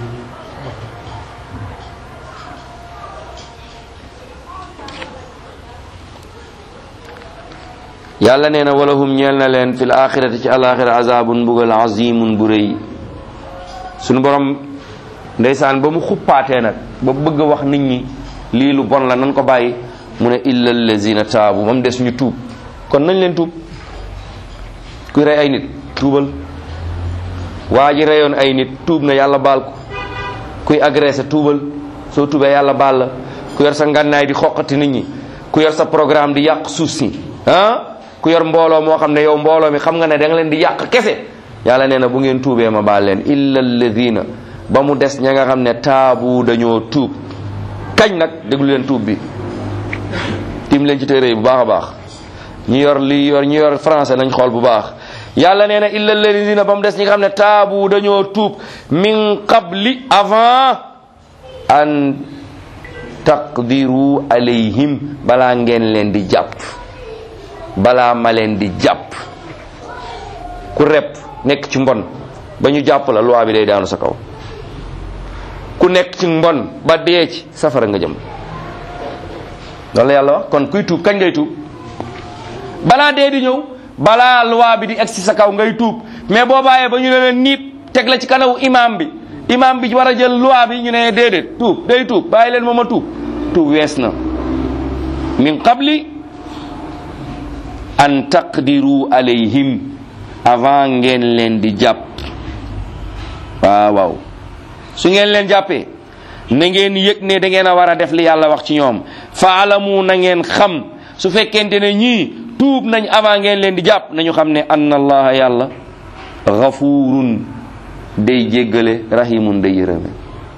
Speaker 1: yàlla nee na walahum ñeel na leen fil axirati ci alaxira azabun mbugal azimun bu rëy suñu borom ndeysaan ba mu xuppaatee nag ba bëgg a wax nit ñi lii lu bon la nan ko bàyyi mu ne illa allazina taabu ba mu des ñu tuub kon nañ leen tuub kuy rey ay nit tuubal waa ji reyoon ay nit tuub na yàlla baal ko kuy agressé tuubal soo tuubee yàlla baal la ku yor sa ngànnaay di xoqati nit ñi ku yor sa programme di yàq suuf si ah ku yor mbooloo moo xam ne yow mbooloo mi xam nga ne da nga leen di yàq kese yàlla nee na bu ngeen tuubee ma baal leen illa alladina ba mu des ña nga xam ne taabu dañoo tuub kañ nag déglu leen tuub bi tim leen ci téere yi bu baax a baax ñi yor li yor ñi yor français nañ xool bu baax yàlla nee na illa alladina ba mu des ñi nga xam ne taabu dañoo tuub min qabli avant an taqdiru alayhim balaa ngeen leen di jàpp balaa ma leen di jàpp ku rep nekk ci mbon ba ñu jàpp la loi bi day daanu sa kaw ku nekk ci mbon ba dee ci safara nga jëm loolu la yàlla wax kon kuy tuub kañ ngay tuub balaa dee di ñëw balaa loi bi di egg ci sa kaw ngay tuub mais boo bàyyee ba ñu ne leen niip teg la ci kanaw imam bi imam bi war a jël loi bi ñu ne déedéet tuub day tuub bàyyi leen moom a tuub tuub wees na min qabli an taqdiru alayhim avant ngeen leen di jàpp waaw waaw su ngeen leen jàppee na ngeen yëg ne da ngeen a war a def li yàlla wax ci ñoom faalamu na ngeen xam su fekkente ne ñii tuub nañ avant ngeen leen di jàpp nañu xam ne anna allaha yàlla gafurun day jéggale rahimun day yërëme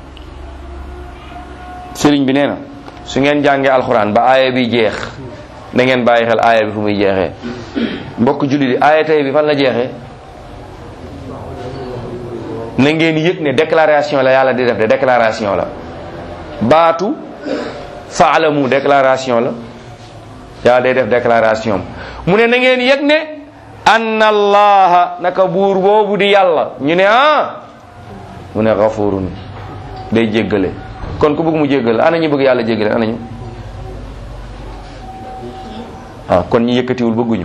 Speaker 1: sëriñ bi nee na su ngeen jàngee alxuraan ba aaya bi jeex da ngeen bàyyi xel aaya bi fu muy jeexee mbokk julli di aaya tey bi fan la jeexee na ngeen yëg ne déclaration la yàlla di def de déclaration la baatu faalamu déclaration la yàlla day def déclaration mu ne na ngeen yëg ne anna allaha naka buur boobu di yàlla ñu ne ah mu ne gafurun day jéggale kon ku bëgg mu jéggale ana ñu bëgg yàlla jéggale ana ñu ah kon ñi yëkkatiwul bëgguñu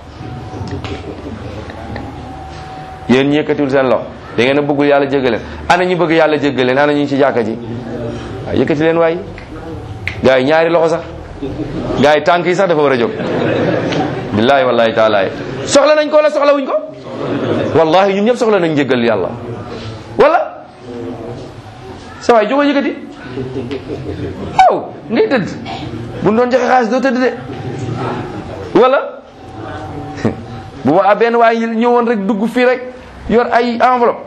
Speaker 1: yéen ñi yëkkatiwul seen loxo da ngeen a bëggul yàlla jéggaleen ana ñi bëgg yàlla jéggaleen ana ñu ci jàkka ji waaw yëkkati leen waay gars yi ñaari loxo sax gars yi tànk yi sax dafa war a jóg billahi wallahi taala soxla nañ ko wala soxla wuñ ko wallahi ñun ñëpp soxla nañ jéggal yàlla wala sa waay jógo yëkkati waaw ngay tëdd bu doon joxe xaalis doo tëdd de wala bu ma benn waay ñëwoon rek dugg fii rek yor ay enveloppe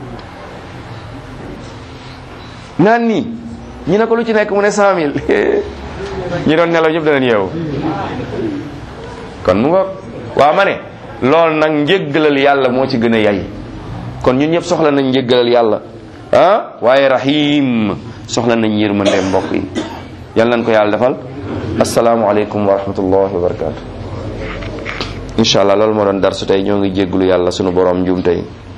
Speaker 1: naan nii ñu ne ko lu ci nekk mu ne cent mille ñi doon nelaw ñëpp danañ yeewu kon mu nga waaw ma ne loolu nag njéggalal yàlla moo ci gën a yay kon ñun ñëpp soxla nañ njéggalal yàlla ah waaye rahim soxla nañ yërmande mbokk yi yal nañ ko yàlla defal asalaamualeykum wa rahmatullahi wa barakatu incha allah loolu moo doon darsu tey ñoo ngi jégglu yàlla sunu borom njuum tey